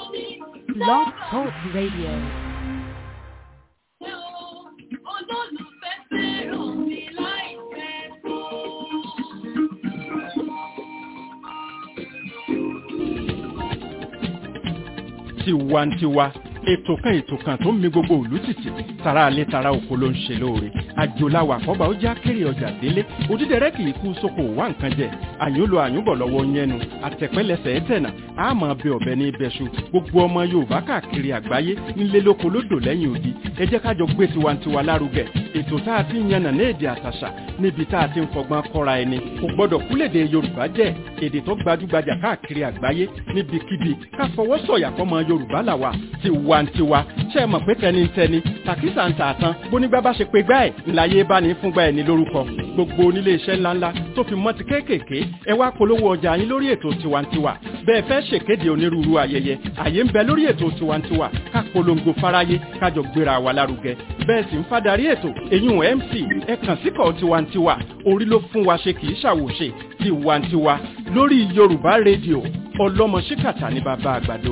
Blog Talk Radio. tiwantiwa ètò kan ètò kan tó ń mi gbogbo òlú tìtì tara alẹ́ tara oko ló ń ṣe lóore àjòláwà àkọ́bà ó já kéré ọjà délé òdídẹrẹ́ kì í kú sóko wá nǹkan jẹ àyùnlò àyùnbọ̀ lọ́wọ́ yẹnu àtẹ̀pẹ́lẹsẹ̀ ẹ̀tẹ̀nà àmọ́ bẹ ọ̀bẹ ní ibẹ̀ṣu gbogbo ọmọ yorùbá káàkiri àgbáyé nílé lóko lódò lẹ́yìn odi ẹ jẹ́ kájọ gbé tiwantiwa lárugẹ ètò tá a ti ń yànnà ní èdè àtàṣà níbi tá a ti ń fọgbọ́n kọ́ra ẹni kò gbọ́dọ̀ kúlèdè yorùbá jẹ́ èdè tó gbajúgbajà káàkiri àgbáyé níbikíbi ká fọwọ́ sọ̀yà fọmọ yorùbá làwà tiwantiwa ṣe é mọ̀ pé tẹnitẹni tàkísà ń tà tán bónígbà bá ṣe pé gbá ẹ̀ ńláyé bá ní fúngbà ẹ̀ ní lórúkọ gbogbo onílé iṣẹ́ ńláńlá tó fi mọ́ ti kéékèèké ẹ wá polówó ọjà yín lórí ètò tiwantiwa bẹ́ẹ̀ fẹ́ ṣèkéde onírúurú ayẹyẹ àyè ń bẹ lórí ètò tiwantiwa ká polongo fáráyé kájọ gbéra wa lárugẹ bẹ́ẹ̀ sì ń fadarí ètò èyún mc ẹ kàn síkọ̀ tiwantiwa orí ló fún wa ṣe kì í ṣàwòṣe tiwantiwa lórí yorùbá rédíò ọlọ́mọ ṣíkàtà ní bàbá àgbàdo.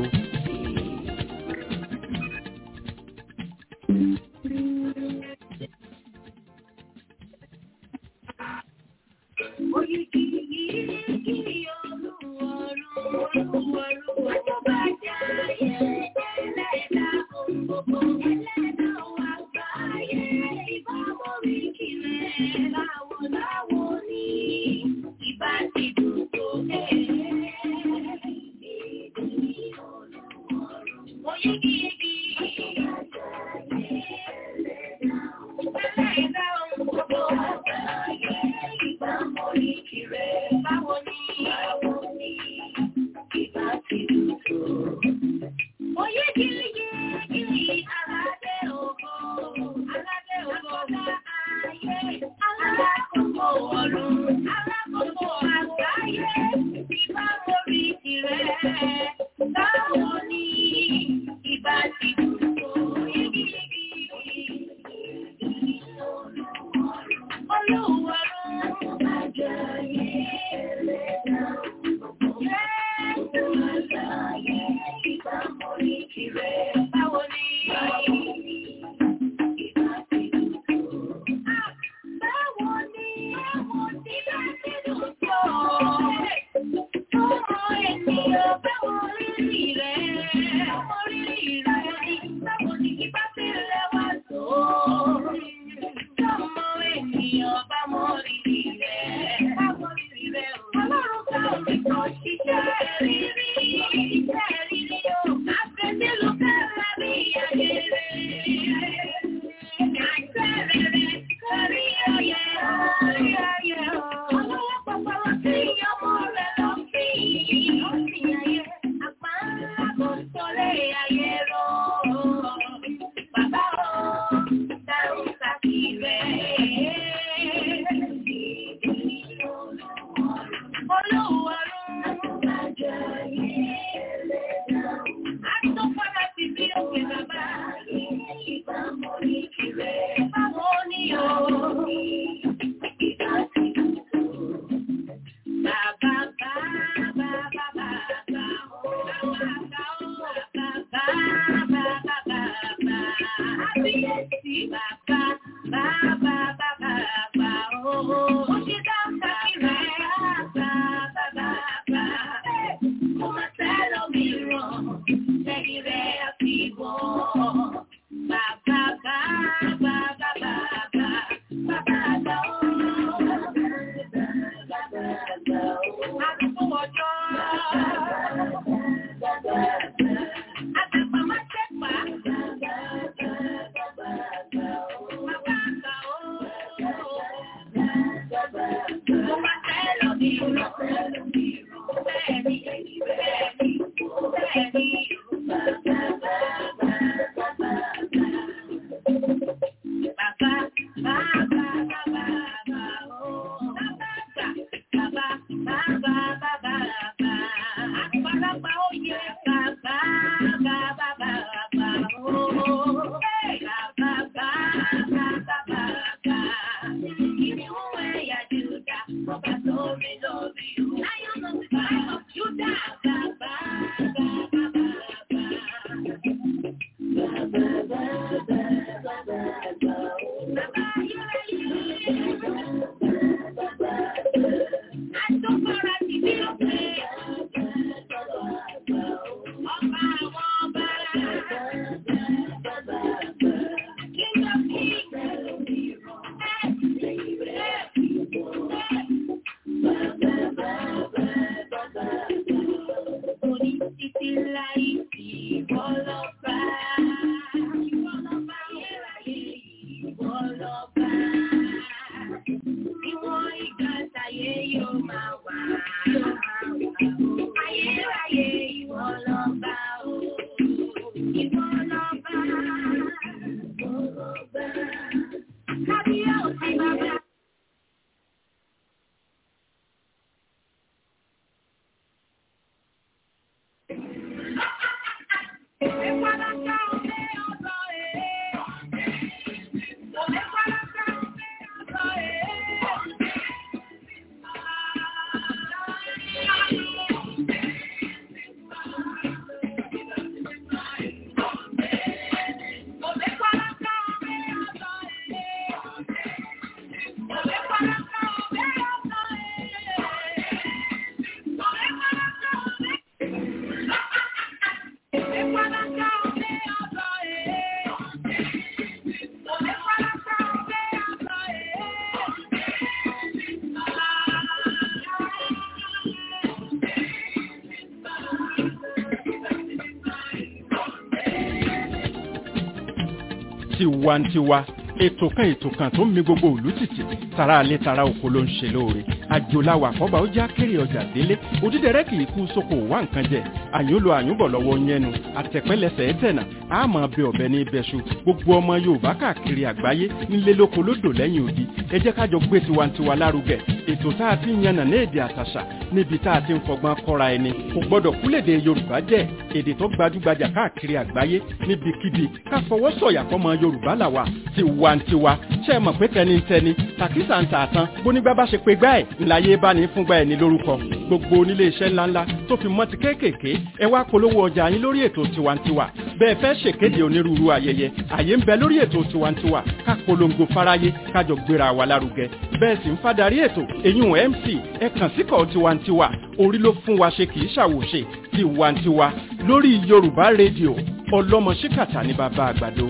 tiwantiwa ètò kan ètò kan tó ń mi gbogbo òlú tìtì tara alẹ́ tara oko ló ń ṣe lóore àjòláwà àkọ́bà ó já kéré ọjà délé òdídẹrẹ́ kì í kú sóko wá nǹkan jẹ àyúnlò àyúnbọ̀ lọ́wọ́ yẹnu àtẹ̀pẹ́lẹsẹ̀ ẹ̀tẹ̀nà àmọ́ bẹ ọ̀bẹ ní ibẹ̀ṣu gbogbo ọmọ yorùbá káàkiri àgbáyé nílé lóko lódò lẹ́yìn odi ẹ jẹ́ kájọ gbé tiwantiwa lárugẹ ètò tá a ti ń yànnà ní èdè àtàṣà níbi tá a ti ń fọgbọ́n kọ́ra ẹni kò gbọ́dọ̀ kúlèdè yorùbá jẹ́ èdè tó gbajúgbajà káàkiri àgbáyé níbikíbi ká fọwọ́ sọ̀yà fọmọ yorùbá làwà tiwantiwa ṣe é mọ̀ pé tẹnitẹni tàkísà ń tà tán bónígbà bá ṣe pé gbá ẹ̀ ńláyé bá ní fúngbà ẹ̀ ní lórúkọ gbogbo onílé iṣẹ́ ńláńlá tó fi mọ́ ti kéékèèké ẹ wá polówó ọjà yín lórí ètò tiwantiwa bẹ́ẹ̀ fẹ́ ṣèkéde onírúurú ayẹyẹ àyè ń bẹ lórí ètò tiwantiwa ká polongo fáráyé kájọ gbéra wa lárugẹ bẹ́ẹ̀ sì ń fadarí ètò èyún mc ẹ kàn síkọ̀ tiwantiwa orí ló fún wa ṣe kì í ṣàwòṣe tiwantiwa lórí yorùbá rédíò ọlọ́mọ ṣíkàtà ní bàbá àgbàdo.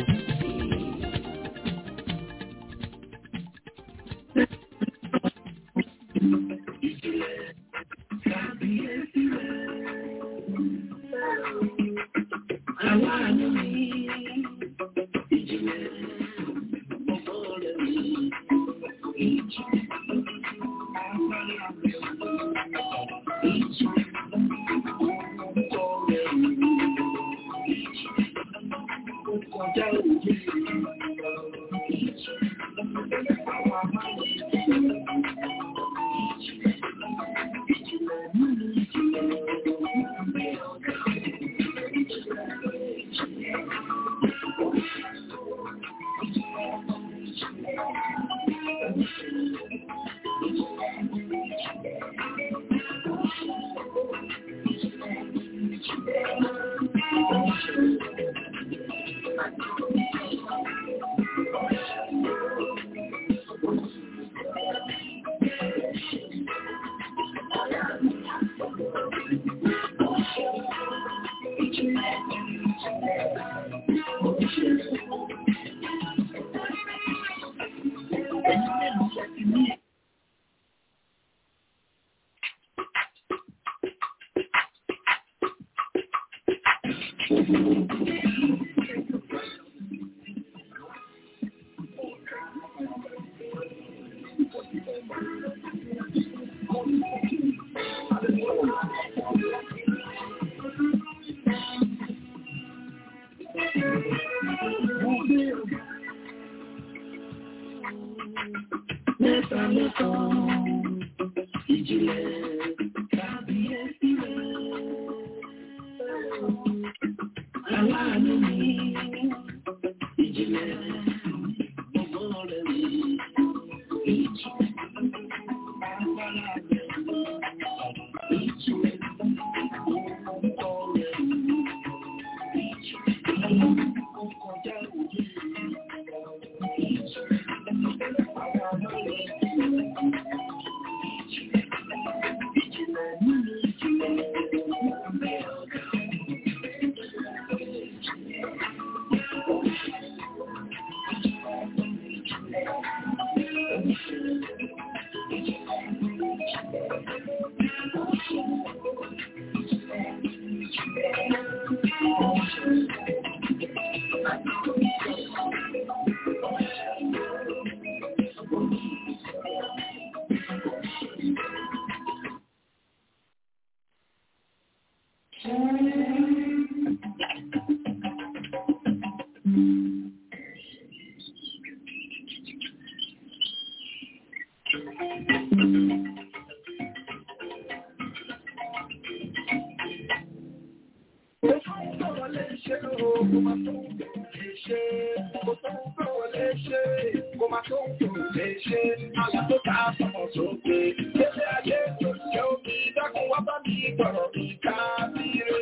tó lè ṣe o kò má tó lè ṣe kò tó tó lè ṣe kò má tó lè ṣe àlà tó ta sọmọ sókè kéde ayé tó ṣe omi dákun wá bá mi gbọ̀rọ̀ mi ká bí rè.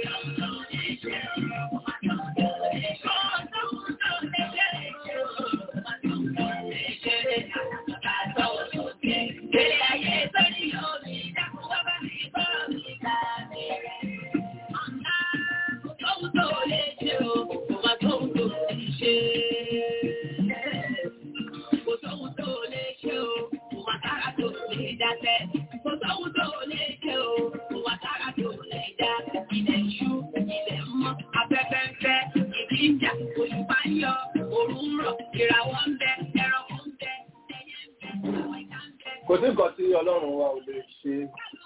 kò sí nǹkan tí ọlọ́run wa ò lè ṣe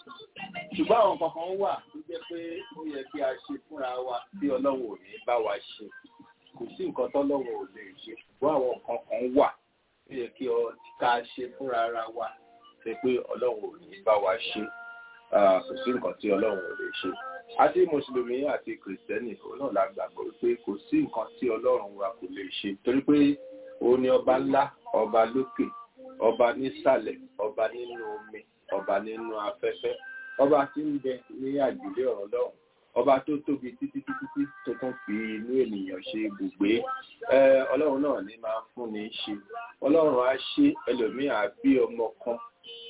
ṣùgbọ́n àwọn kankan wà tó jẹ́ pé ó yẹ kí a ṣe fúnra wa tí ọlọ́run ò ní bá wa ṣe kò sí nǹkan tọ́lọ́run ò lè ṣe ṣùgbọ́n àwọn kankan wà tó yẹ kí ká ṣe fúnra ara wa ṣe pé ọlọ́run ò ní bá wa ṣe kò sí nǹkan tí ọlọ́run ò lè ṣe àti mùsùlùmí àti kìrìsìtẹ́nì òun náà la gbàgbọ́ pé kò sí nǹkan tí ọlọ́run wa kò lè ṣe torí pé òun ni ọba ńlá ọba lókè ọba nísàlẹ̀ ọba nínú omi ọba nínú afẹ́fẹ́ ọba tí ń bẹ ní àjùlé ọ̀rọ̀ lọ́hùn ọba tó tóbi títí títí tí tó tún fi inú ènìyàn ṣe ibùgbé ọlọ́run náà ní máa fún ní ṣe ọlọ́run á ṣe ẹlòmíì á bí ọmọ kan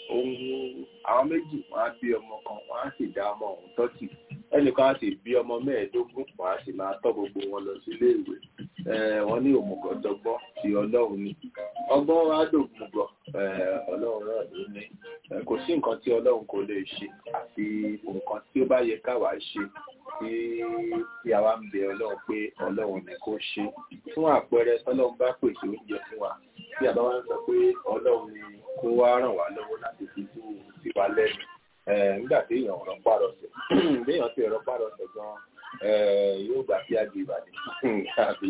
ohun àwọn méjì wọn á bí ọmọ kan wọn á sì dá ọmọ ọ̀hún tọ́tì ẹnìkan á sì bí ọmọ mẹ́ẹ̀ẹ́dógún wọn á sì máa tọ́ gbogbo wọn lọ sí ilé ìwé wọn ní òmùgọ̀dọ́gbọ́n ti ọlọ́run ni ọgbọ́n wa dògùngọ̀ ọlọ́run náà ló ní kò sí nǹkan tí ọlọ́run kò lè ṣe àfi nǹkan tí ó bá yẹ káwa ṣe tí tí àwa ń bẹ ọlọ́run pé ọlọ́run ni kó ṣe fún àpẹẹrẹ tọ́lọ́run bá pèsè oúnjẹ fún wa tí àbá wa ń sọ pé ọlọ́run ni kó wá ràn wá lọ́wọ́ láti fi tú sí wa lẹ́nu nígbà tí èèyàn ọ̀rọ̀ pàrọ̀sẹ̀ béèyàn ti ọ̀rọ̀ pàrọ̀sẹ̀ gan-an yóò gbà bí àgbè ìbàdàn tàbí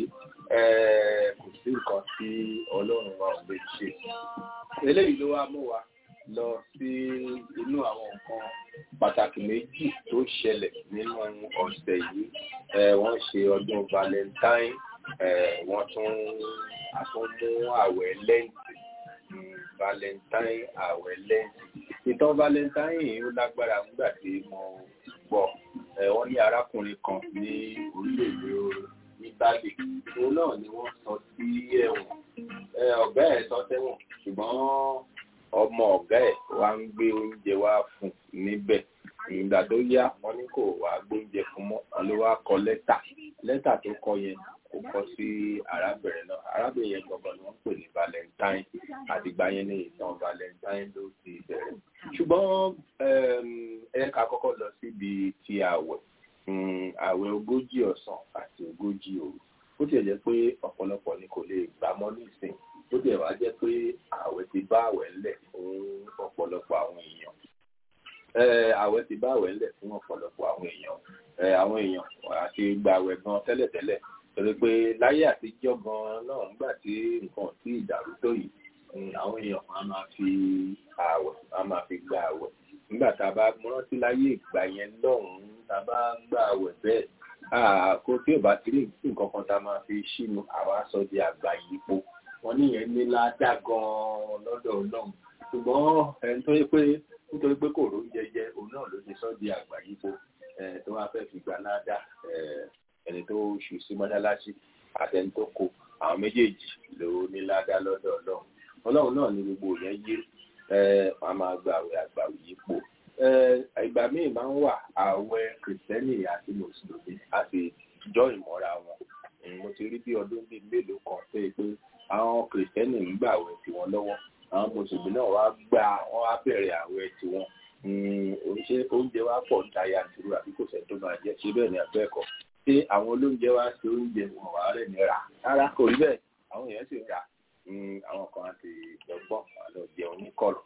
kò sí nǹkan tí ọlọ́run wa ò lè ṣe. eléyìí ló wá mú wa lọ sí inú àwọn nǹkan pàtàkì méjì tó ṣẹlẹ̀ nínú ọ̀sẹ̀ yìí wọ́n ṣe ọdún valentine wọ́n tún àtúnmú àwẹ̀ lẹ́ǹtì valentine àwẹ̀ lẹ́ǹtì ìtàn valentine yìí ó lágbára nígbà tí mo gbọ́ wọ́n ní arákùnrin kan ní orílẹ̀-èdè italy òun náà ni wọ́n sọ sí ẹ̀wọ̀n ọ̀gá ẹ̀ sọ sẹ́wọ̀n ṣùgbọ́n ọmọ ọ̀gá ẹ̀ wá ń gbé oúnjẹ wá fún níbẹ̀ ìgbà tó yá wọ́n ní kò wá gbóúnjẹ fún mọ́ wọn ló wá kọ lẹ́tà lẹ́tà tó kọ yẹn kò kọ sí arábìnrin náà arábìnrin yẹn gbọ̀ngàn ni wọ́n ń pè ní valentine àtìgbà yẹn ní ìtàn valentine ló ti bẹ̀rẹ̀ ṣùgbọ́n ẹ̀ka kọ́kọ́ lọ síbi ti àwẹ̀ àwẹ̀ ogójì ọ̀sán àti ogójì òru ó tiẹ̀ jẹ́ pé ọ̀pọ̀lọpọ̀ ni kò lè gbà mọ́ nísìn ó tiẹ̀ wá jẹ́ pé àwẹ̀ ti bá àwẹ̀ ńlẹ̀ fún ọ̀pọ̀lọpọ̀ àwọn èèyàn àwẹ̀ ti bá àwẹ̀ ńlẹ̀ fún ọ̀pọ̀lọpọ̀ àwọn èèyàn àwọn èèyàn àti gba àwẹ̀ gan tẹ́lẹ̀tẹ́lẹ̀ torí pé láyé àtijọ́ gan náà nígbà tí nǹkan tí ìdàrú tó yìí àwọn èèyàn máa máa fi àwẹ̀ máa máa fi gba àwẹ̀ nígbà tá a bá rántí láyé ìgbà yẹn lọ́hùn-ún tá a bá gba àwẹ̀ bẹ́ẹ̀ kó tí ò bá ti rí nǹkan kan tá a máa fi ṣínú àwa sọ di àgbà yípo wọn níyẹn ní ládàá gan-an lọ́dọ̀ ọlọ́run ṣùgbọ́n ẹni tó yẹ pé nítorí pé kò ró jẹjẹ òun náà ló ti sọ di àgbà yípo tó wá fẹ́ fi gbà ládàá ẹni tó ṣù sí mọ́ṣáláṣí àtẹni tó kó àwọn méjèèjì ló ní ládàá lọ́dọ̀ ọlọ́run ọlọ́run náà ní gbogbo yẹn yé wọn máa gba àwẹ̀ àgbà yípo ìgbà míì máa ń wà àwẹ̀ kìrìsìtẹ́nì àti mùsùlùmí àti ìjọ ìmọ̀ra wọn mo ti rí bí ọdún bíi mélòó kan pé pé àwọn kìrìsìtẹ́nì ń gbà àwẹ̀ tiwọn lọ́wọ́ àwọn mùsùlùmí náà wá gbà wọ́n wá bẹ̀rẹ̀ àwẹ̀ tiwọn ṣé oúnjẹ wa pọ̀ ń ta yanturu àbí kò sẹ́ tó máa jẹ́ ṣé bẹ́ẹ̀ ni àbẹ́ẹ̀kọ́ ṣé àwọn olóúnjẹ wa ṣe oúnjẹ wọn wà rẹ̀ ní rà rárá kò rí bẹ́ẹ̀ àwọn èèyàn sì ń rà àwọn kan àti ìgbọ̀ngbọ̀n àlọ́ jẹun ní kọ̀rọ̀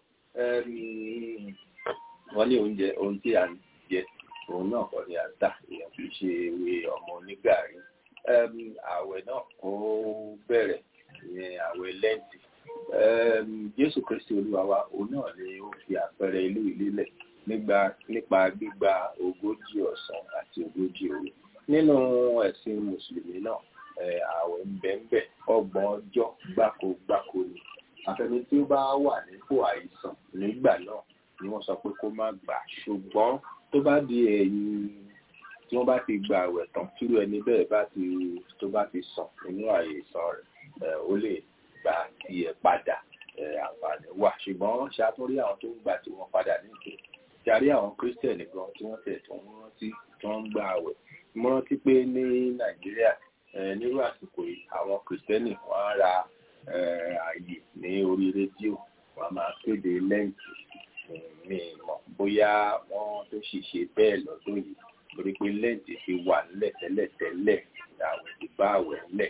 wọ́n ní oúnjẹ ohun tí à ń jẹ òun náà kọ́ ni à ń tà èèyàn kì í ṣe ewé ọmọ onígàrí ààwẹ̀ náà ó bẹ̀rẹ̀ ní ààwẹ̀ lẹ́ǹtì jésù kristi olúwa wa òun náà ni ó fi àpẹẹrẹ ìlú ìlélẹ̀ nígbà nípa gbígba ogójì ọ̀sán àti ogójì òru nínú ẹ̀sìn mùsùlùmí náà ààwẹ̀ ń bẹ ń bẹ ọgbọ̀n ọjọ́ gbáko gbáko ni àfẹni tí ó bá wà nípò àìsàn nígbà náà ni wọ́n sọ pé kó má gbà ṣùgbọ́n tó bá di ẹ̀yìn tí wọ́n bá ti gba àwẹ̀ tán tírú ẹni bẹ́ẹ̀ bá ti tó bá ti sàn nínú àìsàn rẹ̀ ó lè gba tiẹ̀ padà àǹfààní wà ṣùgbọ́n ṣàtúnrí àwọn tó ń gbà tí wọ́n padà nígbè ṣàrí àwọn kírísítẹ̀nì gan tí wọ́n tẹ̀ tó ń rántí tó ń gba àwẹ̀ mo rántí pé ní nàìjíríà nírú àsìkò yìí àwọn kírísítẹ́nì wọ́n á ra ààyè ní orí rédíò wọ́n á máa kéde lẹ́ǹtì mi mọ̀ bóyá wọ́n tó sì ṣe bẹ́ẹ̀ lọ́dún yìí torí pé lẹ́ǹtì ti wà nílẹ̀ tẹ́lẹ̀ tẹ́lẹ̀ àwẹ̀ ti bá àwẹ̀ ńlẹ̀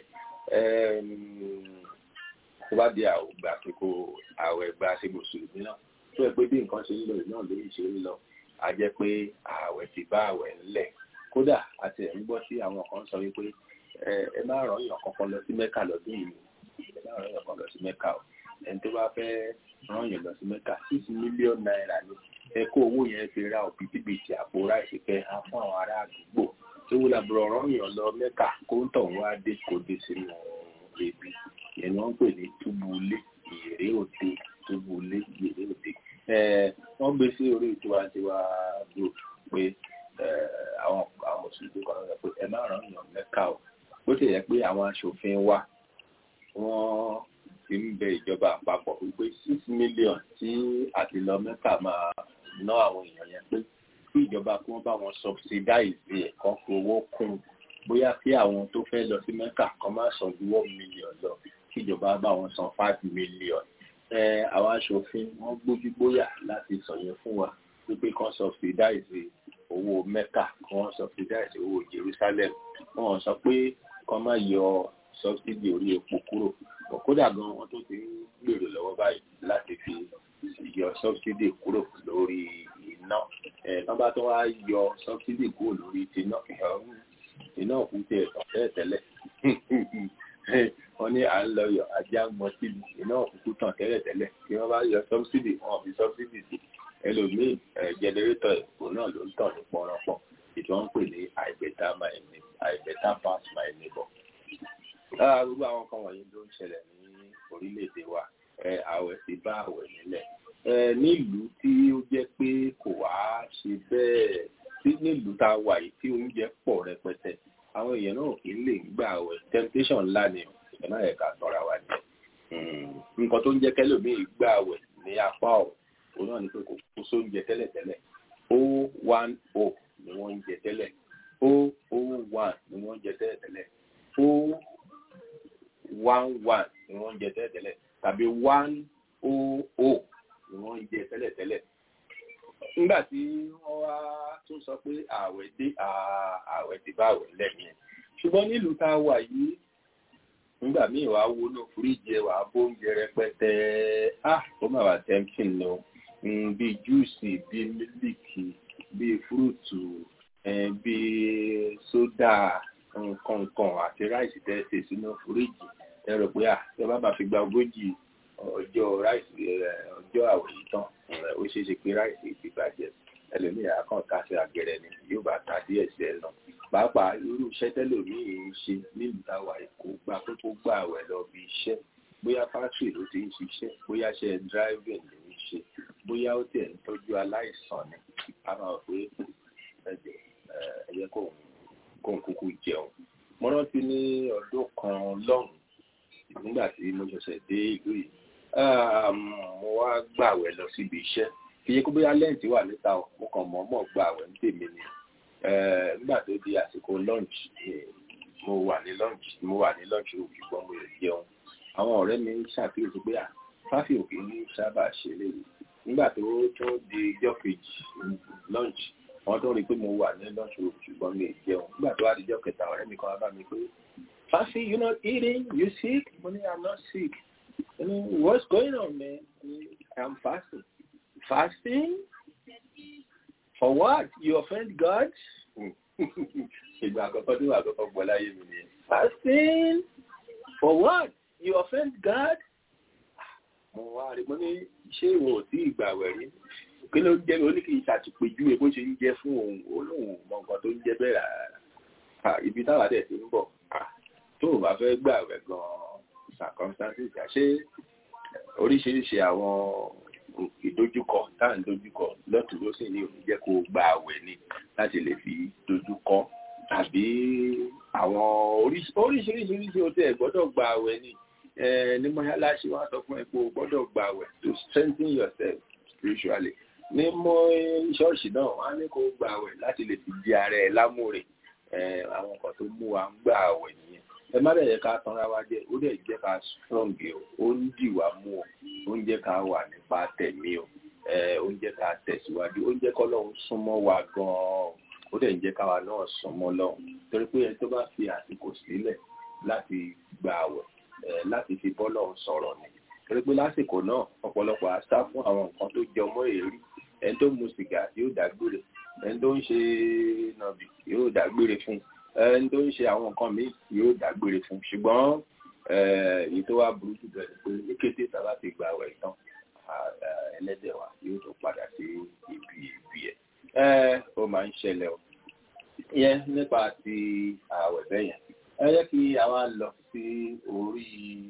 tó bá di àwògbà àsìkò àwẹ̀ gba ṣe mùsùlùmí náà tó yẹ pé bí nǹkan ṣe ń lọ náà lórí ṣe ń lọ a jẹ́ pé àwẹ̀ ti bá àwẹ̀ ńlẹ̀ kódà àti ẹ̀ ń gbọ́ sí àwọn kan sọ wípé ẹ má ràn yàn kankan lọ sí mẹ́kà lọ́dún yìí ẹ má ràn yàn kankan lọ sí mẹ́kà o ẹni tó bá fẹ́ ràn yàn lọ sí mẹ́kà six million naira ni ẹ kó owó yẹn fi ra òbítíbitì àpò ráìsì kẹ ha fún àwọn ará àdúgbò tó wúlò àbúrò ràn yàn lọ mẹ́kà kó ń tọ̀ wá dé kó dé sínú ebi ìyẹn ni wọ́n ń pè ní túbúlé ìrè òde túbúlé ìrè òde wọ́n gbé sí orí tiwantiwa group pé àwọn àwọn mùsùlùmí kan lọ pé ẹ má ràn yàn mẹ́ka o bó ti yẹ pé àwọn aṣòfin wa wọ́n ti ń bẹ ìjọba àpapọ̀ wípé six million tí àti lọ mẹ́ka máa ná àwọn èèyàn yẹn pé kí ìjọba kí wọ́n bá wọn subsidize ẹ̀ kan fowó kún bóyá kí àwọn tó fẹ́ lọ sí mẹ́ka kan má san ju one million lọ kí ìjọba bá wọn san five million àwọn aṣòfin wọ́n gbójúgbóyà láti sọ yẹn fún wa wípé kan subsidize owó mẹ́kà kan subsidize owó jerusalem wọ́n sọ pé kan má yọ subsidy orí epo kúrò kódà gan wọ́n tó ti ń gbèrò lọ́wọ́ báyìí láti fi yọ subsidy kúrò lórí iná tán bá tó wá yọ subsidy kúrò lórí tiná iná òkú tiẹ̀ tán tẹ́lẹ̀ wọ́n ní à ń lọ yọ ajá gbọ́n síbi iná òkú tàn tẹ́lẹ̀ tẹ́lẹ̀ kí wọ́n bá yọ subsidy wọn fi subsidy sí ẹlòmíì jẹnẹrétọ̀ èkó náà ló ń tàn ní pọ́nrọ́pọ́ ètò wọn ń pè ní i better my i better pass my neighbor. lára gbogbo àwọn kan wọ̀nyí ló ń ṣẹlẹ̀ ní orílẹ̀-èdè wa àwẹ̀ ti bá àwẹ̀ nílẹ̀ nílùú tí ó jẹ́ pé kò wá ṣe bẹ́ẹ̀ tí nílùú tá a wà yìí tí oúnjẹ pọ̀ rẹpẹtẹ àwọn èèyàn náà kì í lè gbà àwẹ̀ temptation ńlá ni ẹ̀ náà ẹ̀ka tọ́ra wa ni nǹkan tó ń jẹ́ kẹ́lòmíì gbà àwẹ̀ ní apá ọ̀hún òun náà ni pé kò kó sóúnjẹ tẹ́lẹ̀tẹ́lẹ̀ o one o ni wọ́n ń jẹ tẹ́lẹ̀ o o one ni wọ́n ń jẹ tẹ́lẹ̀tẹ́lẹ̀ o one one ni wọ́n ń jẹ tẹ́lẹ̀tẹ́lẹ̀ tàbí one o o ni wọ́n ń jẹ tẹ́lẹ̀tẹ́lẹ̀ nígbà tí wọ́n wá tún sọ pé ààwẹ̀ dé ààwẹ̀ dé bá ààwẹ̀ lẹ́yìn ṣùgbọ́n nílùú tá a wà yìí nígbà míì wàá wo náà fúríjì ẹ wàá bóúnjẹ rẹpẹtẹ ah ó mà wà tempting lọ bíi júùsì bíi mílìkì bíi fúrúùtù bíi sódà nǹkan àti ráìsì tẹ́sí sínú fúríjì ẹ rò pé ah ẹ bá bá fi gba ogójì ọjọ́ ráìsì ọjọ́ àwẹ̀ yìí tán ó ṣeé ṣe pé ráìsì ti bàjẹ́ ẹlòmíì àkàn ká sí àgẹrẹ ni yóò bá ta díẹ̀ sí ẹ lọ pàápàá irú iṣẹ́ tẹ́lòmíì ń ṣe nílùú táwa kò gba pé kó gbà àwẹ̀ lọ bí iṣẹ́ bóyá fásitì ló ti ń ṣiṣẹ́ bóyá ṣe driving ló ń ṣe bóyá ó tẹ̀ ń tọ́jú aláìsàn ni a máa pé ẹ̀jẹ̀ ẹ̀yẹ kò ń kúkú jẹun mo rántí ní ọdún kan lọ́hùn nígbà tí mo ṣẹ̀ṣẹ̀ dé ìlú yìí mo wá gbàwẹ̀ lọ síbi iṣẹ́ kì í ṣe kó bóyá lẹ́ǹtì wà níta o mo kàn mọ̀ọ́mọ̀ gbàwẹ̀ ní tèmi ni nígbà tó di àsìkò lunch mo wà ní lunch mo wà ní lunch room ṣùgbọ́n mo lè jẹun àwọn ọ̀rẹ́ mi ṣàkíyèsí pé à fáfì òkè ní sábà ṣe léyìí nígbà tó tó di ijọ́ kejì lunch wọ́n tó rí i pé mo wà ní lunch room ṣùgbọ́n mi ò jẹun nígbà tó wá di ijọ́ kẹta ọ̀rẹ́ mi kan wá bá mi pé fáfì you not eating you sick mo ní i'm not sick you know what's going on man i'm fasting fasting for what you offend God ìgbà àkọ́kọ́ tó wà àkọ́kọ́ gbọ́ láyé mi ni fasting for what you offend God mo wá rí mo ní ṣé ìwọ ò tí ìgbà wẹ̀ rí kí ló ń jẹ́ ó ní kí n ṣàtìpéjú bó ṣe ń jẹ́ fún òun olóhùn mọ nǹkan tó ń jẹ́ bẹ́ẹ̀ rárá ibi táwa dẹ̀ ti ń bọ̀ tó o bá fẹ́ gbà rẹ̀ gan-an circumstances àṣé oríṣiríṣi àwọn ìdojúkọ tá à ń dojúkọ lọ́tún ló sì ní òun jẹ́ kó o gba àwẹ̀ ni láti lè fi dojúkọ tàbí àwọn oríṣiríṣiríṣi o tẹ̀ gbọ́dọ̀ gba àwẹ̀ ni ní mọ́ṣáláṣí wọn sọ fún ẹ pé o gbọ́dọ̀ gba àwẹ̀ to strengthen yourself spiritually ní mọ́ ṣọ́ọ̀ṣì náà wọ́n á ní kó gba àwẹ̀ láti lè fi di ara ẹ lámúre àwọn kan tó mú wa ń gba àwẹ̀ nìyẹn ẹ má dẹ̀ yẹ ká tanra wa jẹ ó dẹ̀ jẹ́ ká strong o ó ń dì wá mú o ó ń jẹ́ ká wà nípa tẹ̀mí o ó ń jẹ́ ká tẹ̀síwájú ó ń jẹ́ kọ́ lọ́hún súnmọ́ wa gan-an ó dẹ̀ ń jẹ́ káwa náà súnmọ́ lọ́hún torí pé ẹni tó bá fi àsìkò sílẹ̀ láti gba àwẹ̀ láti fi bọ́ lọ́hún sọ̀rọ̀ ni torí pé lásìkò náà ọ̀pọ̀lọpọ̀ á sá fún àwọn nǹkan tó jẹ ọmọ èrí ẹni tó mu sìgá yóò dágbére ẹni tó ń ṣe nàbì yóò dágbére fún ẹni tó ń ṣe àwọn nǹkan míì yóò dágbére fún ṣùgbọ́n èyí tó wá burú jù bẹ́ẹ̀ pé ní kété sábà ti gba àwẹ̀ tán ẹlẹ́dẹ̀ wa yóò tó padà sí ibi ibi ẹ̀ ó máa ń ṣẹlẹ̀ o yẹn nípa ti àwẹ̀ bẹ́yẹn ẹ yẹ kí àwa lọ sí orí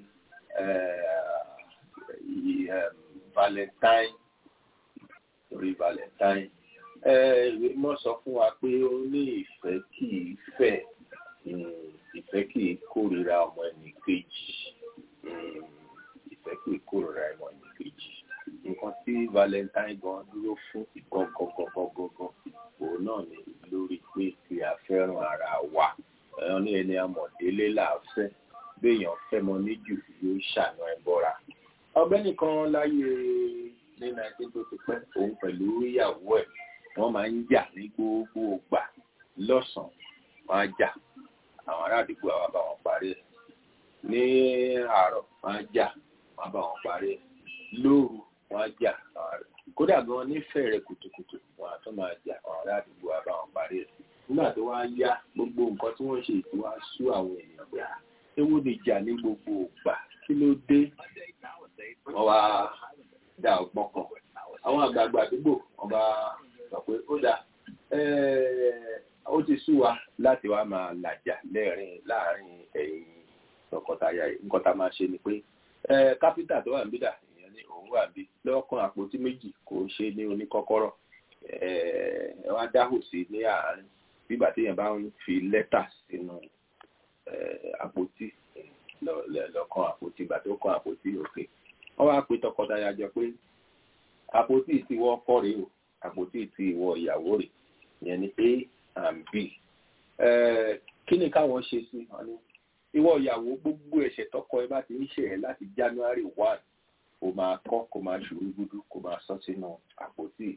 valentine orí valentine ìwé mọ́ sọ fún wa pé ó ní ìfẹ́ kì í fẹ́ ìfẹ́ kì í kórìíra ọmọ ẹnì kejì ìfẹ́ kì í kórìíra ọmọ ẹnì kejì nǹkan tí valentine gan dúró fún gangan òun náà ni lórí pé kí a fẹ́ràn ara wa ẹ̀yàn ní ẹni amọ̀délé làáfẹ́ béèyàn fẹ́ mọ níjù yóò ṣàna ẹ̀ bọ́ra ọgbẹ́ni kan láyé ní nineteen tó ti pẹ́ òun pẹ̀lú ìyàwó ẹ̀ wọ́n máa ń jà ní gbogbo ògbà lọ́sàn-án wọ́n á jà àwọn ará àdúgbò àwa bá wọn parí ẹ̀ ní àárọ̀ wọ́n á jà wọ́n á bá wọn parí ẹ̀ lóru wọ́n á jà kódà gan nífẹ̀ẹ́ rẹ̀ kùtùkùtù wọ́n á tún máa jà àwọn ará àdúgbò àwa bá wọn parí ẹ̀ nígbà tó wá yá gbogbo nǹkan tí wọ́n ṣe ètò wá sú àwọn èèyàn gbà ewu lè jà ní gbogbo ògbà kí ló dé wọ́n wá dá ọgbọ́n kan àwọn àgbààgbà àdúgbò wọ́n bá sọ pé ó dà ó ti sú wa láti wá máa làjà lẹ́rìn láàrin ẹ̀yin tọkọtaya yìí nǹkan tá a máa ṣe ni pé kápítà tó wà níbí dà ìyẹn ní òun wà bí lọ́kàn àpótí méjì kò ṣe ní oníkọ́kọ́rọ́ ẹ wá dáhùn sí ní àárín bígbà téèyàn bá ń fi lẹ́tà sínú àpótí lọ́kàn àpótí ìgbà tó kàn àpótí òkè wọ́n wá pe tọkọtaya jọ pé àpótí tí wọ́n kọ́ rèé o àpótí tí ìwọ ìyàwó rẹ̀ ìyẹn ni a and b kí ni káwọn ṣe sí wọn ni ìwọ ìyàwó gbogbo ẹ̀ṣẹ̀ tọkọ ẹ bá ti ń ṣe ẹ láti january one kò máa kọ́ kò máa ṣòro gbúdú kò máa sọ sínú àpótí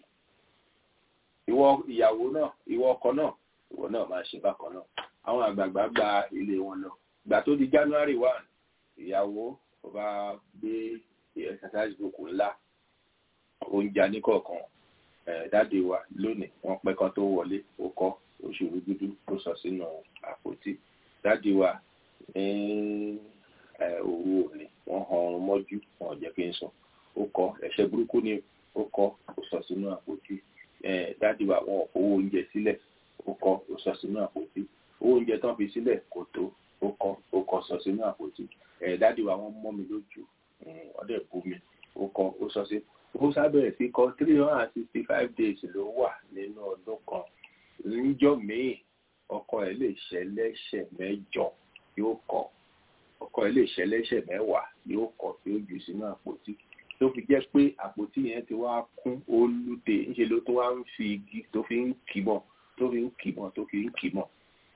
ìwọ ìyàwó náà ìwọ ọkọ náà ìwọ náà máa ṣe bákan náà àwọn àgbààgbà gba ilé wọn lọ gbà tó di january one ìyàwó kò bá gbé exercise book ńlá oúnjẹ níkọ̀ọ̀kan dáde wa lónìí wọ́n pẹ́ kan tó wọlé ó kọ́ oṣù rúgúdú ó sọ sínú àpótí dáde wa ní òru òní wọ́n han ọrùn mọ́jú wọn ò jẹ́ kí n sùn ó kọ́ ẹ̀ṣẹ̀ burúkú ni ó kọ́ ó sọ sínú àpótí dáde wa wọn ò fowó oúnjẹ sílẹ̀ ó kọ́ ó sọ sínú àpótí owó oúnjẹ tán fi sílẹ̀ kò tó ó kọ́ ó kọ́ sọ sínú àpótí dáde wa wọ́n mọ́ mi lójú ọdẹ bú mi ó kọ́ ó sọ sí ó sábẹ̀rẹ̀ sí kọ three hundred and sixty five days ló wà nínú ọdún kan níjọ́ míì ọkọ ẹ̀ lè ṣẹlẹ́ṣẹ̀ mẹ́jọ yóò kọ ọkọ ẹ̀ lè ṣẹlẹ́ṣẹ̀ mẹ́wàá yóò kọ tí ó jù sínú àpótí tó fi jẹ́ pé àpótí yẹn ti wá kún olùdè ńṣe ló tún wá ń fi igi tó fi ń kìmọ̀ tó fi ń kìmọ̀ tó fi ń kìmọ̀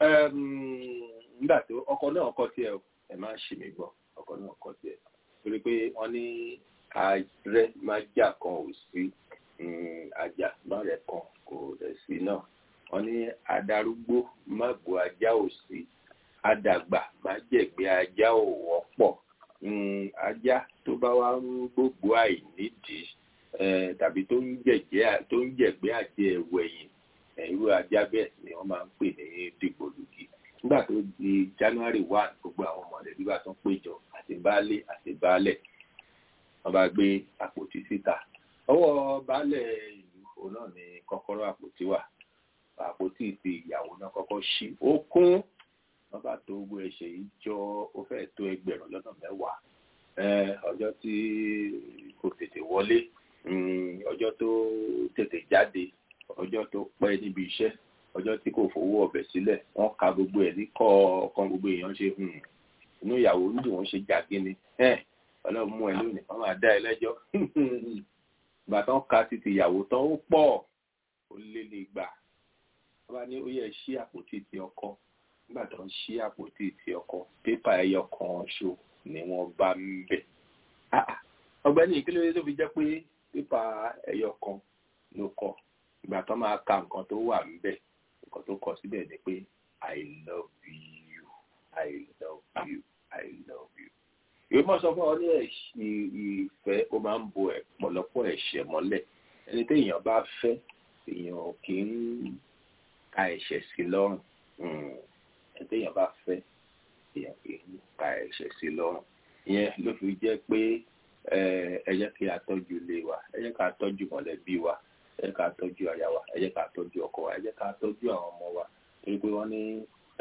nígbà tó ọkọ náà kọ tiẹ̀ ẹ má ṣì mí gbọ́ ọkọ náà kọ tiẹ̀ torí pé wọ́n ní ààrẹ májà kan ò sí àjà márẹ kan kò rẹ̀ sí náà wọ́n ní adarúgbó mágbo ajá ò sí adàgbà májẹ̀gbẹ́ ajá ò wọ́pọ̀ ajá tó bá wá ń gbogbo àìnídìí tàbí tó ń jẹ̀jẹ́ tó ń jẹ̀gbẹ́ àjẹ ẹ̀wẹ̀yìn irú ajá bẹ́ẹ̀ ni wọ́n máa ń pè ní dìgbòlugi nígbà tó di january one gbogbo àwọn mọ̀lẹ́bí bá tún péjọ àti baálé àti baálẹ̀ wọ́n bá gbé àpótí síta ọwọ́ baálẹ̀ ìlú òun náà ni kọ́kọ́rọ́ àpótí wà àpótí ti ìyàwó náà kọ́kọ́ ṣí ó kún wọ́n bá tó gbogbo ẹ̀ṣẹ̀ yìí jọ ó fẹ́ tó ẹgbẹ̀rún lọ́nà mẹ́wàá ọjọ́ tí kò tètè wọlé ọjọ́ tó tètè jáde ọjọ́ tó pẹ́ níbi iṣẹ́ ọjọ́ tí kò fowó ọbẹ̀ sílẹ̀ wọ́n ka gbogbo ẹ̀ ní kọ̀ọ̀kan gbogbo èèyàn ṣe inú ìyàwó nídìí wọ́n ṣe jàgínni ọlọ́run mú ẹ lónìí wọ́n máa dá ẹ lẹ́jọ́ ìgbà tán ka títí ìyàwó tán ó pọ̀ ó lé ní ìgbà wọ́n bá ní ó yẹ ṣí àpótí ti ọkọ nígbà tó ń ṣí àpótí ti ọkọ pépà ẹyọ kan ṣo ni wọ́n bá ń bẹ̀. ọ̀gbẹ́ni kí ló dé tó fi jẹ́ pé pépà ẹyọ kan ló kọ ìgbà tó máa ka nǹkan tó wà ń bẹ̀ nǹkan tó kọ síbẹ̀ ni pé i love you i love you i love you. ìwé mọ̀ sọ fún ọ ní ìfẹ́ ó máa ń bo ọ̀pọ̀lọpọ̀ ẹ̀ṣẹ̀ mọ́lẹ̀ ẹni téèyàn bá fẹ́ èèyàn kì í ka ẹ̀ṣẹ̀ sí lọ́rùn ẹni téèyàn bá fẹ́ èèyàn kì í ka ẹ̀ṣẹ̀ sí lọ́rùn ìyẹn ló fi jẹ́ pé ẹ jẹ́ kí a tọ́jú ilé wa ẹ jẹ́ ká tọ́jú mọ̀lẹ́bí wa ẹ jẹ́ ká tọ́jú aya wa ẹ jẹ́ ká tọ́jú ọkọ wa ẹ jẹ́ ká tọ́jú àwọn ọmọ wa torí pé wọ́n ní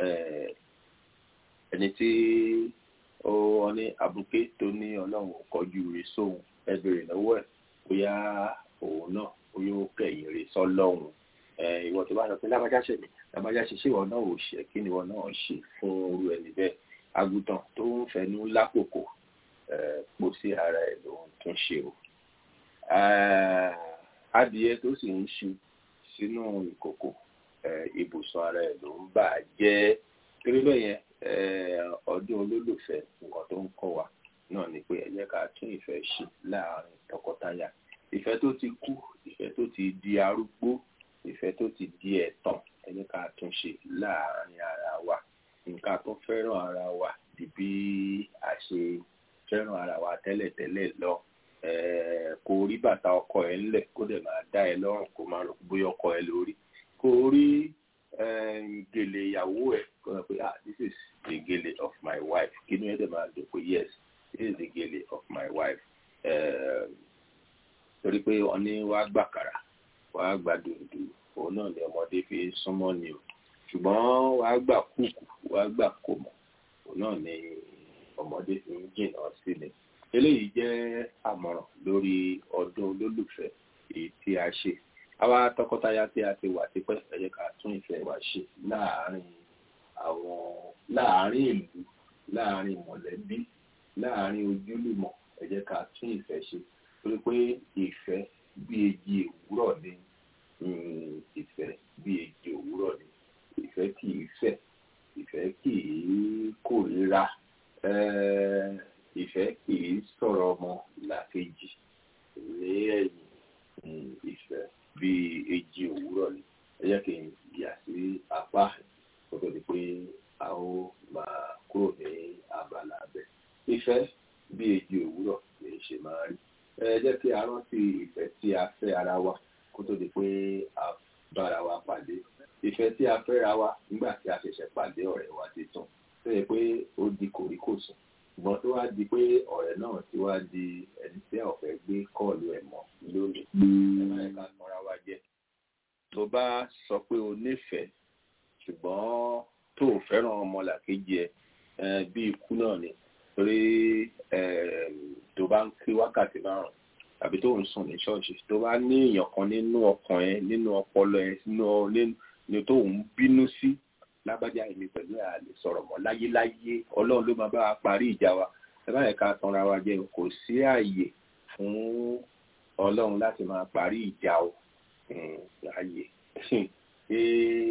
ẹni tí ó wọ́n ní abuké tó ní ọlọ́run ò kọjú rẹ̀ sóhun ẹ béèrè lọ́wọ́ ẹ̀ bóyá òun náà ó yóò kẹ̀yìn rẹ̀ sọ́lọ́run ìwọ tó bá sọ pé lábájá ṣe mí lábájá ṣe ṣé ìwọ náà ò ṣe kí ni ìwọ náà ṣe fún irú ẹni bẹ́ẹ̀ àgùntàn tó ń fẹnu lákòókò pò sí ara ẹ̀ ló ń tún ṣe o adìyẹ tó sì ń ṣu sínú ìkòkò ibùsùn ara ẹ̀ ló ń bà á jẹ́ torí bẹ́ẹ̀ yẹn ọdún olólùfẹ́ nǹkan tó ń kọ́ wa náà ni pé ẹ jẹ́ ká tún ìfẹ́ ṣe láàárín tọkọtaya ìfẹ́ tó ti kú ìfẹ́ tó ti di arúgbó ìfẹ́ tó ti di ẹ̀tàn ẹ jẹ́ ká tún ṣe láàárín ara wa nǹkan tó fẹ́ràn ara wa di bí a ṣe fẹ́ràn ara wa tẹ́lẹ̀tẹ́lẹ̀ lọ kò rí bàtà ọkọ ẹ ńlẹ̀ kó dẹ̀ máa dá ẹ lọ́rùn kó máa rò bóyá ọkọ ẹ lórí kò rí gèlè ìyàwó ẹ kó sọ pé ah this is the gèlè of my wife kí ni ẹ dẹ̀ máa dùn pé yes this is the gèlè of my wife torí pé wọ́n ní wàá gbàkàrà wàá gbà dùndù òun náà ni ọmọdé fi súnmọ́ ni o ṣùgbọ́n wàá gbà kúkú wàá gbà kòmọ̀ òun náà ni ọmọdé fi ń jìnnà sí ni eléyìí jẹ́ àmọ̀ràn lórí ọdún olólùfẹ́ èyí tí a ṣe àwa tọkọtaya tí a ti wà tipẹ́ ẹ jẹ́ ká tún ìfẹ́ wa ṣe láàárín àwọn láàárín ìlú láàárín mọ̀lẹ́bí láàárín ojúlùmọ̀ ẹ jẹ́ ká tún ìfẹ́ ṣe torí pé ìfẹ́ bí èjì òwúrọ̀ ni ìfẹ́ bí èjì òwúrọ̀ ni ìfẹ́ kì í fẹ́ ìfẹ́ kì í kórìíra ìfẹ́ kì í sọ̀rọ̀ ọmọ làkejì ní ẹ̀yìn ìfẹ́ bí èjì òwúrọ̀ ni ẹ jẹ́ kí n yà sí apá kó tó di pé a ó máa kúrò ní abala abẹ ìfẹ́ bí èjì òwúrọ̀ ni ṣe máa rí ẹ jẹ́ kí a rántí ìfẹ́ tí a fẹ́ ara wa kó tó di pé a bára wa pàdé ìfẹ́ tí a fẹ́ra wa nígbà tí a ṣẹ̀ṣẹ̀ pàdé ọ̀rẹ́ wa tuntun tó yẹ pé ó di kòríkòsùn ṣùgbọ́n tó wá di pé ọ̀rẹ́ náà ti wá di ẹni tí a ò fẹ́ gbé kọ́ọ̀lù ẹ̀ mọ́ lónìí ẹ má yẹ ká tanra wa jẹ tó bá sọ pé o nífẹ̀ẹ́ ṣùgbọ́n tó o fẹ́ràn ọmọlàkejì ẹ bí ikú náà ni torí tó bá ń kí wákàtí márùn tàbí tó ń sùn ní ṣọ́ọ̀ṣì tó bá ní èèyàn kan nínú ọkàn ẹ nínú ọpọlọ ẹ nínú tó ń bínú sí lágbájá èmi pẹ̀lú àlè sọ̀rọ̀ mọ́ láyéláyé ọlọ́run ló máa bá wa parí ìjà wa ẹ bá yẹ ká tanra wa jẹ kò sí ààyè fún ọlọ́run láti máa parí ìjà o láàyè ṣé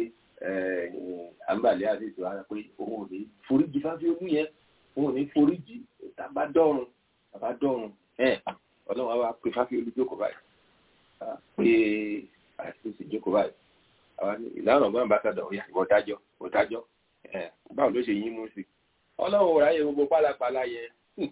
àǹbàlẹ́ àti ìtura rẹ pé òun ò ní foríjì fáfíolú yẹn òun ò ní foríjì tàbá dọ́run tàbá dọ́run ọlọ́run wa pé fáfíolú jókòó báyìí pé àti ìsìn jókòó báyìí ìlànà ọgbọ́n bá sọ̀dọ̀ òyà ìwọ dájọ́ ìwọ dájọ́ báwo ló ṣe yín mú sí ọlọ́run ò ráyè gbogbo pálapàla yẹn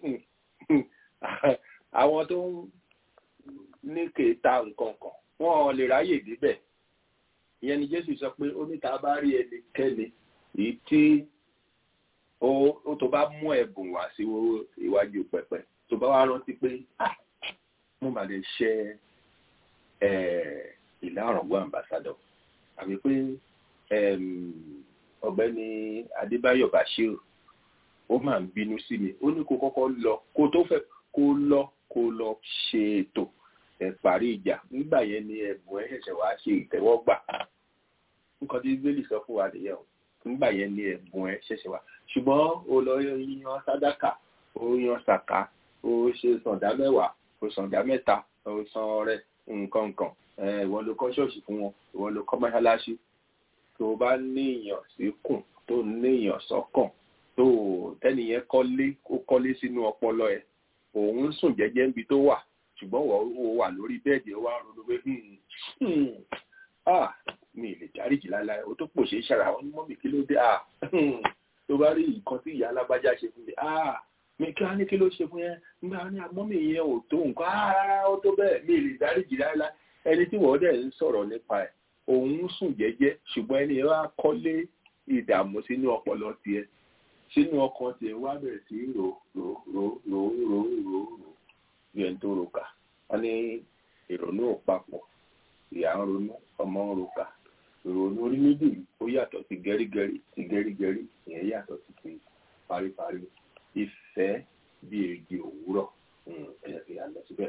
àwọn tó ń ní kéta nǹkan kan wọn ò lè ráyè débẹ̀ ìyẹn ni jésù sọ pé ó ní ta bá rí ẹnikẹ́ni èyí tí ó tó bá mú ẹ̀bùn wá sí iwájú pẹpẹ tó bá wá rántí pé mo mà lè ṣe ìlà ọ̀rọ̀gbọ́n ambassador àbí pé ọ̀gbẹ́ni Adébáyọ̀ Bashir ó máa ń bínú sí mi ó ní kó kọ́kọ́ lọ kó tó fẹ́ kó lọ kó lọ ṣe ètò ẹ̀ parí ìjà nígbà yẹn ni ẹ̀bùn ẹ̀ ṣẹ̀ṣẹ̀ wá ṣe ìtẹ́wọ́gbà nǹkan tí bíbélì sọ fún wa nìyẹn o nígbà yẹn ni ẹ̀bùn ẹ̀ ṣẹ̀ṣẹ̀ wá ṣùgbọ́n o lọ yan sàdákà o yan sàká o ṣe sàndá mẹ́wàá o sàndá mẹ́ta o san ọrẹ nǹkan nǹkan ìwọ ló kọ́ ṣọ́ọ̀ṣì fún wọn ìwọ ló kọ́ mọ́ṣáláṣí tó o bá níyàn síkùn tó níyàn sọ́kàn tó tẹ́nìyẹn kọ́lé ó kọ́lé sínú ọpọlọ ẹ̀ òun sùn jẹ́jẹ́ níbi tó wà ṣùgbọ́n wọ́n wà lórí bẹ́ẹ̀dì ó wá ronú pé mi lè dáríjì láéláé ó tó pòṣe ṣàrà wọn ní mọ́mì kí ló dé tó bá rí nǹkan tí ìyá alágbájá ṣe fún mi mi kí wọ́n ní kí ló ṣe fún yẹn nígbà ní mọ́mì yẹn ò tó nǹkan rárá ó tó bẹ́ẹ̀ mi lè dáríjì láéláé ẹni tí wọ́n dẹ̀ ń sọ̀rọ̀ nípa ẹ̀ òun sùn jẹ́jẹ́ ṣùgbọ́n ẹni wá kọ́lé ìdààmú sínú ọpọlọ tiẹ̀ sínú ọkàn tiẹ̀ wá bẹ̀rẹ̀ sí rò rò rò rò rò rò rò bí ẹni tó roka wọ́n ní ìrònú ò papọ̀ ìyá ń ronú ọmọ ń roka ìrònú orí méjì ó yàtọ̀ sí gẹ́rígẹ́rí sí gẹ́rígẹ́rí ìyẹn yàtọ̀ sí ti paríparí ìfẹ́ bí èrìgì òwúrọ̀ ẹ̀yẹ fi hàn lọ síbẹ̀.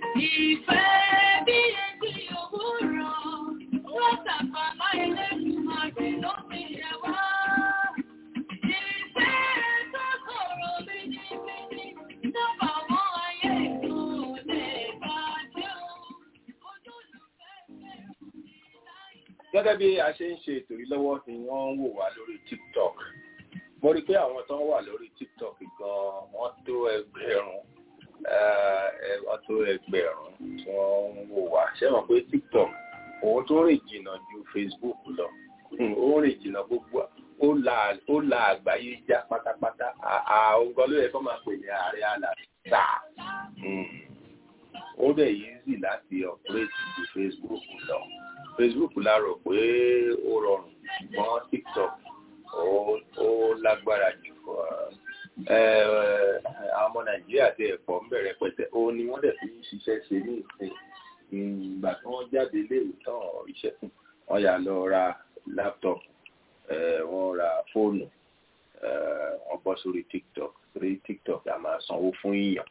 Ìfẹ́ bí etí òwúrọ̀, wọ́n tàpá láì lẹ́nu àgbè ló fi yẹ wá. Ìfẹ́ tó sọ̀rọ̀ bíjìbíjì, dábàá mọ́ ayé ìlú lè bàjẹ́ o. Ojúlùfẹ́ fẹ́ràn ìláyé. gẹ́gẹ́ bí a ṣe ń ṣe ètò yìí lọ́wọ́ ni wọ́n ń wò wá lórí tiktok mo rí i pé àwọn tó ń wà lórí tiktok gan-an wọ́n tó ẹgbẹ̀rún eh, eh, wọ́n tó ẹgbẹ̀rún tí wọ́n ń wò wá ṣé mọ̀ pé tiktok òun tó rìn jìnnà ju facebook lọ Hmm, ó rìn jìnnà gbogbo ó la ó la àgbáyé já pátápátá àwọn gan ló yẹ kó máa pè ní ààrẹ àlàsà ó dẹ̀ easy láti operate ju facebook lọ facebook la rò pé ó rọrùn ṣùgbọ́n tiktok ó ó lágbára jù fún ọ. Ẹ, àwọn ọmọ nàìjíríà ti ẹ̀pọ̀ ń bẹ̀rẹ̀ pẹ̀tẹ́ ó ní wọ́n dẹ̀ fi ń ṣiṣẹ́ ṣe ní ìsìn ìgbà tí wọ́n jáde léèwé tán iṣẹ́ fún wọn yà lọ ra láptọ̀pù ẹ, wọ́n ra fóònù ẹ, wọ́n bọ́ sórí tiktok sórí tiktok a máa sanwó fún ìyàn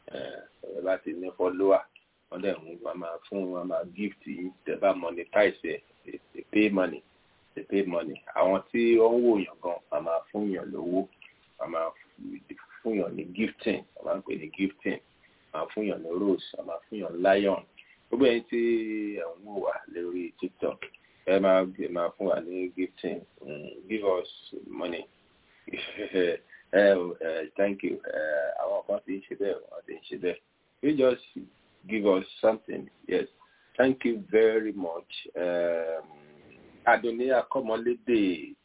ẹ bá ti ní fọ́lọ́wà wọ́n dẹ̀ ń wọ́n máa fún wọn máa gift yìí tẹ́ bá monetize ẹ̀ ẹ̀ pay money ẹ̀ pay money àwọn tí wọ́n ń wò yàn gan wọ́n máa fún yàn lówó wọ́n máa fún yàn ní gifting wọ́n máa ń pè ní gifting wọ́n máa fún yàn ní rose wọ́n máa fún yàn lion gbogbo ẹni tí ẹ̀ ń wò wá lórí tiktok ẹ máa ẹ máa fún wa ní gifting mm, give us money ẹ ẹ thank you ẹ àwọn kan ti ń ṣe bẹ́ẹ̀ wọ́n ti ń ṣe bẹ́ẹ̀ you just give us something yes thank you very much um, Adoni Akomolede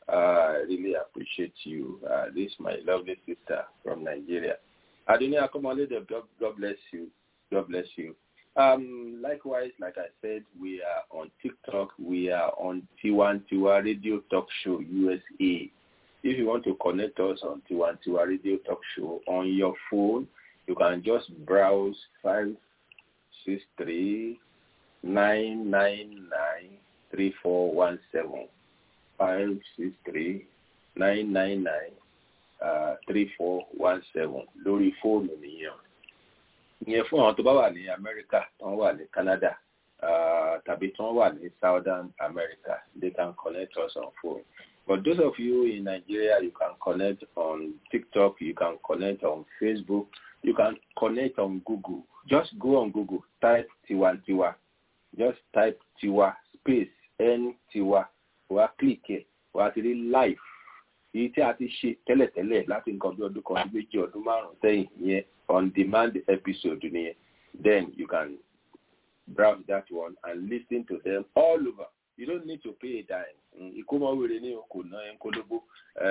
I really appreciate you uh, this is my lovely sister from Nigeria Adoni Akomolede God, God bless you God bless you um, likewise, like I said, we are on TikTok. We are on Tiwantiwa Radio Talk Show USA. If you want to connect us on Tiwantiwa Radio Talk Show on your phone, you can just browse five six three nine nine nine three four one seven five six three nine nine nine three four one seven lórí fóònù nìyẹn ìyẹn fún àwọn tó bá wà ní Amẹ́ríkà tó ń wà ní Canada uh, tàbí tó ń wà ní Southern America they can connect us on phone but those of you in Nigeria you can connect on TikTok you can connect on Facebook you can connect on Google just go on Google type tiwantiwa just type tiwa space n tiwa wà click ẹ wà ti rí live èyí tí a ti ṣe tẹ́lẹ̀tẹ́lẹ̀ láti nǹkan bí ọdún kan sí méjì ọdún márùn-ún sẹ́yìn yẹn on demand episode nìyẹn then you can browse that one and listen to them all over you don't need to pay a dime ìkómọwéré ní kò ná ẹ ń kólóbó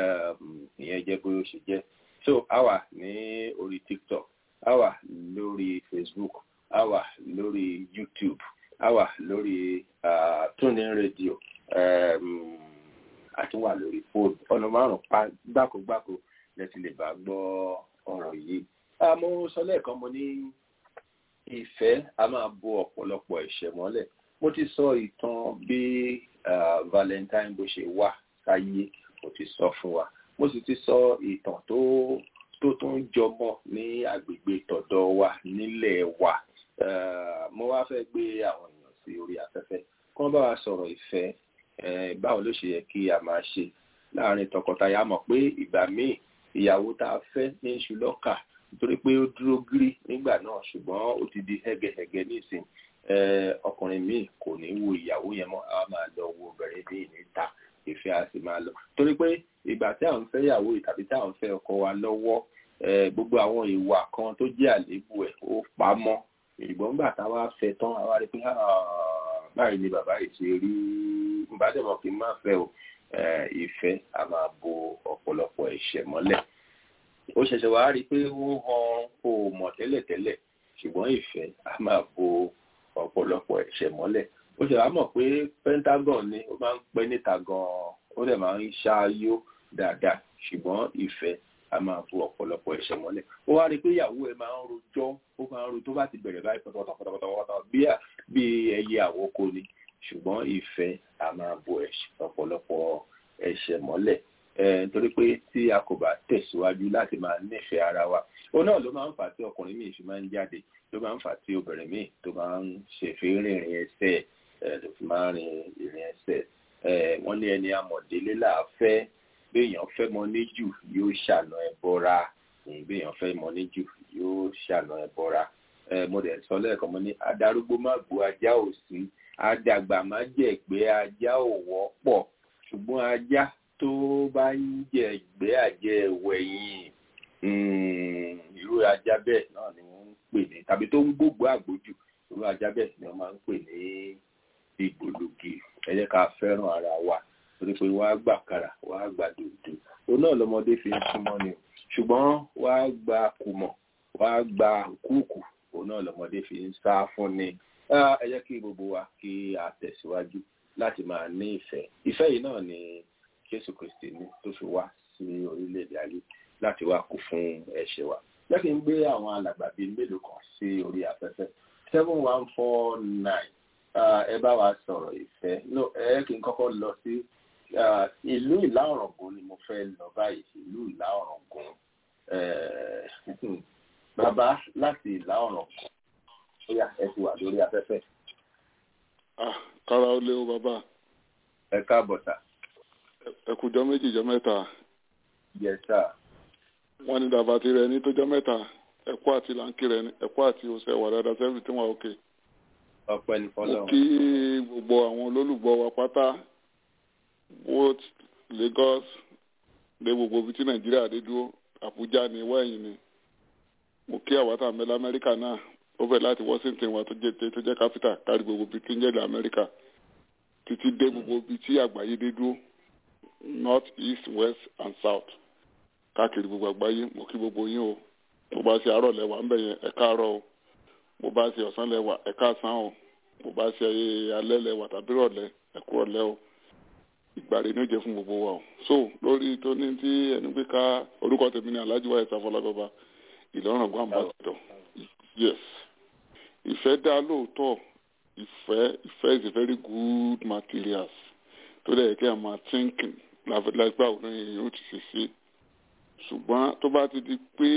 ìyẹn jẹ́ bóyá ó ṣe jẹ́ so a wà ní orí tiktok a wà lórí facebook a wà lórí youtube a wà lórí uh, tuning radio um, àti wà lórí fóònù ọ̀nà márùn-ún pa gbákogbáko lẹ́tí lè bá gbọ́ ọ̀rọ̀ yìí. mo sọ lẹ́ẹ̀kan mo ní ìfẹ́ a máa bo ọ̀pọ̀lọpọ̀ ẹ̀ṣẹ̀ mọ́lẹ̀ mo ti sọ ìtàn bí valentine bó ṣe wá sáyé mo ti sọ fún wa mo sì ti sọ ìtàn tó tó tó ń jọmọ́ ní agbègbè tọ̀dọ̀ wa nílẹ̀ wa mo wá fẹ́ gbé àwọn èèyàn sí orí afẹ́fẹ́ kí wọ́n bá wa sọ̀rọ̀ ìfẹ́ báwo ló ṣe yẹ kí a máa ṣe láàrin tọkọtaya mọ̀ pé ìgbà míì ìyàwó tá a fẹ́ ní iṣu lọ́kà nítorí pé ó dúró gírí nígbà náà ṣùgbọ́n ó ti di hẹ́gẹ́hẹ́gẹ́ nísìn ọkùnrin míì kò ní wo ìyàwó yẹn mọ́ a máa lọ wo obìnrin míì níta ìfẹ́ a sì máa lọ torí pé ìgbà tí à ń fẹ́ ìyàwó yìí tàbí tí à ń fẹ́ ọkọ wa lọ́wọ́ gbogbo àwọn ìwà kan tó jẹ́ àléébù ẹ̀ ó pamọ́ ìgbọ́n gbà tá a wá fẹ́ tán a wá rí pé báyìí ni bàbá yìí ṣe rí ìbádẹ́mọ̀ kí n máa fẹ́ o ìfẹ́ a máa bo ọ̀pọ̀lọpọ̀ ẹ̀ṣẹ̀ mọ́lẹ̀ ó ṣẹ̀ṣẹ̀ wá rí i pé ó han kó o mọ̀ tẹ́lẹ̀tẹ́lẹ̀ ṣùgbọ́n ìfẹ́ a máa bo ọ̀pọ̀lọpọ̀ ẹ̀ṣẹ̀ mọ́lẹ̀ ó ṣe wá mọ̀ pé pentagon ni ó máa ń pẹ́ níta gan-an ó dẹ̀ máa ń ṣááyó dáadáa ṣùgbọ́n ìfẹ́ a máa bo ọ̀pọ̀lọpọ̀ ẹ̀ṣẹ̀ mọ́lẹ̀ ó wá rí i pé ìyàwó ẹ̀ máa ń rojọ́ ó máa ń ro tó bá ti bẹ̀rẹ̀ báyìí pátápátá bí ẹyẹ àwòkọ ni ṣùgbọ́n ìfẹ́ a máa bo ọ̀pọ̀lọpọ̀ ẹ̀ṣẹ̀ mọ́lẹ̀ nítorí pé tí a kò bá tẹ̀síwájú láti máa nífẹ̀ẹ́ ara wa òun náà ló máa ń fà á tí ọkùnrin míì fi máa ń jáde ló máa ń fà á tí obìnrin míì tó máa ń ṣèfé rìnrìn ẹsẹ̀ tó fi máa ń rin ìrìn ẹsẹ̀ wọ́n ní ẹni amọ̀délé làáfẹ́ béèyàn fẹ́ mọ níjù yóò ṣàna ẹ bọ́ra béèyàn fẹ́ mọ níjù yóò ṣàna ẹ bọ́ra mo dẹ̀ sọ lẹ́ẹ̀kan mo ní adarúgbó má gbó ajá ò sí adàgbà má jẹ̀gbẹ́ ajá ò wọ́pọ̀ ṣùgbọ́n ajá tó bá ń jẹ̀gbẹ́ àjẹ́ wẹ̀yìn irú ajá bẹ́ẹ̀ náà ni wọ́n ń pè ní tàbí tó ń gbógbó àgbójù irú ajá bẹ́ẹ̀ ni wọ́n máa ń pè ní ìgbòlògì ẹ jẹ́ ká fẹ́ràn ara wa torí pé wàá gbà kára wàá gbà dòdò òun náà lọmọdé fi ń súnmọ́ ni ṣùgbọ́n wàá gba kùmọ̀ wàá gba kúùkù òun náà lọmọdé fi ń sá fún ni ẹ jẹ́ kí gbogbo wa kí a tẹ̀síwájú láti máa ní ìfẹ́ ìfẹ́ yìí náà ni Jésù Kristi ní tó fi wá sí orílẹ̀-èdè ayé láti wá kú fún ẹ̀ṣẹ̀ wa jẹ́ kí n gbé àwọn alàgbà bíi mélòó kan sí orí afẹ́fẹ́ seven one four nine ẹ bá wa sọ̀rọ̀ ìfẹ́ no ẹ kí n kọ́kọ́ lọ sí ìlú ìlà ọ̀ràngún ni mo fẹ́ lọ báyìí ìlú ìlà ọ̀ràngún bàbá láti ìlà ọ̀ràngún ó yá ẹ ti wà lórí afẹ́fẹ́. kára ó lé o bàbá. ẹ káàbọ̀ sà. ẹ kújọ méjì jọ mẹ́ta. yes sir. wọ́n ní dàbà tirẹ̀ ní tó jọ mẹ́ta ẹ̀kọ́ àti làǹkì rẹ̀ ní ẹ̀kọ́ àti oṣù ẹ̀wà dáadáa sẹ́fì tí wọ́n òkè. ọpẹ́ ní fọlọ́. mo kí gbogbo àwọn olólùgbọ́ wa pátá both Lagos dé gbogbo ibi tí Nàìjíríà dé dúró Àbújá ni wẹ́yìn ni mo kí àwọn àtàwọn mẹ́lá Amẹ́ríkà náà ó fẹ́ láti Washington wa tó jẹ́ tó jẹ́ capital kárí gbogbo ibi tí ń jẹ́ ilẹ̀ Amẹ́ríkà títí dé gbogbo ibi tí àgbáyé dé dúró north east west and south káàkiri gbogbo àgbáyé mo kí gbogbo yín o mo bá ṣe àárọ̀ lẹ́wà ńbẹ̀ yẹn ẹ káàárọ̀ o mo bá ṣe ọ̀sán lẹ́wà ẹ káàsán o mo bá ṣe alẹ́ lẹ́wà tàbí rọ̀lẹ́ ẹ kú ọ̀lẹ́ o ìgbà rẹ̀ ní ó jẹ́ fún gbogbo wa o so lórí tó ní tí ẹni pé ká orúkọ tèmi ní Alhaji Wáyé Sáfọlábàbá Ìlọrin gbàǹbàdàn yes ìfẹ́ dá lóòótọ́ ìfẹ́ ìfẹ́ is a very good materials tó dẹ̀ kí a máa thinking lágbà òun èèyàn ó ti ṣe ṣe ṣùgbọ́n tó bá ti di pé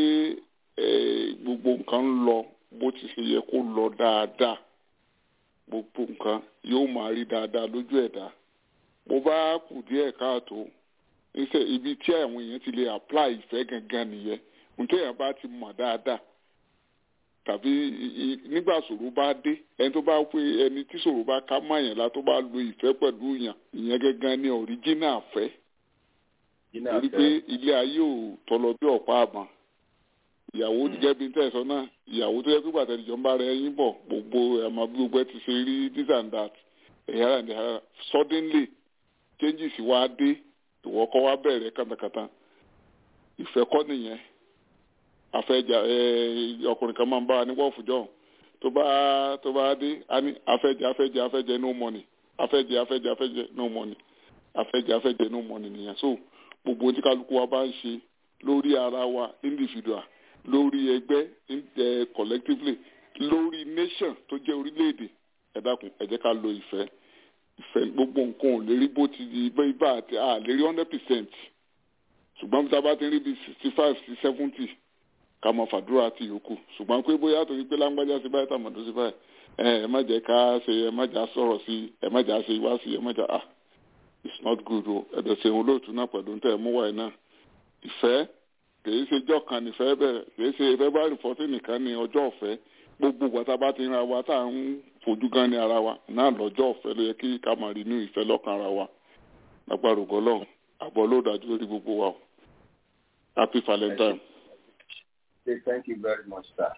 gbogbo nǹkan ń lọ bó ti ṣe yẹ kó lọ dáadáa gbogbo nǹkan yóò máa rí dáadáa lójú ẹ̀dá bó bá kù díẹ̀ káàtó níṣẹ́ ibi tí àwọn èèyàn ti lè apply ìfẹ́ gangan nìyẹn nítorí èèyàn bá ti mọ̀ dáadáa tàbí nígbà ṣòro bá dé ẹni tó bá pé ẹni tí ṣòro bá ká mọ́ àyàn la tó bá lo ìfẹ́ pẹ̀lú yàn ìyẹn gangan ni original fẹ́ torí pé ilé ayé ò tọlọ bí ọ̀pá àbọ̀n ìyàwó gẹ́gẹ́ bí tẹ̀sán náà ìyàwó tó yẹ pé pàtàkì jọ ń bá rẹ yín bọ̀ gbogbo ẹ̀mọ́ bí gbogbo ẹ ti ṣe rí this and that ẹ̀yà and ẹ̀yà suddenly changes wá dé ìwọ kọ́ wá bẹ̀rẹ̀ kàtàkàtà ìfẹ́ kọ́ nìyẹn afẹ́jà ọkùnrin kan máa ń bá wa ní wọ́ọ̀fùjọ́ tó bá tó bá dé a ní afẹ́jẹ afẹ́jẹ afẹ́jẹ no money afẹ́jẹ afẹ́jẹ afẹ́jẹ no money afẹ́jẹ afẹ́jẹ no money nìyẹn so gbogbo tí kálukú wa bá ń ṣe lórí ara wa individual lórí ẹgbẹ́ collectively lórí nation tó jẹ́ orílẹ̀-èdè ẹ dákun ẹ jẹ́ ká lo ìfẹ́ ìfẹ́ gbogbo nǹkan ò lè rí bó ti di ibà àti à lè rí hundred percent ṣùgbọ́n bí a bá ti rí bí sixty five sí seventy ká mọ fàdúrà àti yòókù ṣùgbọ́n pé bóyá torí pé lágbájá sí báyìí tàmọ̀dó sí báyìí ẹ má jẹ́ ká ṣe ẹ má jà sọ̀rọ̀ sí ẹ má jà ṣe wá sí ẹ má jà ah it's not good o ẹ̀dẹ̀ ṣe òun lóòtú náà pẹ̀lú tẹ̀ mú wáyé náà ìfẹ́ kìí ṣe ọjọ́ kan nífẹ̀ẹ́ bẹ̀rẹ̀ kìí ṣe february fourteen nìkan ní ọjọ́ ọ̀fẹ́ gbogbo wàtá bá ti ń ra wa tá à ń fojú gan ní ara wa náà lọ́jọ́ ọ̀fẹ́ ló yẹ kí ká máa rí inú ìfẹ́ lọ́kàn ara wa lágbára ògọ́lọ́hún àbọ̀ ló dájú lórí gbogbo wa o happy valentine. say thank you very much, sir.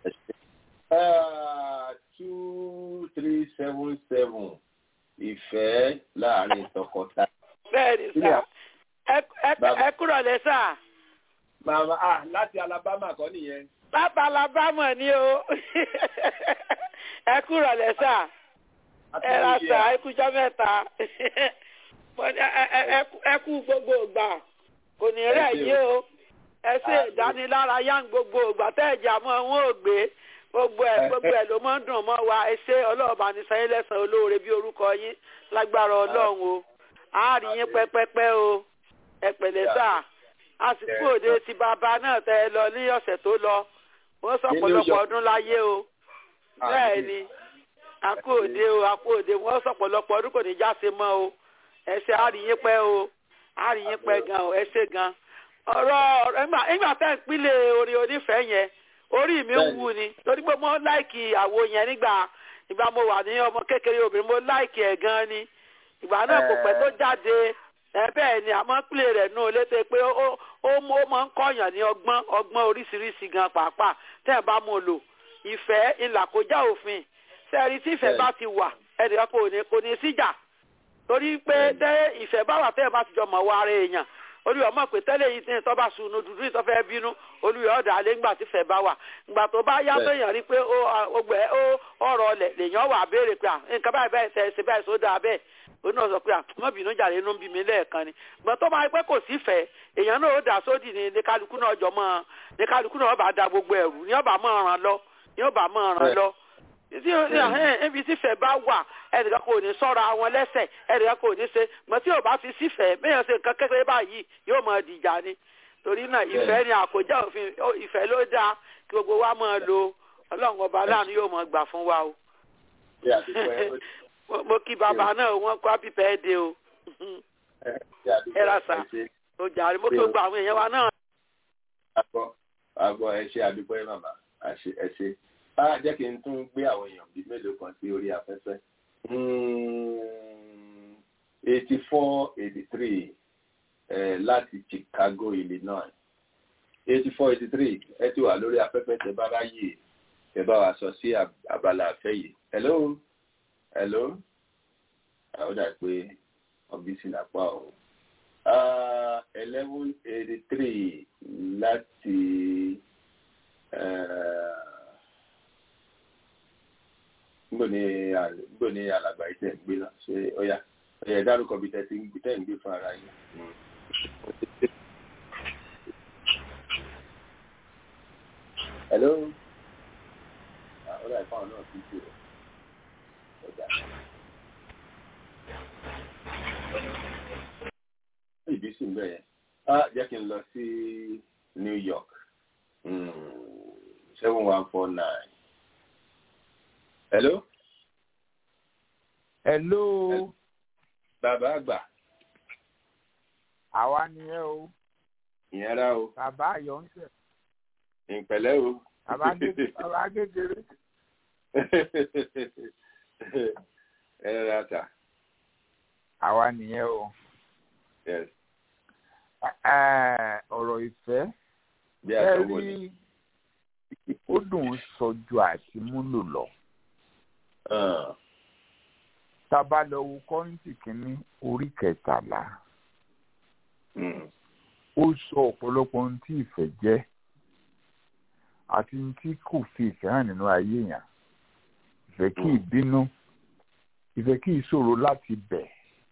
Uh, two, three, seven, seven. Ìfẹ́ láàrin tọkọtaya. Bẹ́ẹ̀ni sá, ẹ kúrò lẹ́ sá. Màmá ah láti Alabama kọ́ nìyẹn. Láti Alabama ni o. Ẹ kúrò lẹ́ sá. Ẹ ra sá, ẹ kújọ́ mẹ́ta. Ẹ kú gbogbo ìgbà. Kò ní rẹ̀ yí o ẹ ṣe ìdánilárayá gbogbo ìgbà tẹ́ ẹ̀jà mọ́ wọn ò gbé gbogbo ẹ̀ gbogbo ẹ̀ ló máa ń dùn mọ́ wa ẹ ṣe ọlọ́ọ̀bá ní sẹ́yìn lẹ́sàn-án olóore bí orúkọ yín lágbára ọlọ́run o àárín yín pẹ́pẹ́pẹ́ o ẹ pẹ̀lẹ́ sà àsìkò òde ti bàbá náà tẹ ẹ lọ ní ọ̀sẹ̀ tó lọ wọ́n sọ Ní New pọ̀lọpọ̀ York. ọdún láyé o bẹ́ẹ̀ ni àkó òde o àkó òde wọ́n sọ pọ̀lọpọ̀ ọdún kò ní já se mọ́ o ẹ ṣe àríyìn pẹ́ o àríyìn pẹ́ gan o ẹ ṣe gan ọ̀rọ̀ ọ̀rọ̀ nígbà nígbà tẹ́ ń pínlẹ̀ orin onífẹ̀ẹ́ yẹn orí mi ń Bẹ́ẹ̀ni. wú ni torí pé mo láìkì àwo yẹn nígbà ìgbà mo wà ní ọmọ kékeré obìnrin mo láìkì ẹ̀ gan ni ìgbà náà kò pẹ́ tó jáde ẹ bẹ́ẹ̀ ni àmọ́ pílẹ̀ rẹ̀ nù létè pé ó ó ó mọ ó máa ń kọ́yàn ní ọgbọ́n ọgbọ́n oríṣiríṣi gan pàápàá tẹ́ ẹ bá mú un lò ìfẹ́ ìlà kó já òfin sẹ́ẹ̀rí tí ìfẹ́ Bẹ́ẹ̀ni. bá ti wà ẹnìkan kò ní kò ní síjà torí pé tẹ́ ìfẹ́ bá wà tẹ́ ẹ bá ti jọ mọ̀ wá ara èèyàn olùyọ̀ mọ̀ pé tẹ́lẹ̀ yìí tí tọ́ bá sunu dúdú yìí tó fẹ́ bínú olùyọ̀ ọ̀dà alẹ́ ńgbà tí fẹ́ bá wà ńgbà tó bá yá Bẹ́ẹ̀. tó yàn rí pé ó ọgbẹ́ ó ọ̀rọ̀ ọ̀lẹ̀ lèèyàn wà béèrè pé à nǹkan báyìí báyìí tẹ̀ ṣe báyìí sódà bẹ́ẹ̀ ó náà sọ pé à mọ́ bínú jàre inú ń bí mi lẹ́ẹ̀kan ni gbọ́n tó bá yẹ pé kò sí fẹ́ èèyàn náà ó dà sódì ní ní kálukú náà jọ mọ́ ní kálukú náà ó bá da gbogbo ẹ̀rù ní ọba mọ́ ọ̀ràn lọ ní ọba mọ́ ọ̀ràn Bẹ́ẹ̀. lọ tí ibi tífẹ̀ bá wà ẹnìkan kò ní sọ́ra wọn lẹ́sẹ̀ ẹnìkan kò ní ṣe mọ tí ò bá fi sífẹ̀ bẹ́ẹ̀ ṣe nǹkan kékeré báyìí yóò mọ dìjà ni torí náà ìfẹ́ ni àkójá òfin ó, ìfẹ́ ló dáa kí gbogbo wa máa lo ọlọ́run ọba láàánú yóò mọ gbà fún wa o Ṣé àdúgbò ẹ ó- Mo- mo kí bàbá náà wọn kó happy birthday o ṣé àdúgbò Ẹ ra ẹ sà. ṣe ó jàre mo kí gbogbo àwọn èèyàn wa náà àgbọ̀ àgbọ̀ ẹ ṣe àdúgbò ẹ màmá àṣe ẹ ṣe. á jẹ́ kí n tún gbé àwọn èèyàn bíi mélòó kan sí orí afẹ́fẹ́. eighty four eighty three láti Chicago Illinois eighty four eighty three ẹ ti wà lórí afẹ́fẹ́ tẹ bá ráyè tẹ bá wa sọ sí ab- abala àfẹ́ yìí. hello hello àwọn dà pé ọbísí lápá o eleven eighty three láti níbo ni al- níbo ni alàgbà yìí tẹ̀ ń gbé náà ṣé ó yá ẹ dárúkọ bí tẹ̀ ti ń gbé tẹ̀ ń gbé fún ara yín. hello àwọn ọ̀dà ìfọ̀n náà ti ṣe ọjà. ìbí sì ń bẹ̀ yẹn. á jẹ́ kí n lọ sí New York seven one four nine. hello hello bàbá àgbà àwa nìyẹn o ìyẹn rà o bàbá ayọ̀ ń tẹ̀ ìpẹ̀lẹ́ o. bàbá kékeré bàbá kékeré ẹ rà tà àwa nìyẹn o yes Ẹ, ọ̀rọ̀ ìfẹ́ bí ẹ àtọwò ni. rí ó dùn ún sọ ju àti múlò lọ Ah, tá a bá lọ wo kọ́ńtì kínní orí kẹtàlá mm, ó sọ ọ̀pọ̀lọpọ̀ ohun tí ìfẹ́ jẹ́ àti ohun tí kò fi ìfẹ́ hàn nínú ayé yẹn ìfẹ́ kì í bínú ìfẹ́ kì í ṣòro láti bẹ̀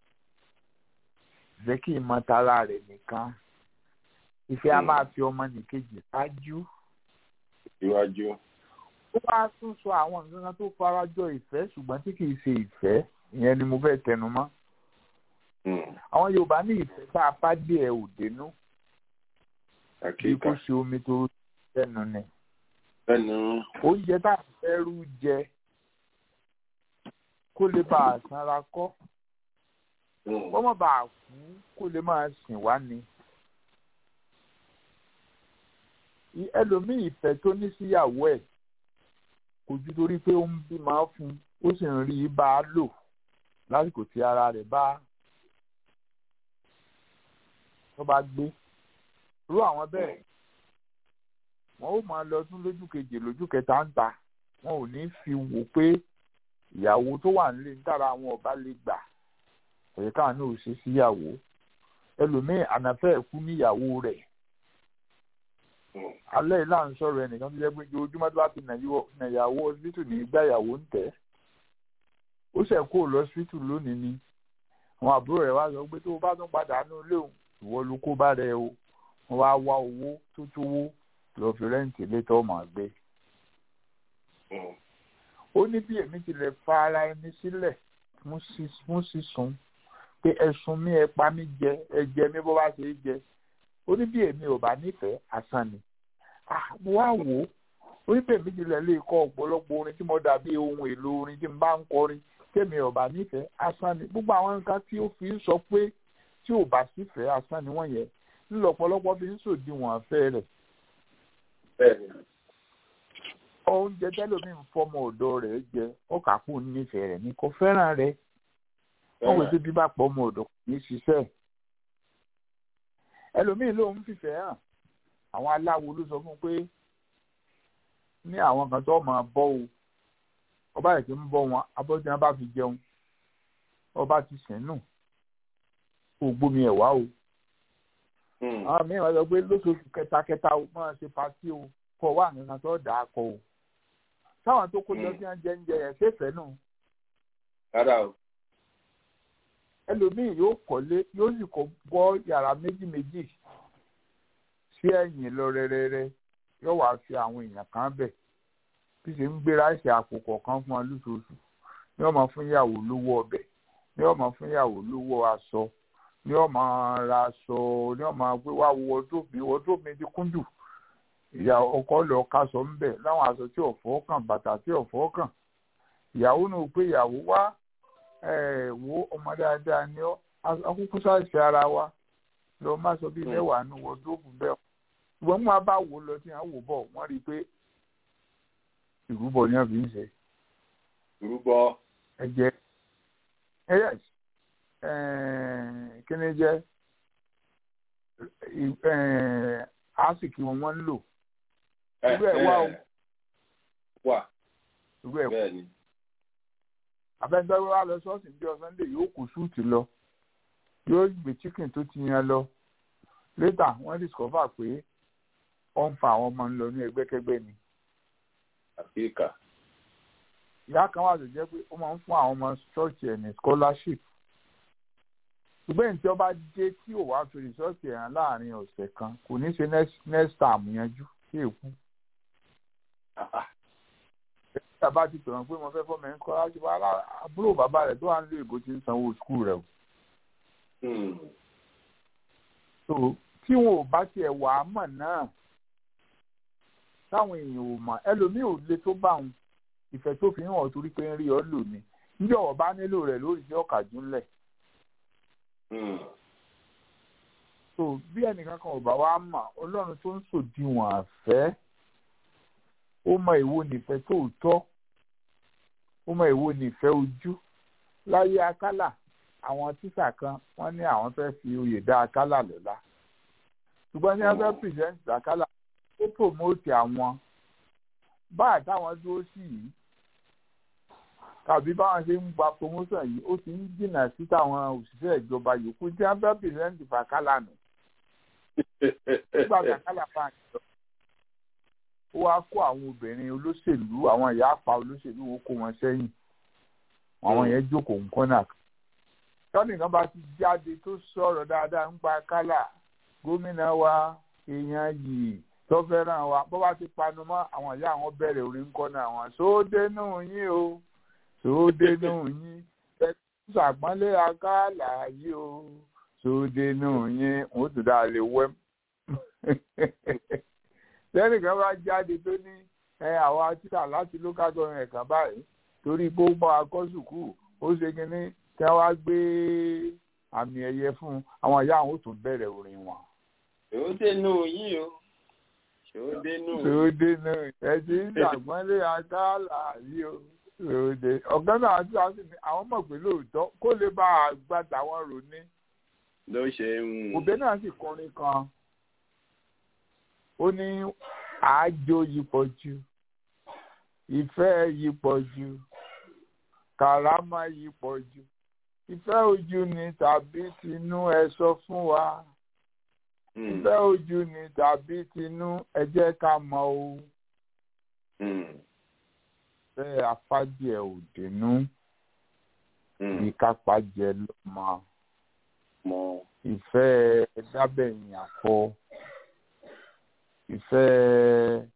ìfẹ́ kì í mọ tara rẹ̀ nìkan ìfẹ́ a Mm. máa fi ọmọ nìkejì ṣáájú síwájú. ó wá tún sọ àwọn nǹkan kan tó farajọ ìfẹ́ ṣùgbọ́n tí kì í ṣe ìfẹ́ ìyẹn ni mo fẹ́ tẹnu mọ́ Mm, àwọn Yorùbá ní ìfẹ́ tá a bá dé ẹ ò dénú bí kò àkíkà ṣe omi tó lẹ́nu ni ẹnu oúnjẹ tá a fẹ́ rú jẹ kó lè bá a sanra kọ́ mm, kó má bàa kú kó lè máa sìn wá ni. I- ẹlòmíì ìfẹ́ tó ní síyàwó ẹ̀ kò ju torí pé ó ń bímọ fún un ó sì ń rí i bá a lò lásìkò tí ara rẹ̀ bá tó bá gbé irú àwọn bẹ́ẹ̀ wọ́n ó máa lọ tún lójú kejì lójú kẹta ń ta wọn ò ní fi wò pé ìyàwó tó wà nílé ń dára àwọn ọba lè gbà kò yẹ káwọn náà ò ṣe síyàwó ẹlòmíì ànàfẹ́ ẹ̀kú níyàwó rẹ̀ mm, alẹ́ yìí là ń sọ̀rọ̀ ẹnìkan tó jẹ́ pé ojoojúmọ́ tó bá ti nàyàwó ọsibítù ní gbàyàwó ń tẹ̀ ó ṣẹ̀ kó lọ ọsibítù lónìí ni àwọn àbúrò rẹ̀ wá sọ pé tó o bá tún padà nú ilé òun ìwọ ló kó bá rẹ o wọ́n wá wá owó tó tówó lọ fi rẹ́ǹtì létọ́ ọmọ gbé mm, ó ní bí èmi tilẹ̀ fa ara ẹni sílẹ̀ fún sí- fún sísun pé ẹ̀sùn mi ẹ pa mí jẹ ẹ jẹ mí bó bá ṣe é jẹ ó ní bí èmi ò bá nífẹ̀ẹ́ asán ni mo wá wò ó oníbẹ̀ méjì lẹ̀ lè kọ́ ọ̀pọ̀lọpọ̀ orin tí mo dàbí ohun èlò orin tí n bá ń kọrin tèmi ò bá nífẹ̀ẹ́ asán ni gbogbo àwọn nǹkan tí ó fi ń sọ pé tí ò bá sífẹ̀ẹ́ asán ni wọ́n yẹ ńlọ ọ̀pọ̀lọpọ̀ fi ń sòdiwọ̀n afẹ́ rẹ̀. oúnjẹ tẹ́lómi ń fọmọ ọ̀dọ́ rẹ̀ jẹ ọkà kù nífẹ̀ẹ́ rẹ̀ ní kò fẹ́ràn rẹ̀ wọ́n wò sí bíbá pọ̀ ọmọ ọ̀dọ́ kò ní ṣiṣẹ́ ẹlòmíì ló ń fìfẹ́ hàn àwọn aláwo ló sọ fún pé ní àwọn kan tó máa bọ́ o ọba yìí ti ń bọ́ wọn abọ́jú wọn bá fi jẹun ọba ti sìn nù kò gbomi ẹ̀ wá o. àwọn mìíràn sọ pé lóṣooṣù kẹtakẹta o máa ṣe pàtí o kọ wá nǹkan tó dà á kọ o. táwọn tó kó lọ sí oúnjẹ ń jẹ ẹ̀ ṣèfẹ́ nù. rárá o. ẹlòmíì yóò kọ́lé yóò sì kọ́ bọ́ yàrá méjì méjì sí ẹ̀yìn lọ rẹ́rẹ́rẹ́ yóò wá fi àwọn èèyàn kan bẹ̀ bí ṣe ń gbé ráìsì àpò kọ̀ọ̀kan fún wọn lóṣooṣù ní ọmọ fún ìyàwó lówó ọbẹ̀ ní ọmọ fún ìyàwó lówó aṣọ ní ọmọ ra aṣọ ní ọmọ pé wá wo wọdróòbù wọdróòbù mi ti kún jù ìyá ọkọ lọ kaṣọ ń bẹ̀ láwọn aṣọ tí ọ̀fọ́ kàn bàtà tí ọ̀fọ́ kàn ìyàwó náà pé ìyàwó wá wo ọmọ dáadáa ní akúkú sáìsì ara wa lọ má sọ bíi mẹ́wàá ní wọdróòbù bẹ́ẹ̀ ṣùgbọ́n mú abá wò lọ tí wọ́n wò bọ̀ wọ́n rí i pé ìrúbọ ni wọ́n fi ń ṣe. ìrúbọ. ẹ̀jẹ̀ yes kíni jẹ́ àásìkí wọn wọ́n ń lò. irú ẹ̀ wá o. wà. irú ẹ̀ bẹ́ẹ̀ ni. abẹ́ńdọ́rọ́ wa lọ sọ́ọ̀sì ní ọjọ́ sunday yóò kó súùtì lọ yóò gbé chicken tó ti yan lọ later wọ́n discover pé ó ń fa àwọn ọmọ ń lọ ní ẹgbẹ́kẹ́gbẹ́ ni. àfíríkà. ìyá kan wà tó jẹ́ pé ó máa ń fún àwọn ọmọ ṣọ́ọ̀ṣì ẹ̀ ní scholarship. ṣùgbọ́n ìtí ọba dé tí ò wá fi rìsọ́ọ̀tì ẹ̀hán láàrin ọ̀sẹ̀ kan kò ní ṣe next term yanjú sí èkú. ẹ̀ka bá ti pè wọ́n pé mo fẹ́ fọ́ mẹ́rin scholarship àbúrò bàbá rẹ̀ tó wà nílò ìbò ti ń sanwó skul rẹ̀ o. so tí wọn ò bá tiẹ̀ wà á mọ̀ náà táwọn èèyàn ò mọ̀ ẹlòmíì ò le tó bá wọn ìfẹ́ tó fi hàn torí pé ń rí ọ lò ní níjọ́ wọ́n bá nílò rẹ̀ lórí iṣẹ́ ọ̀kàjú ńlẹ̀. so bí ẹnìkan kan ò bá wá mọ̀ ọlọ́run tó ń sòdiwọ̀n àfẹ́ ó mọ èwo nífẹ̀ẹ́ tòótọ́ ó mọ èwo nífẹ̀ẹ́ ojú láyé akálà àwọn tíṣà kan wọ́n ní àwọn fẹ́ fi oyè dá akálà lọ́lá ṣùgbọ́n ní wọ́n fẹ́ pìrìsẹ́ǹtì akálà ó promote àwọn báà táwọn dúró sí yìí tàbí báwọn ṣe ń gba promotion yìí ó ti ń jìnnà sí táwọn òṣìṣẹ́ ìjọba yòókù tí wọ́n fẹ́ pìrìsẹ́ǹtì fàkálà nù nígbà kàkálà bá ń lọ ó wá kó àwọn obìnrin olóṣèlú àwọn ìyá àpá olóṣèlú ó kó wọn sẹ́yìn àwọn yẹn jókòó nǹkan náà tọ́nìkan bá ti jáde tó sọ̀rọ̀ dáadáa ń pa kálà gómìnà wa èèyàn yìí tó fẹ́ràn wa bó bá ti panu mọ́ àwọn ìyá àwọn bẹ̀rẹ̀ orí ń kọ́ náà wọn sódénú yín o sódénú yín ẹ ṣàpọ́nlé akálà yìí o sódénú yín òun tó dáa lè wẹ́ lẹ́nìkan bá jáde tó ní ẹ àwa títà láti local government kan báyìí torí pé ó bọ́ akọ́sùkù ó ṣe kínní tí wọ́n wá gbé àmì ẹ̀yẹ fún àwọn ìyá àwọn ò tún bẹ̀rẹ̀ orin wọn. sódénú yín o sódénú. sódénú ẹ ti ń ṣàgbọ́nlé akálà yìí o sódé ọ̀gá náà tí wọ́n sì ní àwọn mọ̀ pé lóòótọ́ kó lè bá a gbà táwọn rò ní. ló ṣe ń. òbí náà sì kọrin kan ó ní àájò yìí pọ̀ jù ìfẹ́ yìí pọ̀ jù kàrámà yìí pọ̀ jù ìfẹ́ ojú ni tàbí tinú ẹ sọ fún wa ìfẹ́ ojú ni tàbí tinú ẹ jẹ́ ká mọ̀ o ìfẹ́ afádìẹ ò dénú ìkápájẹ ló mọ ìfẹ́ dábẹ̀yìn àfọ ìfẹ́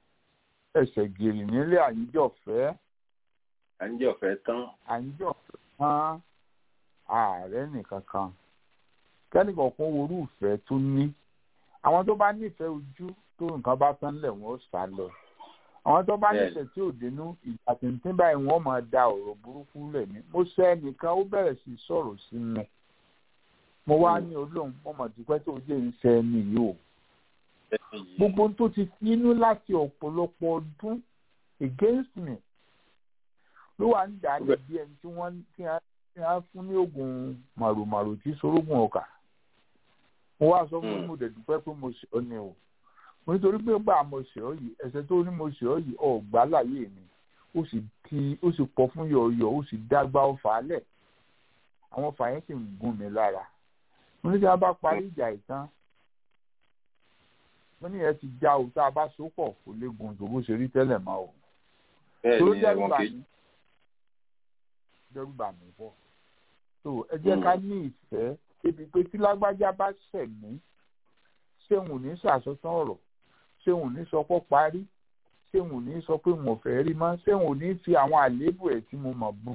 ẹsẹ̀ gèrè nílé àyíjọ̀fẹ́. àyíjọ̀fẹ́ tán. àyíjọ̀fẹ́ mọ́ ààrẹ nìkan kan kẹ́nìkan kan orú ìfẹ́ tó ní àwọn tó bá nífẹ̀ẹ́ ojú tó nǹkan bá tán lẹ̀ wọ́n ó sá lọ àwọn tó bá Bẹ́ẹ̀ni. nífẹ̀ẹ́ tí ò dénú ìgbà tìǹtìǹ báyìí wọ́n máa da ọ̀rọ̀ burúkú lẹ̀ mí mo ṣe ẹnìkan ó bẹ̀rẹ̀ sí í sọ̀rọ̀ sí mi mo wá ní olóhùn mo mọ̀ dípẹ́ tó jẹ́ ń ṣe ẹni yìí o gbogbo ohun tó ti finú láti ọ̀pọ̀lọpọ̀ ọdún against me ló wà ń dà á lẹ̀ bí ẹni tí wọ́n tí a tí a fún ní oògùn màrùmàrù tí sorógùn ọkà mo wá sọ fún mo dẹ̀ dúpẹ́ pé mo ṣe ọ́ ni o mo nítorí pé gbà mo ṣe ọ́ yìí ẹ̀ṣẹ̀ tó ní mo ṣe ọ́ yìí ọ̀gbá láyé mi ó sì ti ó sì pọ̀ fún yọ̀ọ̀yọ̀ ó sì dágbà ọ̀fà alẹ̀ àwọn ọ̀fà yẹn sì ń gún mi lára mo ní tí a bá parí ìjà ìtàn mo ní ẹ ti já o tá a bá so pọ̀ kò lè gùn tó bó ṣe rí tẹ́lẹ̀ mọ́ o bẹ́ẹ̀ tó ni dẹ́rù ẹ̀wọ̀n bà kejì mí dẹ́rù bà mí pọ̀ tó ẹ jẹ́ ká ní ìfẹ́ débi pé tí lágbájá bá ṣẹ̀ mí ṣé òun ò ní ṣàṣọtán ọ̀rọ̀ ṣé òun ò ní sọ pé parí ṣé òun ò ní sọ pé mo fẹ́ rí mọ́ ṣé òun ò ní fi àwọn àléébù ẹ̀ tí mo mọ̀ bú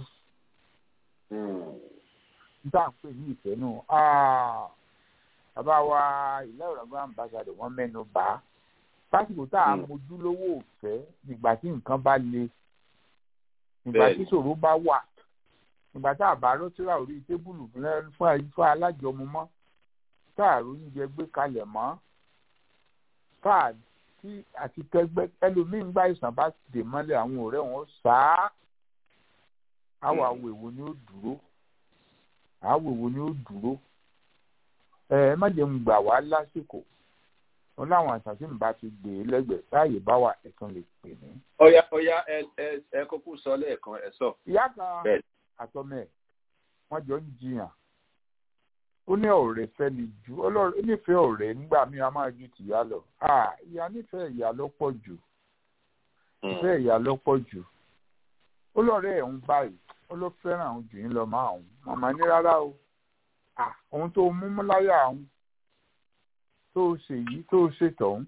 níta ń pè ní ìfẹ́ nù bàbá wa ìlà ìrọ̀gbọ́n àmbàsàdọ̀ wọ́n mẹ́nu bà á pásítọ̀ tá a Mm. mojú lówó òfẹ́ nígbà tí nǹkan bá le nígbà tí Bẹ́ẹ̀ni. ìṣòro bá wà nígbà tá a bá rọ́tírà orí tébùlù fún ẹ- fún ẹ- fún alájọmọ mọ́ tá a róúnjẹ gbé kalẹ̀ mọ́ tá a tí àti tẹgbẹ́ ẹlòmíín bá ìsàn bá dè mọ́lẹ̀ àwọn ọ̀rẹ́ wọn sáá àwọn àwọ̀ èwo ni ó dúró àwọ̀ èwo ni ó dúró ẹ ẹ má jẹ́ ń gbà wá lásìkò wọn láwọn àṣàṣìn bá ti gbé e lẹ́gbẹ̀ẹ́ táàyè bá wà ẹ̀kan lè pè mí. ọ̀ya ọ̀ya ẹ ẹ ẹ kúkú sọ lẹ́ẹ̀kan ẹ sọ. ìyá kan Bẹ́ẹ̀. àtọmọ ẹ̀ wọ́n jọ ń jiyàn ó ní ọ̀rẹ́ fẹ́ ni ju ọlọ́run ó nífẹ̀ẹ́ ọ̀rẹ́ nígbà míì a máa ju tìyá lọ Ah, ìyá nífẹ̀ẹ́ ìyá ló pọ̀ jù nífẹ̀ẹ́ ìyá ló pọ̀ jù ó lọ́rẹ́ ẹ̀ ń báyìí ó ló fẹ́ràn àwọn jù yín lọ máa òun màmá ní rárá o Ah, ohun tó mú mú láyà òun tó o ṣe yìí tó o ṣe tọ̀hún.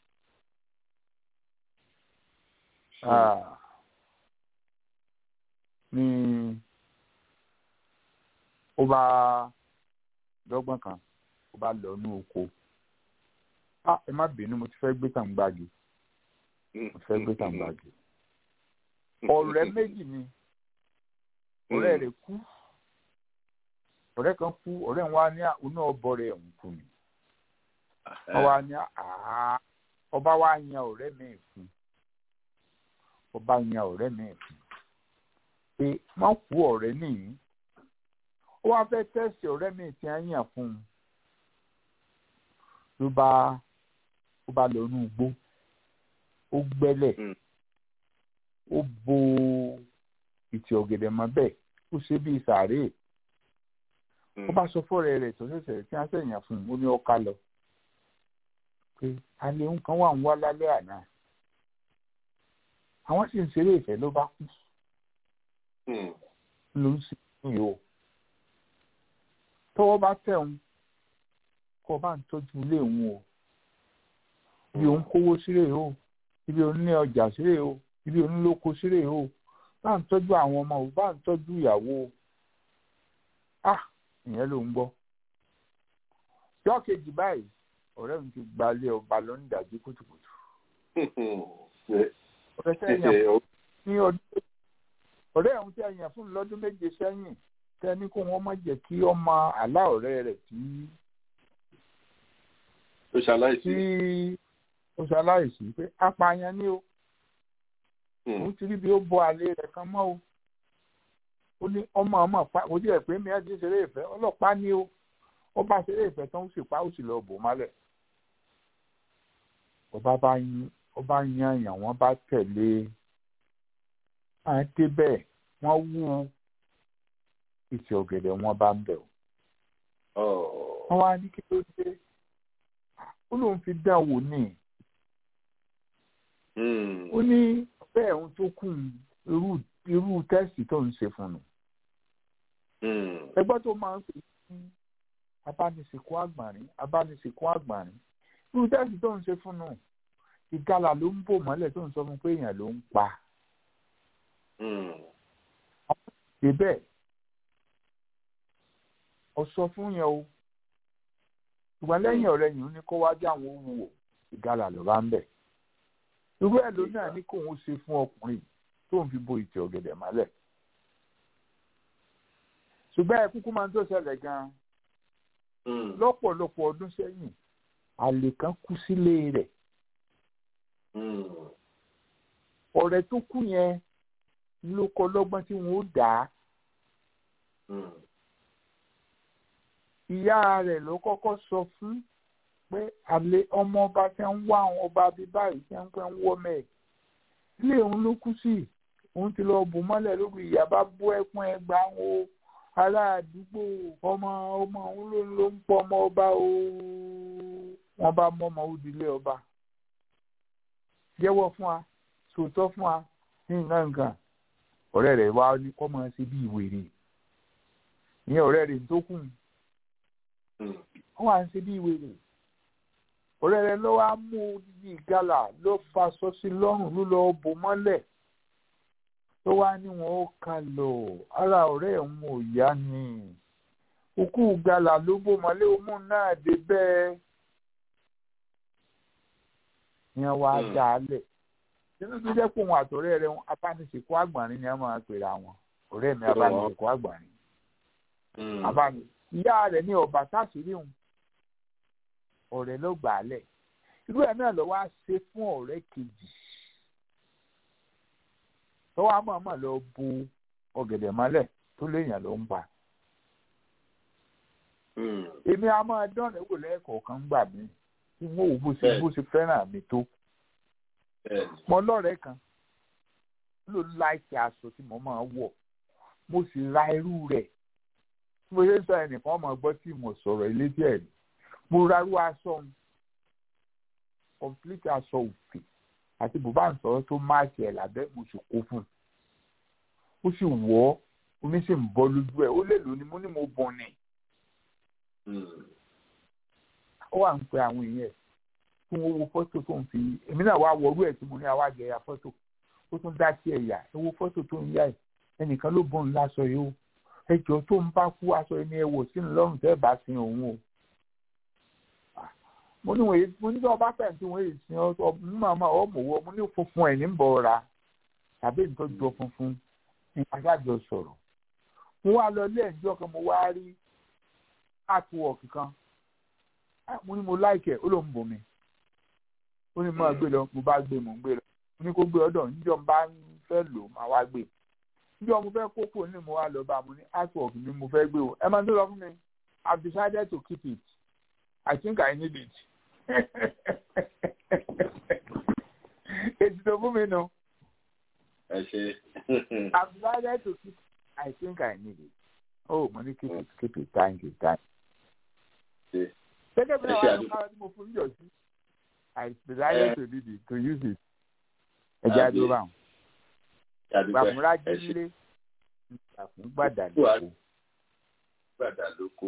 Ah, ní ó bá dọ́gbọ́n kan ó bá lọ ní oko ah ẹ má bínú mo ti fẹ́ gbé tàǹgbàgì mo ti fẹ́ gbé tàǹgbàgì ọ̀rẹ́ méjì ni ọ̀rẹ́ rẹ̀ kú ọ̀rẹ́ kan kú ọ̀rẹ́ wa ní oná ọbọ rẹ̀ ń kú ni wọ́n wá ní àá ọba wa yan ọ̀rẹ́ mi fún ọba yan ọ̀rẹ́ mi fún pé má kú ọ̀rẹ́ nìyí ó wá fẹ́ tẹ̀sí ọ̀rẹ́ mi tí a yàn fún un ló bá ó bá lọ inú igbó ó gbẹ́lẹ̀ Mm. ó bo ìtì ọ̀gẹ̀dẹ̀ mọ́ bẹ́ẹ̀ ó ṣe bí sàárè ó bá sọ fọ́ọ̀rẹ́ rẹ̀ tó ṣẹ̀ṣẹ̀ tí wọ́n ṣẹ̀yàn fún un ó ní ọ̀ka lọ pé alẹ́ ń kan wà ń wá lálẹ́ àná àwọn sì ń ṣeré ìfẹ́ ló bá kú ló ń sìn yìí o tọ́wọ́ bá tẹ̀ ń kọ́ bá ń tọ́jú ilé òun o ibi òun kówó sílẹ̀ o ibi òun ní ọjà sílẹ̀ o ibi òun lóko sílẹ̀ o bá ń tọ́jú àwọn ọmọ o bá ń tọ́jú ìyàwó o ah ìyẹn ló ń gbọ́ yọ kejì báyìí ọ̀rẹ́ mi ti gbalẹ̀ ọba lọ ní ìdájí kùtùkùtù ọ̀rẹ́ sẹ́yìn ní ọdún ọ̀rẹ́ ọ̀hún tí a yàn fún lọ́dún méje sẹ́yìn tẹ́ni kó wọ́n má jẹ́ kí ọmọ àlá ọ̀rẹ́ rẹ̀ tí ó ṣaláìsí. tí ó ṣaláìsí pé apààyàn ni o òun ti rí bí ó bọ àlè rẹ̀ kan mọ́ o ó ní ọmọ ọmọ pa kò tí ẹ̀ pé mi ẹ́ ti ṣeré ìfẹ́ ọlọ́pàá ni o ó bá ṣeré ìfẹ́ tán ó sì pa ó sì lọ bò mọ́lẹ̀ ọba bá yín ọba yan èèyàn wọ́n bá tẹ̀lé à ń débẹ̀ wọ́n wú ìtì ọ̀gẹ̀dẹ̀ wọn bá ń bẹ̀ o wọ́n wá ní kí ló dé ó lóun fi dán wò ní ó ní bẹ́ẹ̀ ohun tó kù irú irú tẹ́sì tó ń ṣe fún un ẹgbẹ́ tó máa ń pè ní abánisìnkú àgbàrín abánisìnkú àgbàrín irú tẹ́sì tó ń ṣe fún un ìgalà ló ń bò mọ́lẹ̀ tó ń sọ fún pé èèyàn ló ń pa débẹ̀ ọ̀sọ́ fún yẹn o ṣùgbọ́n lẹ́yìn ọ̀rẹ́ yìí ó ní kó wájú àwọn ohun wò ìgalà ló bá ń bẹ̀ irú ẹ̀ ló náà ní kóun ṣe fún ọkùnrin tó ń fi bo ìtì ọ̀gẹ̀dẹ̀ mọ́lẹ̀ ṣùgbọ́n ẹ kúkú máa ń tó ṣẹlẹ̀ gan-an lọ́pọ̀lọpọ̀ ọdún sẹ́yìn àlè kan kú sílé rẹ̀ ọ̀rẹ́ tó kú yẹn ló kọ lọ́gbọ́n tí wọ́n ó dà á ìyá rẹ̀ ló kọ́kọ́ sọ fún pé àlè ọmọ ọba tí ń wá àwọn ọba bíi báyìí tí ń pẹ́ ń wọ́ mẹ́ẹ̀ ilé òun ló kú sí òun ti lọ bù mọ́lẹ̀ lórí ìyá bá bú ẹkún ẹgbà ń wo ará àdúgbò ọmọ ọmọ òun ló ló ń pọ ọmọ ọba o wọ́n bá mọ ọmọ òdìlé ọba jẹ́wọ́ fún wa sòótọ́ fún wa ní nǹkan nǹkan ọ̀rẹ́ rẹ̀ wá ní kọ́ máa ṣe bí ìwèrè ní ọ̀rẹ́ rẹ̀ tó kù wọ́n wá ń ṣe bí ìwèrè ọ̀rẹ́ rẹ̀ ló wá mú odidi ìgalà ló faṣọ sí lọ́rùn ló lọ bò mọ́lẹ̀ tó wá ní wọn ó kà lọ ara ọ̀rẹ́ òun ò yá ni òkú ìgalà ló bò mọ́lẹ̀ òun náà dé bẹ́ẹ̀ ni wọ́n wá dá a lẹ̀ nínú tó jẹ́ pé òun àtọ̀rẹ́ rẹ̀ abánisìnkú àgbọ̀nrín ni wọ́n máa pèrè àwọn ọ̀rẹ́ mi abánisìnkú àgbọ̀nrín abáni ìyá rẹ̀ ní ọba táṣìírí òun ọ̀rẹ́ ló gbà á lẹ̀ irú ẹ̀ náà ló wá ṣe fún ọ̀rẹ́ kejì tó wá mọ̀ọ́mọ̀ lọ bu ọ̀gẹ̀dẹ̀ mọ́lẹ̀ tó léèyàn ló ń pa èmi a máa dán ẹ̀wò lẹ́ẹ̀kọ̀ọ̀kan gbà mí tí wọ́n wò bó ṣe bó ṣe fẹ́ràn mi tó mo lọ́rẹ̀ẹ́ kan ló láìsí aṣọ tí mo máa wọ̀ mo sì ra irú rẹ̀ tí mo ṣe ń sọ ẹnìkan ọmọ gbọ́ tí mo sọ̀rọ̀ ilé díẹ̀ ni mo ra irú aṣọ òun complete aṣọ òfì àti bùbá ìsọ̀rọ̀ tó máàkì ẹ̀ lábẹ́ mo sì kó fún un ó sì wọ̀ ọ́ omi sì ń bọ́ lójú ẹ̀ ó lè lò ní mo ní mo bọ̀ ni ó wà ń pe àwọn èèyàn ẹ̀ tí wọ́n wo fọ́tò tó ń fi èmi náà wá wọrú ẹ̀ tí mo ní àwa jẹ̀yà fọ́tò ó tún dá sí ẹ̀yà ẹ wo fọ́tò tó ń yá ẹ̀ ẹnìkan ló bọ̀ ń láṣọ yìí ó ẹjọ́ tó ń bá kú aṣọ ẹni ẹ wò sínú lọ́rùn tẹ́ bá sin òun o mo ní wòye mo ní tí wọ́n bá fẹ̀ tí wọ́n yìí sin ọ mú màmá ọ mọ̀ wọ́ mo ní funfun ẹ̀ ní bọ̀ ra tàbí ìtọ́jú funfun ní aṣáájọ sọ̀rọ̀ mo wá lọ ilé ẹ̀jọ́ kan mo wá rí artwork kan mo ní mo láìkẹ̀ ó ló ń bò mí ó ní mo gbé lọ mo bá gbé mo ń gbé lọ mo ní kó gbé ọ̀dọ̀ níjọ́ mo bá fẹ́ lò máa wá gbé níjọ́ mo fẹ́ kókó ní mo wá lọ bá mo ní artwork mi mo fẹ́ gbé o ẹ máa ń tó lọ fún mi I've decided to keep it I think I need it ètò tó fún mi nù. ẹ ṣe. I've decided to keep it I think I need it oh mo ní keep it keep it thank you thank you. gẹ́gẹ́ bí wàá lọ káwọn tí mo fún yọ̀ sí. I decided to need it to use it. Ẹ jẹ́ àdúrà báwọn. Gbàmúra jílé. Gbàmú gbàdà lóko. Gbàdà lóko.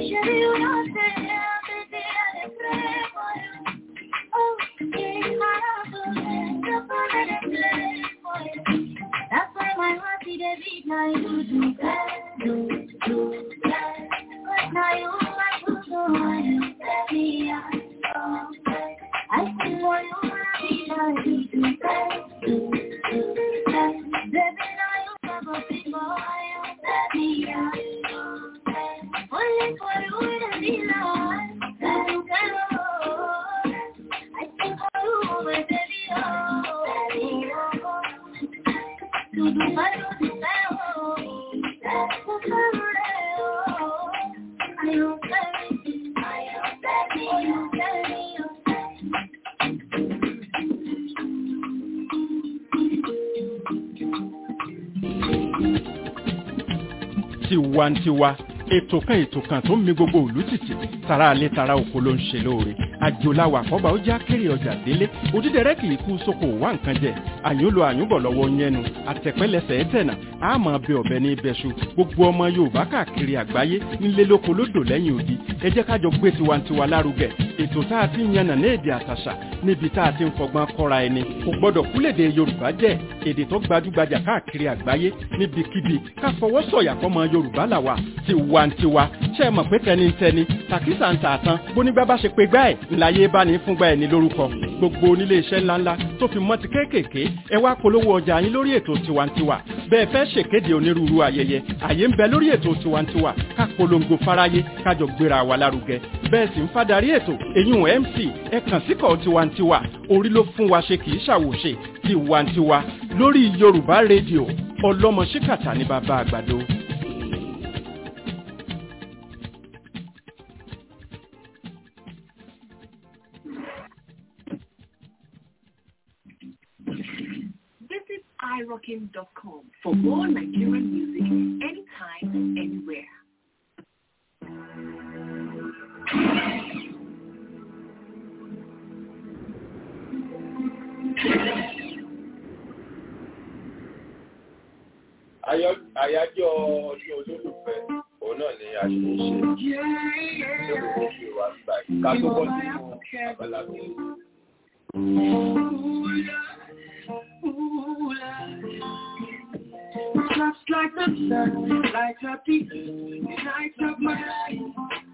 That's why my heart beat a beat now you do that, do, do that. But now you my good one, let me out. I still want you to be like you do that, do, do that. Baby, now you have a big boy, let me out. Only for you to be like, let me go. I think for you, my baby, oh, let me go. Tudo vai no céu, o camarão. Ai, eu sei, ai, eu sei, eu sei, eu sei. tiwantiwa ètò kan ètò kan tó ń mi gbogbo òlú tìtì tara alẹ́ tara oko ló ń ṣe lóore àjòláwà àkọ́bà ó já kéré ọjà délé òdídẹrẹ́ kì í kú sóko wá nǹkan jẹ àyúnlo àyúnbọ̀ lọ́wọ́ yẹnu àtẹ̀pẹ́lẹsẹ̀ ẹ̀tẹ̀nà àmọ́ bẹ ọ̀bẹ ní ibẹ̀ṣu gbogbo ọmọ yorùbá káàkiri àgbáyé nílé lóko lódò lẹ́yìn odi ẹ jẹ́ ká jọ gbé tiwantiwa lárugẹ ètò tá a ti ń yànnà ní èdè àtàṣà níbi tá a ti ń fọgbọ́n kọ́ra ẹni kò gbọ́dọ̀ kúlèdè yorùbá jẹ́ èdè tó gbajúgbajà káàkiri àgbáyé níbikíbi ká fọwọ́ sọ̀yà fọmọ yorùbá làwà tiwantiwa ṣe é mọ̀ pé tẹnitẹni tàkísà ń tà tán bónígbà bá ṣe pé gbá ẹ̀ ńláyé bá ní fúngbà ẹ̀ ní lórúkọ gbogbo onílé iṣẹ́ ńláńlá tó fi mọ́ ti kéékèèké ẹ wá polówó ọjà yín lórí ètò tiwantiwa bẹ́ẹ̀ fẹ́ ṣèkéde onírúurú ayẹyẹ àyè ń bẹ lórí ètò tiwantiwa ká polongo fáráyé kájọ gbéra wa lárugẹ bẹ́ẹ̀ sì ń fadarí ètò èyún mc ẹ kàn síkọ̀ tiwantiwa orí ló fún wa ṣe kì í ṣàwòṣe tiwantiwa lórí yorùbá rédíò ọlọ́mọ ṣíkàtà ní bàbá àgbàdo. Visit irockin.com for more Nigerian music anytime, anywhere. Ayọ̀- àyájọ́ ọdún olólùfẹ́ òun náà ni a ṣe ń ṣe lórí gbogbo ìwà nígbà yìí ká tó bọ́ sínú abala mi. Just like the sun, light up the light up my life.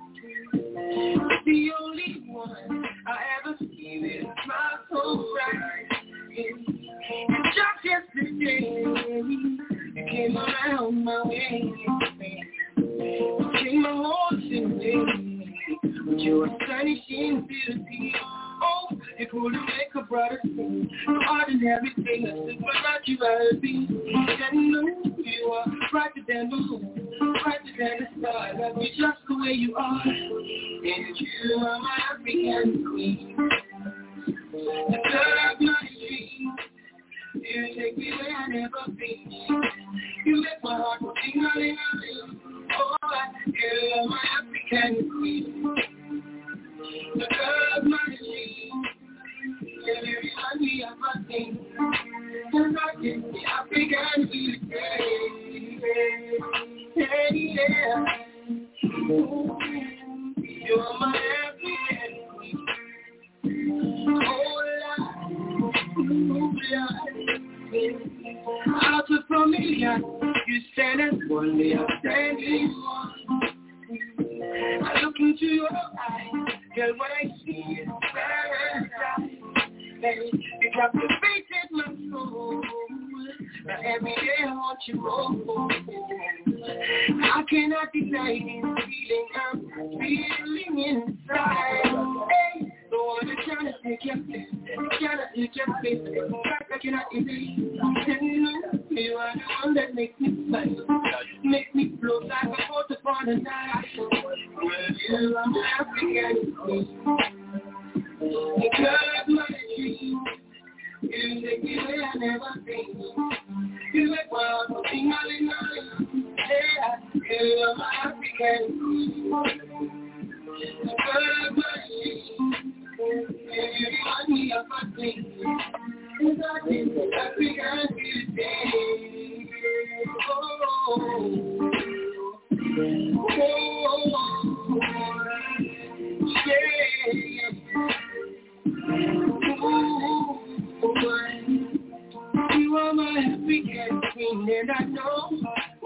The only one I ever see with a smile so bright. Just yesterday, you came around my way. Came my whole day with your astonishing beauty. Oh, you could make a brother sing. Ordinary thing, but not you rather be. And know you are brighter than the moon, brighter than the stars. Love you just the way you are. And you are my African queen. The girl of my dreams. You take me where I never been. You make my heart go ding a ling a ling. Oh, you are my African queen. The girl of my dreams. You remind me of my thing. And I get the African queen. Hey, yeah. You are my African queen. Oh, out of familiar, you stand as one, me I'm standing one. I look into your eyes, girl, what I see is paradise. Hey, you captivated my soul. Now every day I want you more. I cannot deny this feeling I'm feeling inside. Hey, the one that's trying to take your place, trying to take your place. I cannot erase. And you are the one that makes me smile, make me float like a boat upon a night. You are my African queen, the girl of my dreams. You take me where I never been. You make my heart go sing a ling a ling. Yeah, you are my African queen. The girl of my dreams. You remind me of my dreams. And I think African beauty. Oh, oh, oh.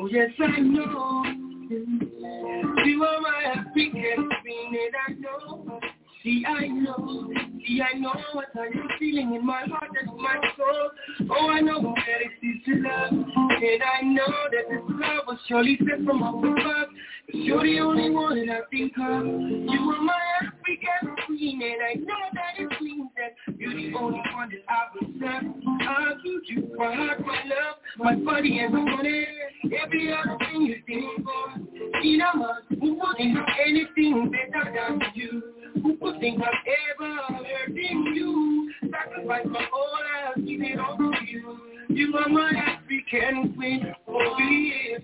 yes, I know. You are my African queen, and I know. See, I know. See, I know what I am feeling in my heart and my soul. Oh, I know that it is to love. And I know that this love was surely sent from up above. Cause you're the only one that I think of. You are my African queen, and I know that it means that you're the only one that I will serve. I'll give you my heart, my love, my body and my money. Every other thing you think for. In a month, who wouldn't have anything better than you? Who could think of ever hurting you? Sacrifice my whole life, give it all to you. You are my African queen, oh yes.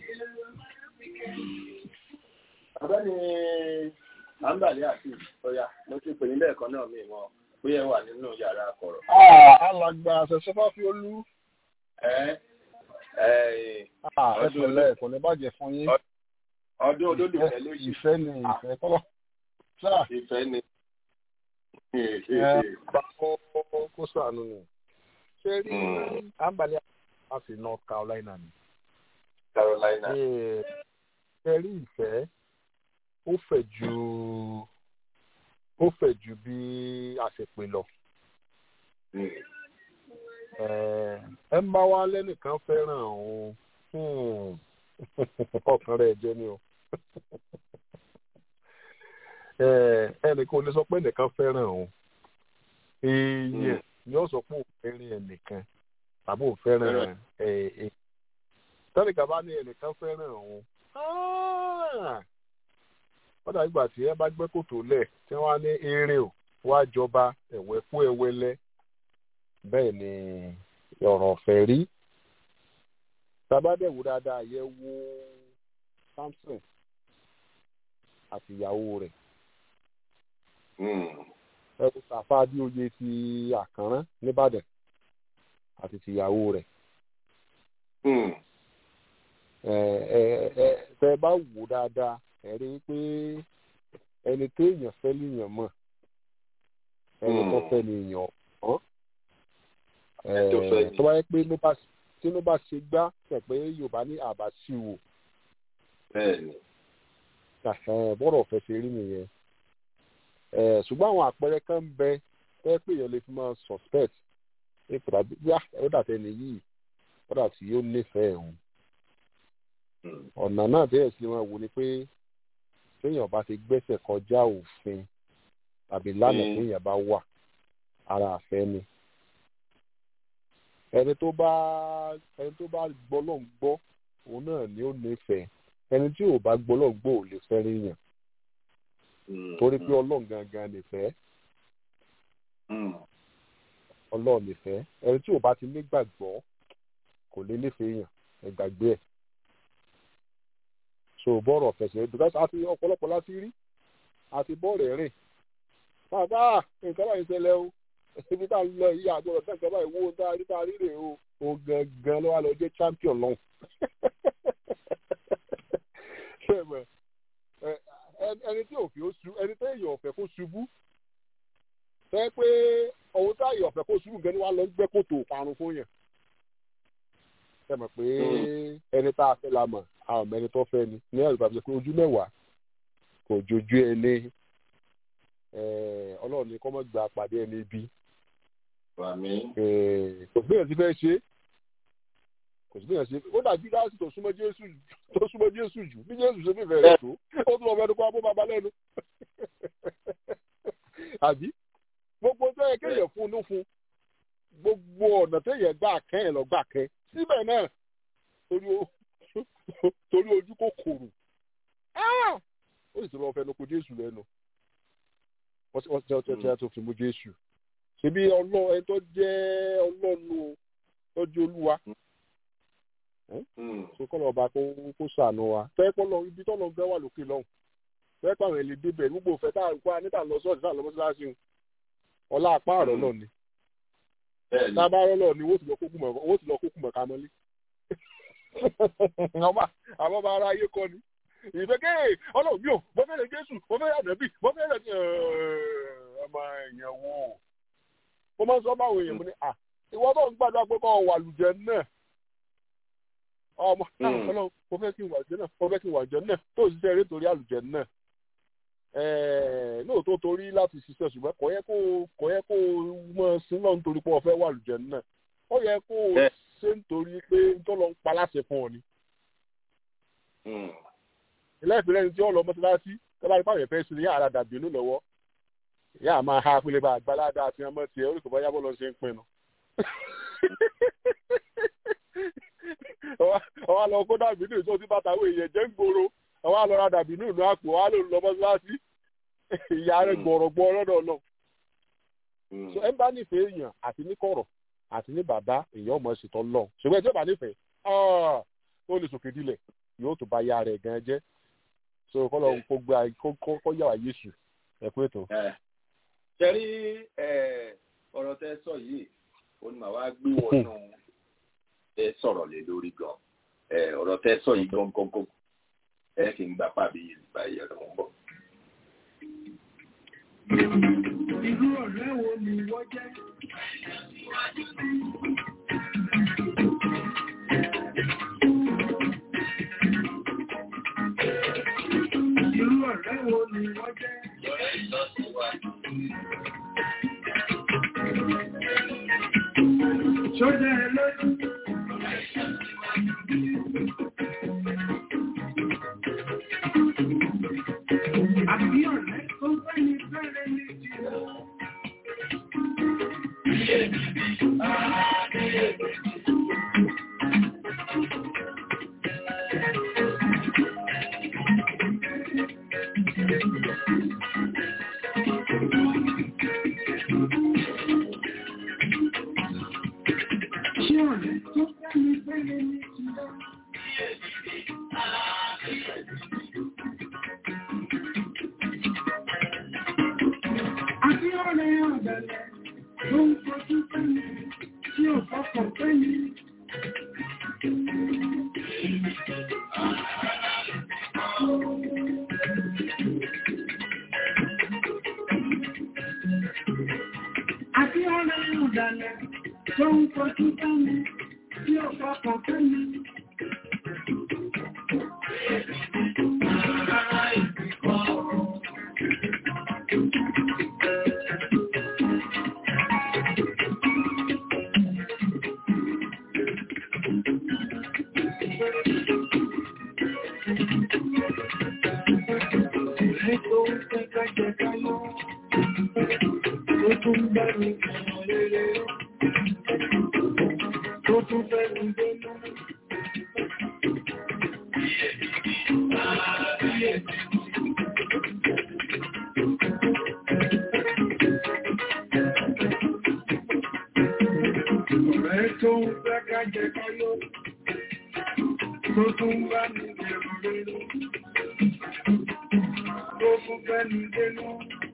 Ọ̀gbẹ́ni Ambali àti Ọya, mo ti pè ní lẹ́ẹ̀kan náà mi mọ̀ bóyá ẹ wà nínú yàrá akọ̀rọ̀. alàgbà àṣẹṣẹfà fi olú Ẹ ẹ ẹ pẹ̀lẹ́ kò ní bàjẹ́ fún yín ọdún olólùfẹ́ ló yìí ìfẹ́ ni ìfẹ́ kọ́lọ́ sáà ìfẹ́ ni. ẹ bá kó kó sànù ni ṣé rí àǹbálẹ̀ àti North Carolina ni Carolina. Ẹ- ṣé rí ìfẹ́ ó fẹ̀ ju ó fẹ̀ ju bí a ṣe pè lọ ẹ ẹ ń bá wa lẹ́nìkan fẹ́ràn òun hmm, ọkàn rẹ̀ jẹ́ ni o ẹ ẹnìkan ò lè sọ pé ẹnìkan fẹ́ràn òun èèyàn ni ó sọ pé òun fẹ́ràn ẹnìkan tàbí òun fẹ́ràn ẹ ẹ tẹ́nìkan bá ní ẹnìkan fẹ́ràn òun ah, wọ́n dàbí ìgbà tí ẹ bá gbẹ́ kòtò lẹ̀ tí wọ́n á ní eré o wá jọba ẹ̀wẹ̀ kú ẹwẹ́lẹ́ bẹ́ẹ̀ ni ọ̀rọ̀ ọ̀fẹ́ rí tabadẹ̀wò dáadáa yẹ wo Samson àti ìyàwó rẹ̀ ẹ wo Sàfà Adéoyè ti Àkànrán nìbàdàn àti tìyàwó rẹ̀ ẹ ẹ ẹ tẹ bá wò dáadáa ẹ rí i pé ẹni téèyàn fẹ́ lèèyàn mọ̀ ẹni tó fẹ́ ni èèyàn ọ̀hún tó fẹ́ ni. tó bá yẹ pé ló bá tí ló bá ṣe gbá tẹ̀ pé Yorùbá ní àbá sí wò Bẹ́ẹ̀ni. bọ́rọ̀ ọ̀fẹ́ ṣe rí nìyẹn Eh, ṣùgbọ́n àwọn àpẹẹrẹ kan ń bẹ tẹ́ pé èèyàn lè fi máa suspect ní pàtàkì yá ó dàtẹ́ nìyí ó dà tí yóò nífẹ̀ẹ́ òun ọ̀nà náà bẹ́ẹ̀ sì máa wò ni pé téèyàn bá ti gbẹ́sẹ̀ kọjá òfin tàbí lánàá Mm. téèyàn bá wà ara àfẹ́ ni ẹni tó bá ẹni tó bá gbọ́ ló ń gbọ́ òun náà ni ó nífẹ̀ẹ́ ẹni tí ò bá gbọ́ ló ń gbọ́ ò lè fẹ́ ríyàn torí pé ọlọ́run gangan nìfẹ́ ọlọ́run nìfẹ́ ẹni tí ò bá ti nígbàgbọ́ kò lè nífẹ̀ẹ́ yàn ẹ gbàgbé ẹ̀ so bọ́ọ̀rọ̀ fẹsẹ̀ because àti ọ̀pọ̀lọpọ̀ láti rí àti bọ́ọ̀rù ẹ̀rìn máa bá nǹkan báyìí ṣẹlẹ̀ o ibi tá a lọ yìí àgbọ̀dọ̀ tẹ̀ nǹkan báyìí wo tá a rí tá a rí rè o o gangan ló wà lọ jẹ́ champion lọ́hùn ṣé ẹ mọ̀ ẹ ẹ- ẹni tí òfin ó ṣubú ẹni tó èèyàn ọ̀fẹ́ kó ṣubú fẹ́ pé ohun tá èèyàn ọ̀fẹ́ kó ṣubú gan ni wàá lọ gbẹ́ kòtò parun fún yàn ṣe mọ̀ pé ẹni tá a fẹ́ la mọ̀ àwọn ọmọ ẹni tó fẹ́ ni ní ẹ̀rù ìbàbí pé ojú mẹ́wàá kò jojú ẹni eh, ọlọ́run ní kọ́ mọ́ gba pàdé ẹni bí Wàmí. kò sí bẹ́ẹ̀ sí fẹ́ ṣe kò sí bẹ́ẹ̀ ṣe ó dàbí láti tó súnmọ́ jésù tó súnmọ́ jésù jù bí jésù ṣe fífẹ́ rẹ̀ tó ó tún ọmọ ẹni kó abó bàbá lẹ́nu àbí gbogbo tó yẹ kéèyàn fún un fún gbogbo ọ̀nà téèyàn gbà kẹ́ ẹ̀ lọ gbà kẹ́ síbẹ̀ náà torí o- torí ojú kò kòrò Ah! ó sì tún lọ fẹnu kò jésù lẹ́nu wọ́n ti wọ́n ti wọ́n ti wọ́n ti fi mú jésù ṣebí ọlọ́ ẹni tó jẹ́ ọlọ́nu tó jẹ́ olúwa tó kọ́ lọ́ọ́ bá kó kó sànù wa fẹ́ kọ́ lọ ibi tọ́lọ́ gbẹ́ wà lókè lọ́hùn fẹ́ pàwọn èlé débẹ̀ gbogbo òfẹ́ tá à ń kó anítà lọ sọ́ọ̀tì tá à lọ mọ́sálásí ń ọlá apá àrọ́ náà ni Bẹ́ẹ̀ni. tá a bá rọ́ lọ ni wọ́n ti lọ kókù mọ̀ wọ́n ti lọ kókù mọ̀ ká mọ́lé àwọn àwọn ọba ara ayé kọ́ ni ìfẹ́ kéè ọlọ́run mi ò mo fẹ́ rẹ̀ jésù mo fẹ́ rẹ̀ ànábì mo fẹ́ rẹ̀ ọmọ èèyàn wo mo máa ń sọ báwo èèyàn mo ní à ìwọ tó ń gbàdúrà pé kọ́ ọ wà lùjẹ náà ọmọ ọlọ́run mo fẹ́ kí n wà jẹ́ náà mo fẹ́ kí n wà jẹ́ náà tó o ṣiṣẹ́ eré torí àlùjẹ náà lóòótọ́ torí láti ṣiṣẹ́ ṣùgbọ́n kò yẹ kó kò yẹ kó mọ̀ sí náà nítorí pé o fẹ́ wà àlùjẹ náà ó yẹ kó o ṣe nítorí pé tó lọ ń pa láṣẹ fún ọ ni. ilé ìpínlẹ̀ ní tí ó lọ mọ́tíláṣí tó bá rí pàrọ̀ ìfẹ́ sí ní yàrá dàbí inú lọ́wọ́ ìyá máa ha pélé bá àgbàládá àti ọmọ tiẹ̀ orí kò bá yábọ̀ lọ ṣe ń pinnu ọwọ́ lọ kó dàbí nínú tó ti bàtà àwọn èèyàn jẹ́ ń gbòòrò ọwọ́ lọ ra dàbí nínú àpò ọwọ́ lọ lọ mọ́sálásí ìyá rẹ̀ gbọ̀rọ̀gbọ̀ lọ́dọ̀ náà. so ẹ bá nífẹ̀ẹ́ èèyàn àti ní kọ̀rọ̀ àti ní bàbá èèyàn ọmọ ṣètò lọ ṣùgbọ́n ẹjọ́ bá nífẹ̀ẹ́ ó lè sòkè dilẹ̀ yóò tó bá ya rẹ̀ gan jẹ́ so kọ́ lọ kó gbé kó yà wá yéṣu ẹ pé tó. ṣe rí ọ̀rọ̀ tẹ sọ yìí ó ní màá wá gbé wọnú ẹ sọ̀rọ̀ lé lórí gan ẹ ọ̀rọ̀ tẹ sọ yìí gan gan gan ẹ kì í gbà pàbí yìí nípa ẹ̀yẹ ló ń bọ̀. Irú ọ̀rẹ́ wo ni wọ́n jẹ́? Irú ọ̀rẹ́ wo ni wọ́n jẹ́? Ṣọ́jà ẹ lójú. Àbí ọ̀rẹ́ tó fẹ́ ni fẹ́rẹ̀ ní jìnnà. Ṣé ọ̀rẹ́ tó fẹ́ ni fẹ́rẹ̀ ní jìnnà? Àbí ọ̀rẹ́ ọ̀dẹ̀lẹ̀ ló ń fojú fẹ́mi tí ò fọkàn fẹ́mi. Àbí ọ̀rẹ́ ọ̀dẹ̀lẹ̀ ló ń fojú fẹ́mi tí ò fọkàn fẹ́mi. Ọ̀rẹ́ tó ń fẹ́ ká jẹ ká lọ, tó tún bá mi kàn rere, tó tún fẹ́ mi gbéná. Ọ̀rẹ́ tó ń fẹ́ ká jẹ ká lọ, tó tún bá mi bẹ̀rù rere, tó tún fẹ́ mi gbéná.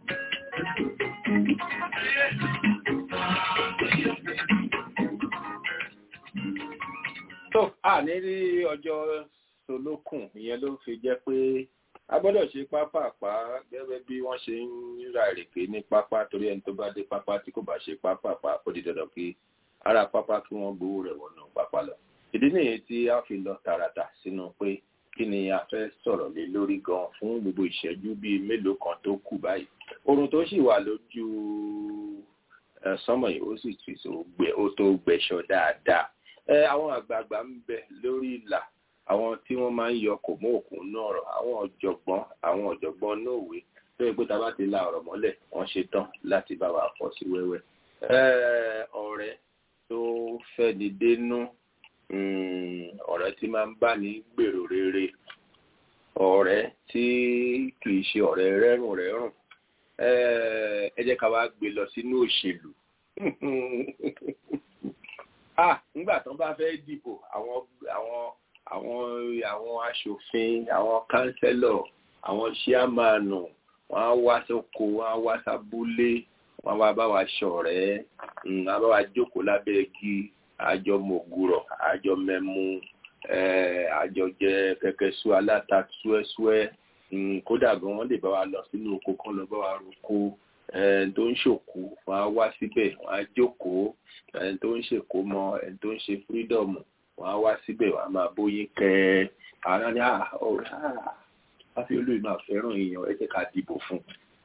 tó a ní rí ọjọ́ solókùn ìyẹn ló fi jẹ́ pé a gbọ́dọ̀ ṣe pápápá gẹ́gẹ́ bí wọ́n ṣe ń ra ìrèké ní pápá torí ẹni tó bá dé pápá tí kò bá ṣe pápápá ó di dandan kí ara pápá kí wọ́n gbowó rẹ̀ wọnú pápá lọ. ìdí nìyẹn tí a fi lọ tààràtà sínú pé kí ni a fẹ́ sọ̀rọ̀ lé lórí gan fún gbogbo ìṣẹ́jú bíi mélòó kan tó kù báyìí. oorun tó sì wà lójú sánmọ̀ yìí ó sì tù ó tó gbẹ̀ṣọ dáadáa ẹ àwọn àgbààgbà ń bẹ lórí ìlà àwọn tí wọ́n máa ń yọ kò mọ òkun náà rọ àwọn ọ̀jọ̀gbọ́n àwọn ọ̀jọ̀gbọ́n náà wé tó yẹ pé tá a bá ti la ọ̀rọ̀ mọ́lẹ̀ wọ́n ṣe tán láti bá wa fọ́ sí wẹ́wẹ́ ọ̀rẹ́ tó fẹ́ni dénú ọ̀rẹ́ tí máa ń bá ní gbèrò rere ọ̀rẹ́ tí kì í ṣe ọ̀rẹ́ rẹ́rùn rẹ́rùn ẹ jẹ́ ká wá gbé lọ sínú òṣèlú ah nígbà tán bá fẹ́ dìbò àwọn àwọn àwọn àwọn aṣòfin àwọn kánsẹ́lọ̀ àwọn ṣíàmánù wọ́n á wá sóko wọ́n á wá sábúlé wọ́n á wá bá wa ṣọ̀rẹ́ wọ́n á bá wa jókòó lábẹ́ igi àjọ mògùrọ̀ àjọ mẹ́mú àjọ jẹ kẹ̀kẹ́ sú aláta súẹ́súẹ́ kódà gan wọ́n lè bá wa lọ sínú oko kan lọ bá wa roko ẹni tó ń ṣòkú wọn á wá síbẹ̀ wọn á jókòó ẹni tó ń ṣèkó mọ ẹni tó ń ṣe fírídọ̀mù wọn wọ́n á wá síbẹ̀ wọ́n á máa bóyin kẹ́ àwọn ní ọ̀rẹ́ àfi olóyè máa fẹ́ràn èèyàn ẹ jẹ́ ká dìbò fún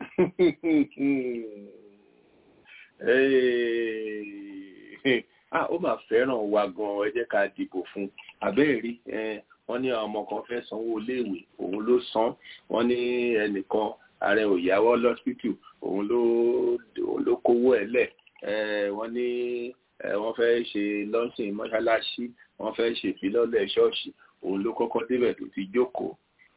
ah ó máa fẹ́ràn wa gan ẹ jẹ́ ká dìbò fún abẹ́ẹ̀rí wọ́n ní ọmọ kan fẹ́ sanwó iléèwé òun ló san wọ́n ní ẹnìkan ààrẹ òyàwó lọ́sítù òun ló òun ló kówó ẹ̀ lẹ̀ wọ́n ní wọ́n fẹ́ ṣe lọ́sìn mọ́ṣáláṣí wọ́n fẹ́ ṣe ìfilọ́lẹ̀ ṣọ́ọ̀ṣì òun ló kọ́kọ́ débẹ̀ tó ti jókòó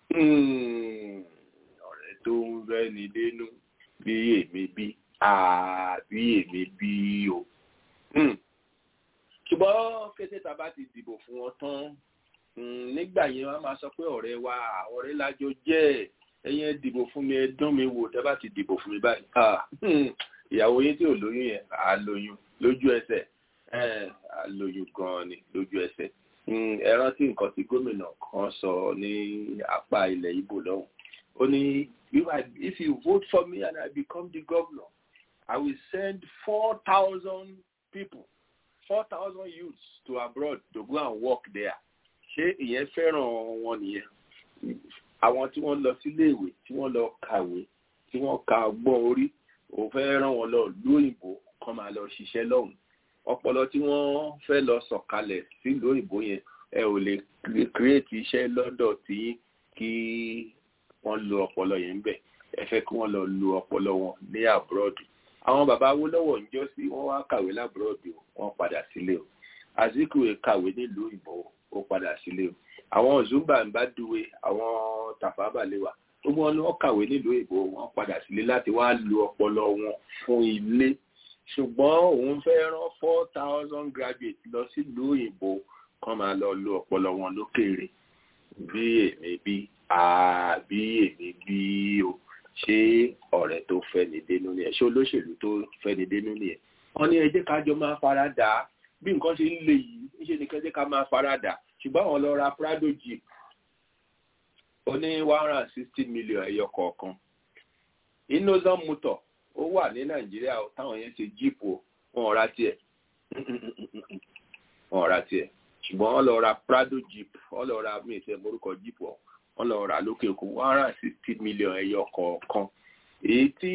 ọ̀rẹ́ tó ń rẹ́ni dénú bí èmi bí àbí èmi bí o ṣùgbọ́n kété tá a bá ti dìbò fún wọn tán nígbà yẹn wọ́n máa sọ pé ọ̀rẹ́ wa ọ̀rẹ́ lájọ jẹ́ ẹ̀yin ẹ dìbò fún mi ẹ dán mi wò tẹ́ bá ti dìbò fún mi báyìí ìyàwó yín tí ò lóyún yẹn á lóyún lójú ẹsẹ̀ á lóyún gan-an ni lójú ẹsẹ̀ ẹ rántí nǹkan tí gómìnà kan sọ ní apá ilẹ̀ Ìgbò lọ́hùn ó ní if you vote for me and I become the governor I will send four thousand people four thousand youths to abroad to go and work there ṣé ìyẹn fẹ́ràn wọn nìyẹn àwọn tí wọ́n lọ síléèwé tí wọ́n lọ kàwé tí wọ́n ka ọgbọ́n orí òun fẹ́ rán wọn lọ lóyìnbó kan máa lọ ṣiṣẹ́ lọ́hùn ọpọlọ tí wọ́n fẹ́ lọ sọ̀kalẹ̀ sílùú òyìnbó yẹn ẹ ò lè kírètì iṣẹ́ lọ́dọ̀ tí kí wọ́n lo ọpọlọ yẹn ń bẹ̀ ẹ fẹ́ kí wọ́n lọ lo ọpọlọ wọn ní àbúrọ̀dù àwọn bàbá Awólọ́wọ̀ ń jọ́ sí wọ́n wá kàwé lábúrọ̀dù wọ́n padà sílé o Azikiwe kàwé nílùú òyìnbó ó padà sílé o àwọn Zumba Mbadiwe àwọn Tafawa Balewa gbogbo wọn ni wọ́n kàwé nílùú òyìnbó wọ́n padà sílé láti wá lo ọpọlọ wọn fún ilé ṣùgbọ́n òun fẹ́ rán four thousand graduates lọ sílùú òyìnbó kán máa lọ lo ọpọlọ wọn lókèèrè bí èmi bí àbí èmi bí o ṣé ọ̀rẹ́ tó fẹ́ni dénú ni ẹ̀ ṣé olóṣèlú tó fẹ́ni dénú ni ẹ̀ wọ́n ní ẹ jẹ́ ká jọ máa fara dà á bí nǹkan ṣe ń le yìí níṣẹ́ ni kẹ́jẹ́ ká máa fara dà ṣùgbọ́n àwọn lọ ra Prado jeep ó ní one hundred and sixty million ẹyọ kọ̀ọ̀kan Innocent motor ó wà ní Nàìjíríà táwọn yẹn ṣe jeep o wọn ò ra tiẹ̀ wọn ò ra tiẹ̀ ṣùgbọ́n wọ́n lọ ra Prado jeep wọ́n lọ ra mí ìfẹ́ morúkọ jeep ọ̀ wọ́n lọ rà lókè òkun one hundred and sixty million ẹyọ kọ̀ọ̀kan èyí tí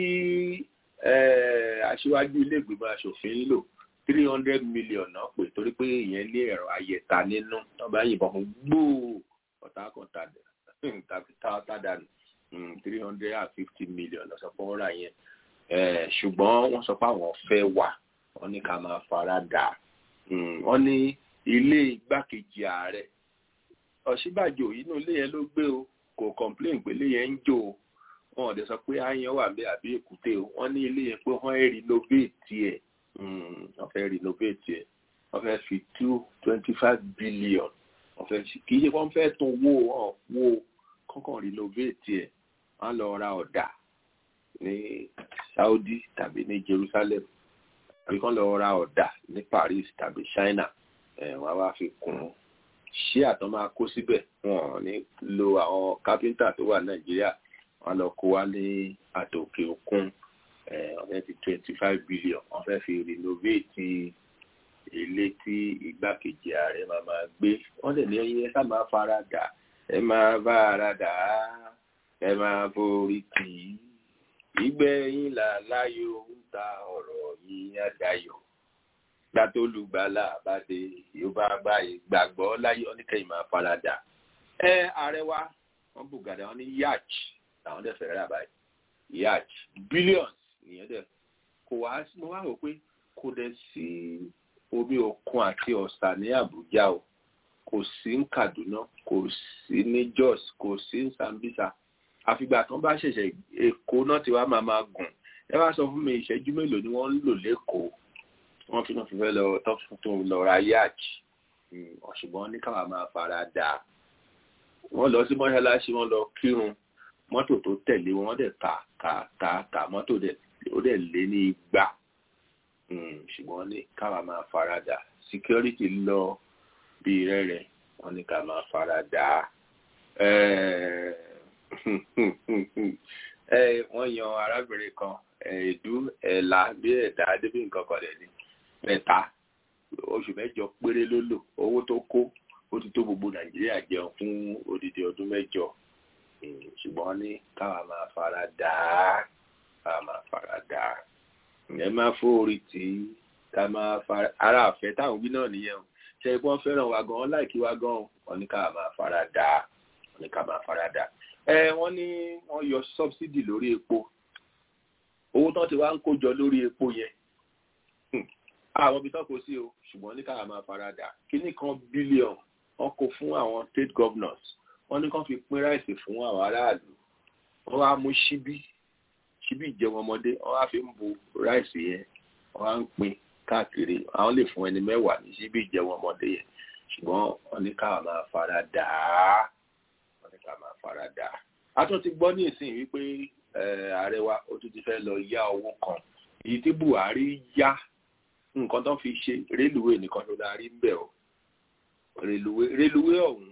aṣíwájú ilé ìgbìmọ̀ aṣòfin ń lò three hundred million náà pé torí pé ìyẹn ní ẹ̀rọ ayẹta nínú wọ́n bá yìnbọn fún gbòò ọ̀tá kan tá dànù three hundred and fifty million lọ́sọ̀ fún ọ̀rà yẹn ṣùgbọ́n wọ́n sọ pé àwọn fẹ́ wà wọ́n ní ká máa fara dà wọ́n ní ilé igbákejì ààrẹ Ọ̀ṣínbàjò inú ilé yẹn ló gbé o kò complain pé ilé yẹn ń jò o wọn ò dẹ̀ sọ pé àyàn wà bẹ́ẹ̀ àbí èkúté o wọ́n ní ilé yẹn pé wọ́n ẹ̀ renovate ẹ̀ wọ́n fẹ́ renovate ẹ̀ wọ́n fẹ́ fi two twenty five billion wọ́n fẹ́ fi kì í ṣe wọ́n fẹ́ tún wó ọ̀ wó kọ́kàn renovate ẹ̀ wọ́n lọ ra ọ̀dà ní Saudi tàbí ní Jerusalem àbí kán lọ ra ọ̀dà ní Paris tàbí China ẹ̀ wọ́n á wá fi kún un ṣé àtọ́ máa kó síbẹ̀ wọn ò ní lo àwọn kápẹ́ńtà tó wà Nàìjíríà wọn lọ kó wá ní àtòkè òkun wọ́n fẹ́ fi twenty five billion wọ́n fẹ́ fi renovate ilé tí igbákejì ààrẹ máa máa gbé wọ́n dẹ̀ ní ẹyin ẹ sá máa fara dà ẹ máa bá ara dà á ẹ máa borí tì í ìgbẹ́yìn là láyò ń ta ọ̀rọ̀ yìí àdáyọ̀ gbàtó olùgbàlà àbáde yorùbá báyìí gbàgbọ́ láyé oníkẹyìn máa farada ẹ ààrẹ wa wọn bù gàdá wọn ní yacht làwọn dẹ fẹrẹ rà báyìí yacht billions nìyẹn dẹ kò wá mo wá rò pé kò dẹ sí omi òkun àti ọ̀sà ní àbújá o kò sí ní kaduna kò sí ní jos kò sí ní sambisa àfìgbà kan bá ṣẹ̀ṣẹ̀ èkó náà ti wá máa máa gùn ẹ wá sọ fún mi ìṣẹ́jú mélòó ni wọ́n ń lò lẹ́kọ̀ọ́ wọ́n fi náà fi fẹ́ lọ tó lọ ra yacht ṣùgbọ́n ní káwa máa fara dà wọ́n lọ sí mọ́ṣáláṣí wọ́n lọ kírun mọ́tò tó tẹ̀lé wọn dẹ̀ kà kà kà kà mọ́tò ó dẹ̀ lé ní igba ṣùgbọ́n ní káwa máa fara dà security lọ bí rẹ́rẹ́ wọ́n ní ká máa fara dà wọ́n yan arábìnrin kan ẹ̀ẹ́dú ẹ̀là bí ẹ̀dá débí nǹkan kan dẹ̀ ni mẹ́ta oṣù mẹ́jọ péré ló lò owó tó kó ó ti tó gbogbo nàìjíríà jẹun fún odidi ọdún mẹ́jọ ṣùgbọ́n ní káwa máa fara dà á káwa máa fara dà á ẹ máa fóorí tí ká máa fara ara àfẹ́ táwọn wí náà nìyẹn o ṣe é wọ́n fẹ́ràn wa gan-an láìkí wa gan-an wọ́n ní káwa máa fara dà á wọ́n ní káwa máa fara dà á ẹ wọ́n ní wọ́n yọ sọ́bsidì lórí epo owó tán ti wá ń kójọ lórí epo yẹn àwọn ibi tán kò sí o ṣùgbọ́n ní káwa máa fara dà kíní kan bílíọ̀nù wọ́n kó fún àwọn state governors wọ́n ní kán fi pín ráìsì fún àwọn aráàlú wọ́n wá mú ṣíbí ṣíbí ìjẹun ọmọdé wọ́n wá fi ń bu ráìsì yẹn wọ́n wá ń pín káàkiri àwọn lè fún ẹni mẹ́wàá ní ṣíbí ìjẹun ọmọdé yẹn ṣùgbọ́n wọ́n ní káwa máa fara dà á wọ́n ní káwa máa fara dà á. a tún ti gbọ́ ní ìsìn wípé ààrẹ wa ó tún ti fẹ́ lọ yá owó kan èyí tí Buhari yá nǹkan tó fi ṣe rélùwé nìkan ló la rí ń bẹ̀ o rélùwé rélùwé ọ̀hún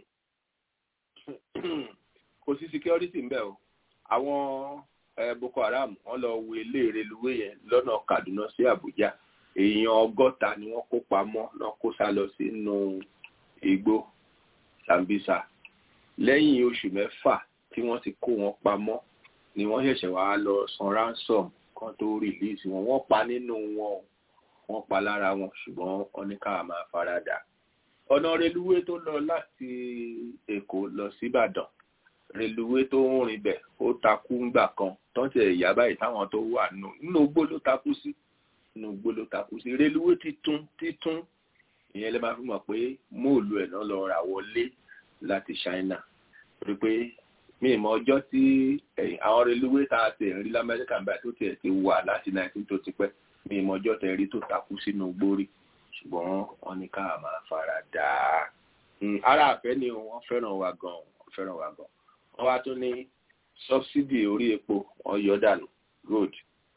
kò sí security ń bẹ̀ o àwọn Boko Haram wọ́n lọ wo ilé rélùwé yẹn lọ́nà Kaduna sí Abuja èèyàn ọgọ́ta ni wọ́n kó pamọ́ náà kó sá lọ sínú igbó Sambisa lẹ́yìn oṣù mẹ́fà tí wọ́n ti kó wọn pamọ́ ni wọ́n ṣẹ̀ṣẹ̀ wá lọ san ransom kan tó release wọn wọ́n pa nínú wọn wọ́n pa lára wọn ṣùgbọ́n wọ́n ní ká máa faradà ọ̀nà reluwé tó lọ láti Èkó lọ síbàdàn reluwé tó ń rìn bẹ̀ ó takú ńgbà kan tọ́ntì ẹ̀yà báyìí táwọn tó wà nù nínú igbó ló takú sí nínú igbó ló takú sí reluwé títún títún ìyẹn lè máa fi mọ̀ pé móòlù ẹ̀ náà lọ rà wọlé láti China rí pé mi ìmọ̀ ọjọ́ tí àwọn reluwé tá a ti rí lamẹ́ríkà báyìí tó tiẹ̀ ti wà láti 19 tó ti pẹ́ mi ìmọ̀ ọjọ́ tẹ̀ rí tó takú sínú gbórí ṣùgbọ́n wọ́n ní ká máa fara dà á. ara àfẹ́ ni wọ́n fẹ́ràn wa gan wọ́n fẹ́ràn wa gan. wọ́n wá tún ní sọ́bsidì orí epo wọ́n yọ dànù road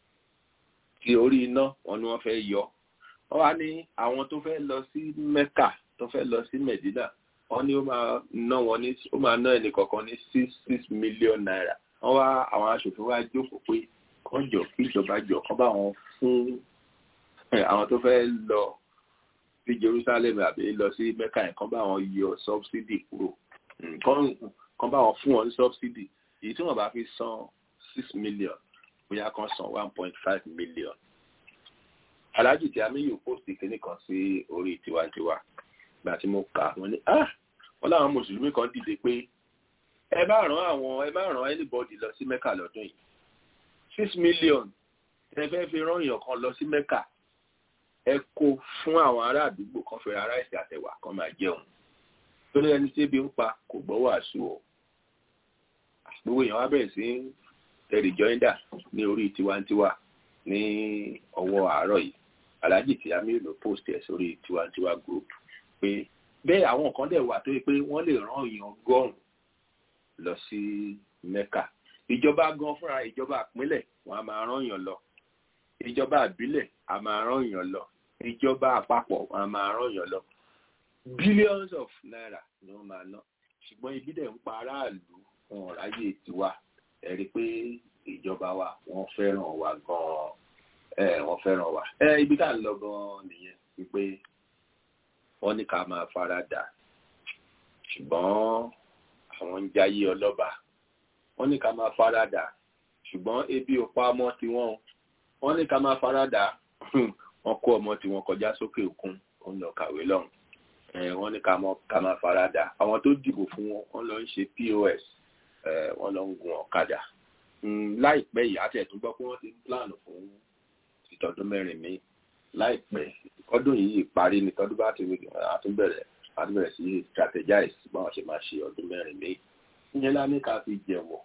ti orí iná wọn ni wọ́n fẹ́ yọ. wọ́n wá ní àwọn tó fẹ́ lọ sí Mecca tó fẹ́ lọ sí Medina wọ́n ní ó máa ná wọn ní ó máa ná ẹnì kọ̀ọ̀kan ní six six million naira. wọ́n wá àwọn aṣòfin wá jókòó pé kán jọ kí ìjọba jọ kán bá wọn fún àwọn tó fẹ́ lọ sí Jerusalem àbí lọ sí Mecca yẹn kán bá wọn yọ subsidy kúrò kán bá wọn fún wọn ní subsidy èyí tí wọ́n bá fi san six million bóyá kán san one point five million. Alhaji tí Amiyu post kìíní kan sí orí tiwantiwa gbà tí mo kà wọ́n ní ah wọ́n láwọn mùsùlùmí kan dìde pé ẹ bá ràn àwọn ẹ bá ràn anybody lọ sí Mecca lọ́dún yìí six million ẹ fẹ́ fi rán èèyàn kan lọ sí Mecca ẹ kó fún àwọn ará àdúgbò kan fẹ́ ara ẹ̀sìn àtẹ̀wà kan máa jẹun torí ẹni tí ebi ń pa kò gbọ́ wàásù o gbogbo èèyàn wá bẹ̀rẹ̀ sí tẹ̀rì jọ́ńdà ní orí tiwantiwa ní ọwọ́ àárọ̀ yìí Alhaji tí Amiru ló post ẹ̀ sórí tiwantiwa group pé bẹ́ẹ̀ àwọn kan dẹ̀ wà tó yẹ pé wọ́n lè rán èèyàn ọgọ́rùn-ún lọ sí Mecca ìjọba gan fúnra ìjọba ìpínlẹ̀ wọn a máa rán èèyàn lọ ìjọba àbílẹ̀ a máa rán èèyàn lọ ìjọba àpapọ̀ wọn a máa rán èèyàn lọ billions of naira ni wọ́n máa ná ṣùgbọ́n ibi dẹ̀ ń pa aráàlú wọn ò ráyè tiwa ẹ rí i pé ìjọba wa wọ́n fẹ́ràn wa gan-an ẹ wọ́n fẹ́ràn wa ẹ ibi tá à ń lọ gan-an nìyẹn wípé wọ́n ní ká máa fara dà ṣùgbọ́n àwọn ń jayé ọlọ́ba wọ́n ní ká máa fara dà ṣùgbọ́n ebi ò pa ọmọ tiwọn wọ́n ní ká máa fara dà wọ́n kó ọmọ tiwọn kọjá sókè òkun ó ń lọ kàwé lọ́hùn wọ́n ní ká máa fara dà àwọn tó dìbò fún wọn wọ́n lọ ń ṣe POS wọ́n lọ ń gun ọ̀kadà láìpẹ́ yìí àti ẹ̀tún gbọ́ pé wọ́n ti ń plan fún ìtọ́dún mẹ́rin mi láìpẹ́ ọdún yìí parí ni tọ́dún bá ti àtúbẹ̀rẹ̀ àtúbẹ̀rẹ̀ sí strategize báwọn ṣe máa ṣe ọdún mẹ́rin mi ìyẹn lá ní ká fi jẹ̀wọ̀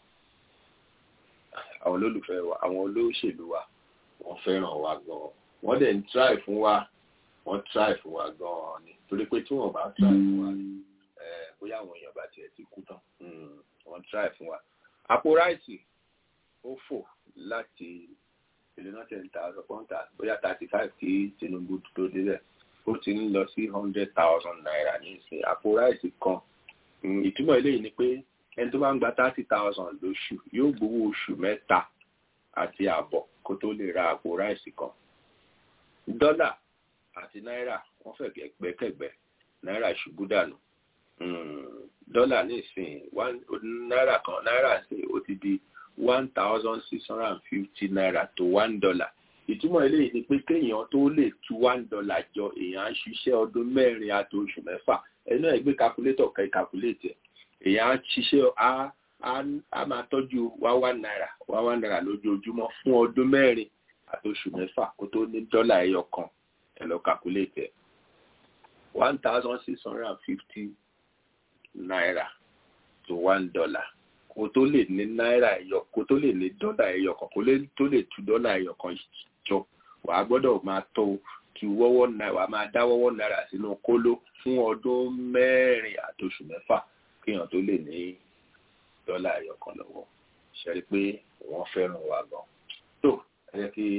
àwọn olólùfẹ́ wa àwọn olóṣèlú wa wọ́n fẹ́ràn wa gan-an wọ́n dẹ̀ ń try fún wa wọ́n try fún wa gan-an ni torí pé tí wọ́n bá try fún wa bóyá àwọn èèyàn bá tiẹ̀ ti kú tán wọ́n try fún wa àpò ráìsì ó fò láti ìlúná ten thousand pọ́ńtà bóyá thirty five kí Tinubu tó débẹ̀ ó ti ń lọ sí hundred thousand naira ní ìsìn àpò ráìsì kan ìtumọ̀ eléyìí ni pé ẹni tó bá ń gba thirty thousand lóṣù yóò gbowó oṣù mẹ́ta àti àbọ̀ kó tó lè ra àpò ráìsì kan dọ́là àti náírà wọ́n fẹ́ gbẹ́kẹ̀gbẹ́ náírà ṣubú dànù dọ́là nísìnyí náírà kan náírà sí ó ti di one thousand six hundred and fifty naira to one dollar ìtumọ̀ eléyìí ni pé kéèyàn tó lè tu one dollar jọ èèyàn á ṣiṣẹ́ ọdún mẹ́rin àti oṣù mẹ́fà ẹnu ẹ̀ gbé calculator kẹ́ calculate ẹ̀ èèyàn á ṣiṣẹ́ á á máa tọ́jú wá one naira wá one naira lójoojúmọ́ fún ọdún mẹ́rin àti oṣù mẹ́fà kó tó ní dọ́là ẹyọ kan ẹ lọ calculate ẹ̀ one thousand six hundred and fifty naira to one dollar kó tó lè ní náírà ẹyọ kó tó lè ní dọ́là ẹyọ kan kó tó lè tu dọ́là ẹyọ kan jọ wà á gbọ́dọ̀ máa tó tu wọ́wọ́ náírà wà á máa dá wọ́wọ́ náírà sínú kóló fún ọdún mẹ́rin àti oṣù mẹ́fà kéèyàn tó lè ní dọ́là ẹyọ kan lọ́wọ́ ṣe rí pé wọ́n fẹ́ràn wa gan tó ẹ jẹ́ kí.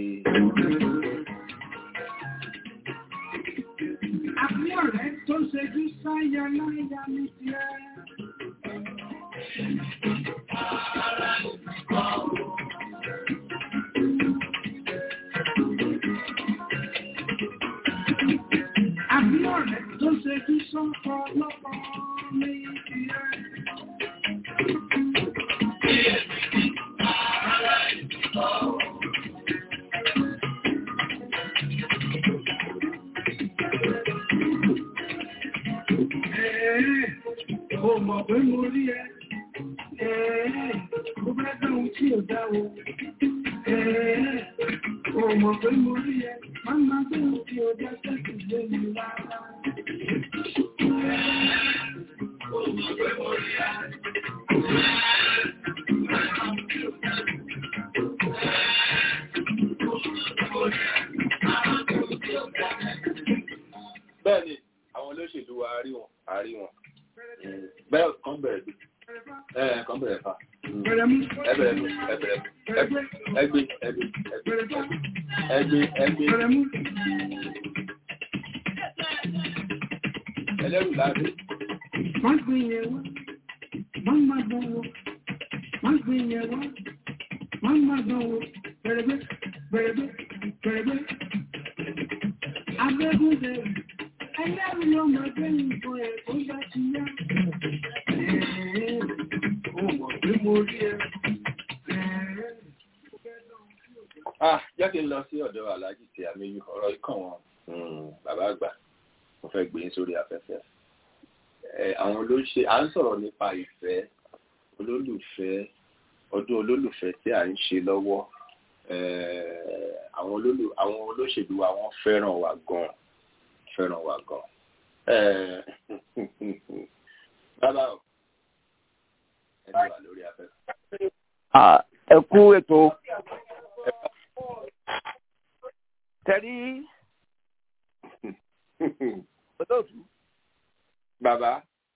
Àbúrò rẹ̀ tó ṣojú sáyà láyà ní tiẹ̀. Àbúrò rẹ̀ tó ṣojú sọ́kọ lọ́kọ ní tiẹ̀. Ó mọ̀ pé mo rí ẹ. Ẹ̀ẹ́, ó bá dáhùn tí ò dáwò. Ẹ̀ẹ́, ó mọ̀ pé mo rí ẹ. Má má dáhùn tí ò dá sẹ́kù lé mi rárá. Ó mọ̀ pé mo rí ẹ. bẹ́ẹ̀ ni àwọn olóṣèlú wa rí wọn àrí wọn bẹ́ẹ̀ kan bẹ̀rẹ̀ bí ẹ̀ kan bẹ̀rẹ̀ fa Bẹ̀rẹ̀ mú. ẹ bẹ̀rẹ̀ mú ẹ bẹ̀rẹ̀ mú ẹgbẹ́ ẹgbẹ́ ẹgbẹ́ ẹgbẹ́ ẹgbẹ́ Bẹ̀rẹ̀ mú. ẹlẹ́rù láti Má gbé yẹn wá. Má má dán wò. Má gbé yẹn wá. Má má dán wò. Bẹ̀rẹ̀ bẹ́. Bẹ̀rẹ̀ bẹ́. Bẹ̀rẹ̀ bẹ́. Abẹ́gun bẹ̀rẹ̀. Ẹlẹ́rù ló máa gbé nǹkan ẹ̀ tó bá ti yá. Ẹ̀ẹ́, ó mọ̀ pé mo rí ẹ. Ẹ̀ẹ́. ah jẹ́ kí n lọ sí ọ̀dọ̀ aláàjì tí àmì ọ̀rọ̀ ikàn wọn bàbá àgbà mo fẹ́ gbé yín sórí afẹ́fẹ́ ẹ àwọn olóṣè à ń sọ̀rọ̀ nípa ìfẹ́ olólùfẹ́ ọdún olólùfẹ́ tí à ń ṣe lọ́wọ́ ẹ àwọn olólù àwọn olóṣèlú wa wọ́n fẹ́ràn wa gan fẹ́ràn wa gan ẹ bàbá o ẹ ti wà lórí afẹ́fẹ́. ẹ kú ètò tẹ̀rí olóòtú bàbá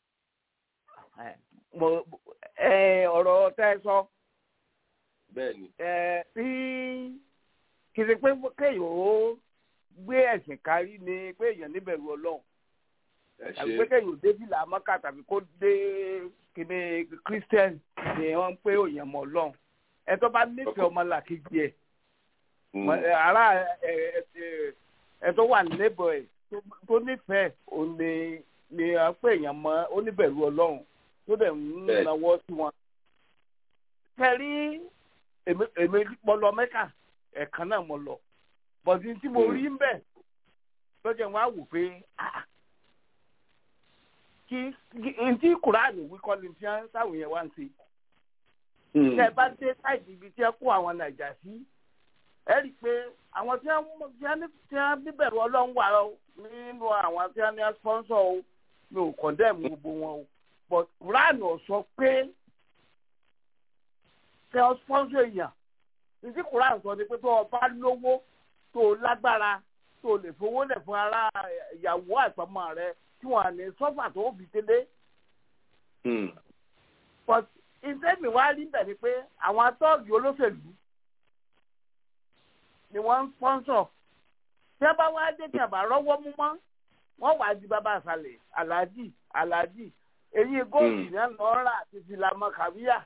mo ẹ ọ̀rọ̀ tẹ́ ẹ sọ bẹ́ẹ̀ ni ẹ tí kì í ṣe pé kéèyàn ó gbé ẹ̀sìn kárí ni pé èèyàn níbẹ̀rù ọlọ́run ẹ tàbí ṣe pé kéèyàn ò dé fìlà mọ́kà tàbí kó dé kíní christian ni wọ́n ń pé òyìn mọ́ ọlọ́run ẹ tó bá nífẹ̀ẹ́ ọmọ làkejì ẹ̀ Mm. Mọ- ẹ, ara ẹ ẹ ẹ ẹ tó wà níbọ̀ ẹ̀ tó- tó nífẹ̀ẹ́ òun ni ni à ń pè èèyàn mọ́ oníbẹ̀rù ọlọ́run tó dẹ̀ ń Bẹ́ẹ̀. nawọ́ sí wọn. kẹrí èmi èmi mo lọ mẹ́kà ẹ̀kan náà mo lọ bọ̀dí tí mo Mm. rí ń bẹ̀ lọ́jọ́ wọn á wò pé ah, kí kí ntí kùránì wíkọ́ ni tí wọ́n táwọn yẹn wá ń ṣe Mm. tẹ ẹ bá dé sáìdì ibi tí ẹ kó àwọn nàìjà sí ẹ rí i pé àwọn tí wọn tí wọn ní tí wọn bíbẹ̀rù ọlọ́run wà ó nínú àwọn tí wọn ní sponsor o mi ò condemn gbogbo wọn o but quran ò sọ pé kẹ ọ sponsor èèyàn títí quran sọ ni pé tó o bá lówó tó o lágbára tó o lè fowó lẹ̀ fún ara ìyàwó àtọmọ rẹ tí wọn à ní sọ́fà tó o fi délé Mm. but ìtẹ́mi wá rí bẹ̀ ni pé àwọn atọ́ọ̀gì olóṣèlú ni wọ́n ń sponsor tí wọ́n bá wá dé tí àbá rọ́wọ́ mú mọ́ wọ́n wàá di bàbá àṣàlẹ̀ aláàjì aláàjì èyí góòlù Mm. náà lọ́ọ́ rà àti fìlàmọ́ kàríyà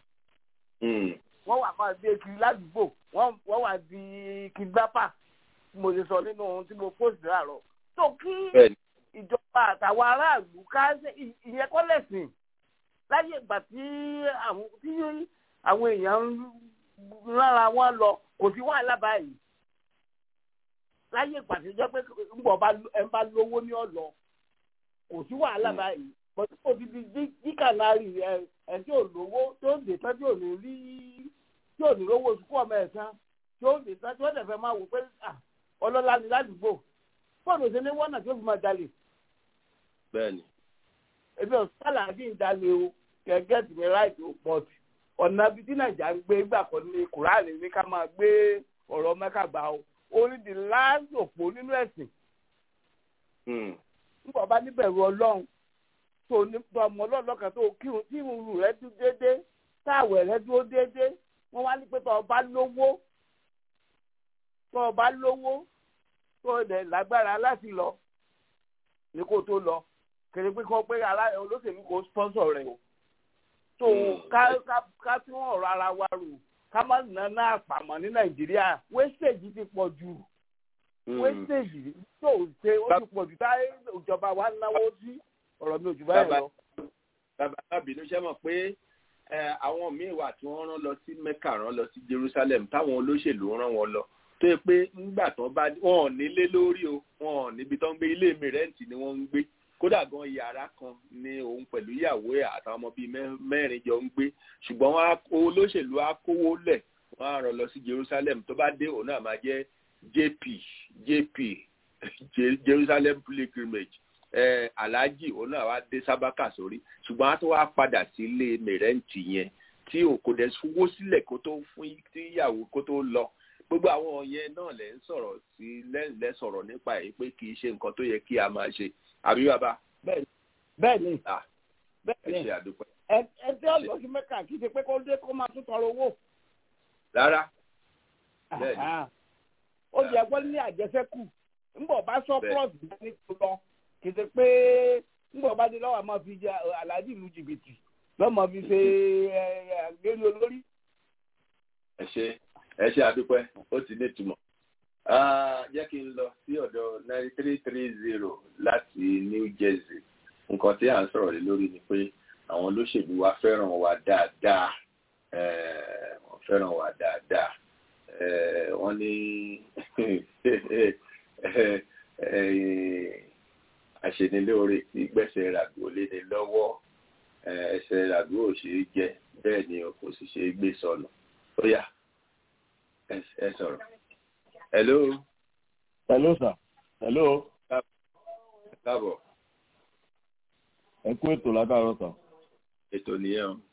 Mm. wọ́n wà máa gbé kiri ládùúgbò wọ́n wọ́n wà di kidnapper mo ṣe sọ nínú ohun tí mo post láàárọ̀ tó kí bẹ́ẹ̀ni ìjọba àtàwọn aráàlú ká ṣe- ì- ìyẹn kọ́ lẹ̀sìn láyé ìgbà tí àwọn tí àwọn èèyàn ń rárá wọn lọ kò sí wàhálà báyìí láyé ìgbà tí ó jẹ́ pé ńgbọ̀ bá ẹ bá lówó ní ọ̀lọ́ kò sí wàhálà báyìí bọ́tí kò ti di dí- díkànnárì ẹ ẹ tí ò lówó tó dé tán tí ò ní rí tí ò ní rówó oṣù kú ọmọ ẹ̀ tán tí ó dé tán tí ó dẹ̀ fẹ́ máa wò pé ah, ọlọ́lá ni ládùúgbò fóònù òṣèlú wọ́nà tí ó fi máa jalè bẹ́ẹ̀ni ebi ọ̀sán àdín ìdálé o gẹ́gẹ́ tì mí ráìtì ó pọ̀ jù ọ̀nà ibi tí nàìjà ń gbé gbà kan ní kùránì ní ká máa gbé ọ̀rọ̀ mẹ́ka gbà o orí di láàzò òpó nínú ẹ̀sìn Hmm. nígbà bá níbẹ̀rù ọlọ́run tó ní tó ọmọ ọlọ́run lọ́kàn tó kírun tí irun rẹ̀ dúró déédé táwẹ̀ rẹ̀ dúró déédé wọ́n wá ní pé tó o bá lówó tó o bá lówó tó o dẹ̀ lágbára láti lọ ní kó tó lọ kèrè pé kó pé ara olóṣèlú kò sponsor rẹ̀ o tó ká ká ká tún ọ̀rọ̀ ara wa rò ká má nana àpamọ́ ní nàìjíríà wastage ti pọ̀ jù wastage tó ṣe ó ti pọ̀ jù táyé ìjọba wa náwó sí ọ̀rọ̀ mi ò jù báyìí lọ. bàbá bàbínú ṣe mọ̀ pé ẹ, àwọn míì wà tí wọ́n rán lọ sí mecca rán lọ sí jerusalem táwọn olóṣèlú rán wọn lọ tó yẹ pé ńgbà tán bá wọn ò nílé lórí o wọn ò níbi tán ń gbé ilé mi rẹ́ǹtì ni wọ́n ń gbé kódà gan yàrá kan ni òun pẹ̀lú ìyàwó ẹ̀ àtàwọn ọmọ bíi mẹ́- mẹ́rin jọ ń gbé ṣùgbọ́n wọn á- olóṣèlú á kówó lẹ̀ wọ́n á rán lọ sí jerusalem tó bá dé òun náà máa jẹ́ jp jp Je- jerusalem pilgrimage eh, alhaji òun náà wá dé sábàkà sórí ṣùgbọ́n a tó wá padà sílé mẹ̀rẹ́ǹtì yẹn tí ò kò dẹ̀ fowó sílẹ̀ kó tó fún tí ìyàwó kó tó lọ gbogbo àwọn yẹn náà lẹ́ ń sọ̀rọ̀ sí lẹ́yìn lẹ́ sọ̀rọ̀ nípa ẹ̀ pé kì í ṣe nǹkan tó yẹ kí a máa ṣe àbí bàbá bẹ́ẹ̀ ni ẹ bẹ́ẹ̀ ni ṣe àdúpẹ́ ẹ ẹ tí ó lọ sí mẹ́kà kì í ṣe pé kó dé kó máa tún tọrọ owó. rárá Bẹ́ẹ̀ ni. Àhá. ó yẹ kó ní àjẹsẹ́kù ńbọ̀ bá sọ plus ní tó lọ kì í ṣe pé ńbọ̀ bá dé lọ́wọ́ àmọ́ fi jẹ aláàjì ìlú jìbìtì lọ́mọ fi ṣe ẹ, ẹ, àgbélé olórí. ẹ ṣe ẹ ṣe àdúpẹ́ ó ti ní ìtumọ̀ Ah, jẹ́ kí n lọ sí ọ̀dọ̀ nine three three zero láti New Jersey nǹkan tí à ń sọ̀rọ̀ lé lórí ni pé àwọn olóṣèlú wa fẹ́ràn wa dáadáa Eh, wọ́n fẹ́ràn wa dáadáa Eh, wọ́n ní eh, àṣenilóore tí gbẹ̀sẹ̀ ràgbò léde lọ́wọ́ Eh, ẹsẹ̀ ràgbò ò ṣeé jẹ bẹ́ẹ̀ ni o kò sì ṣeé gbé sọnù ó yá ẹ ẹ sọ̀rọ̀. hello hello sir hello káàbọ̀ ẹ kú ètò látàárọ̀ sir. ètò nìyẹn o.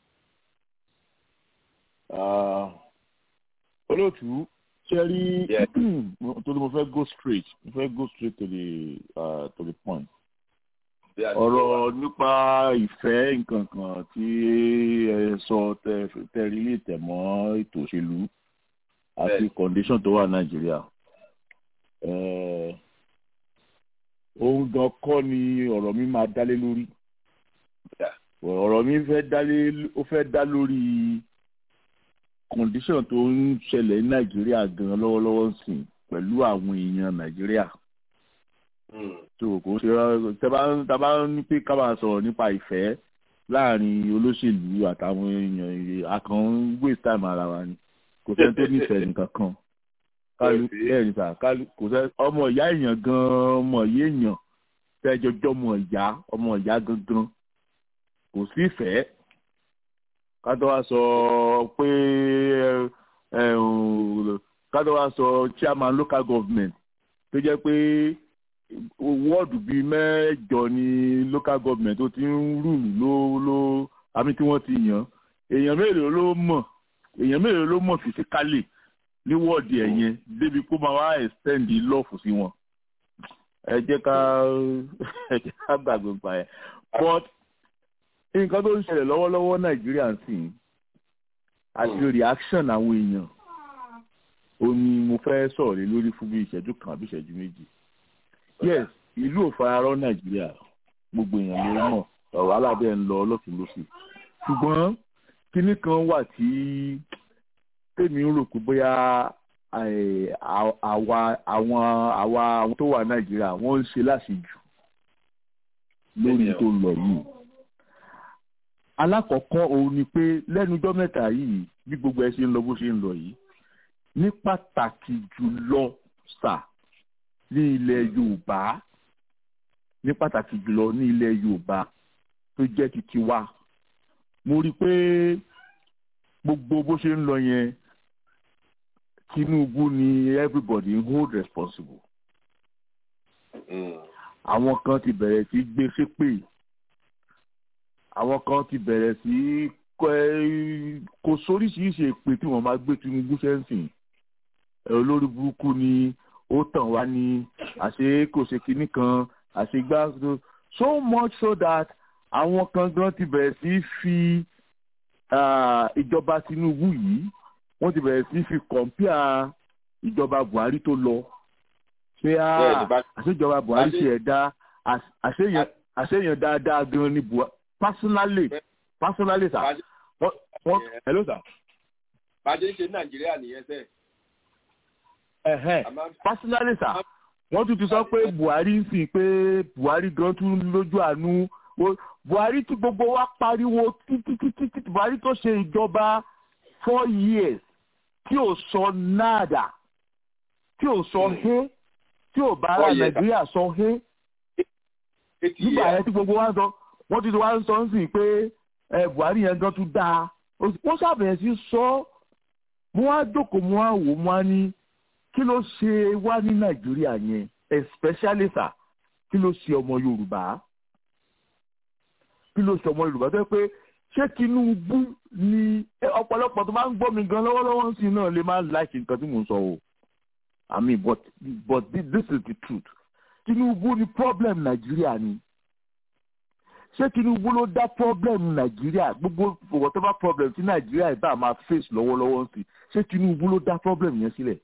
Ah, olóòtú ṣe rí torí mo fẹ́ go straight mo fẹ́ go straight to the uh, to the point. Bí a ti ọ̀rọ̀ nípa ìfẹ́ nǹkan kan tí ẹ sọ tẹ tẹ rí lè tẹ̀ mọ́ ètò òṣèlú àti condition tó wà nàìjíríà. Eh, ohun gan kọ́ ni ọ̀rọ̀ mi máa dálé lórí. ọ̀rọ̀ mi fẹ́ dálé ó fẹ́ dá lórí condition tó ń ṣẹlẹ̀ ní nàìjíríà gan lọ́wọ́lọ́wọ́ sìn pẹ̀lú àwọn èèyàn nàìjíríà tó kò ṣe tẹ́bá tábà ní pé ká máa sọ̀rọ̀ nípa ìfẹ́ láàrin olóṣèlú àtàwọn èèyàn akàn ń waste time ara wa ni kò sẹ́ni tó nífẹ̀ẹ́ nìkan kan kálù bẹ́ẹ̀ ni sà kálù kò sẹ́ ọmọ ìyá èèyàn gan ọmọ ìyá èèyàn tẹ́jọjọ́ ọmọ ìyá ọmọ ìyá gangan kò sí ìfẹ́ ká tó wá sọ pé ẹ ẹ ká tó wá sọ chairman local government tó jẹ́ pé wọ́ọ̀dù bíi mẹ́jọ ní local government tó ti ń rúùlù ló ló àmì tí wọ́n ti yàn èèyàn mélòó ló mọ̀ èèyàn mélòó ló mọ̀ fisikálì ní wọ́ọ̀dù ẹ̀ yẹn débi kó máa wá extend lọ́ọ̀fù sí wọn ẹ jẹ́ ká ẹ jẹ́ ká gbàgbé pa ẹ̀ but nǹkan tó ń ṣẹlẹ̀ lọ́wọ́lọ́wọ́ nàìjíríà sì ń àti reaction àwọn èèyàn ó ní mo fẹ́ sọ̀rọ̀ lé lórí fún bí ìṣẹ́jú kan àbí ìṣẹ́jú méjì yes ìlú ò fararọ́ nàìjíríà gbogbo èèyàn ló mọ̀ ọ̀rọ̀ alábẹ́ ń lọ ọlọ́tún lósì ṣùgbọ́n kinní kan wà tí tèmi ń rò pé bóyá eh, à- àwa àwọn àwa àwọn tó wà nàìjíríà wọ́n ń ṣe láṣejù lórí tó ń lọ yìí alákọ̀ọ́kọ́ òun ni pé lẹ́nu ọjọ́ mẹ́ta yìí bí gbogbo ẹ ṣe ń lọ bó ṣe ń lọ yìí ní pàtàkì jùlọ sà ní ilẹ̀ yorùbá ní pàtàkì jùlọ ní ilẹ̀ yorùbá tó jẹ́ titi wa mo rí i pé gbogbo bó ṣe ń lọ yẹn tinubu ni everybody ń hold responsible àwọn kan ti bẹ̀rẹ̀ sí gbé ṣépè àwọn kan ti bẹ̀rẹ̀ sí kọ́- kò sóríṣiríṣi èpè tí wọ́n máa gbé tinubu sẹ́ǹsìn ẹ̀ olórí burúkú ni ó tàn wá ní àṣé kò ṣe kinní kan àṣé gbá so much so that àwọn kan gan ti bẹ̀rẹ̀ sí fi ah, ìjọba tinubu yìí wọ́n ti bẹ̀rẹ̀ sí fi kọ̀ǹpìà ìjọba buhari tó lọ pé Bẹ́ẹ̀ni, bá- àṣejọba buhari bá- ṣe ẹ̀dá àṣeyàn àṣeyàn dáadáa gan ni buhari personally personally sir Bá- wọ́n wọ́n hello sir bàjẹ́ ń ṣe ní nàìjíríà nìyẹn sẹ́ẹ̀. ẹ̀hẹ́n Àmọ́- personally sir wọ́n tún ti sọ pé buhari ń sìn pé buhari gan tún lójú àánú Ó- buhari tí gbogbo wa pariwo títí títí títí buhari tó ṣe ìjọba four years tí ò sọ náàdà tí ò sọ hé tí ò bá ara Four years. nàìjíríà sọ hé Eighty nígbà years. yẹn tí gbogbo wa ń sọ wọ́n ti wá ń sọ ń sìn pé ẹ buhari yẹn gan tún dáa Ó- wọ́n ṣàbẹ̀yẹ sí sọ mo wá jókòó mo wá wò mo wá ní kí ló ṣe wá ní nàìjíríà yẹn especially sir kí ló ṣe ọmọ yorùbá kí ló ṣe ọmọ yorùbá tó yẹ pé ṣé tinubu ni ẹ, ọ̀pọ̀lọpọ̀ tó bá ń gbọ́ mi gan lọ́wọ́lọ́wọ́ sí náà lè máa láìsí nǹkan tí mò ń sọ o i mean but but thi- this is the truth tinubu ni problem nàìjíríà ni ṣé tinubu ló dá problem nàìjíríà gbogbo whatever problem tí nàìjíríà ìbá máa face lọ́wọ́lọ́wọ́ sí ṣé tinubu ló dá problem yẹn sílẹ̀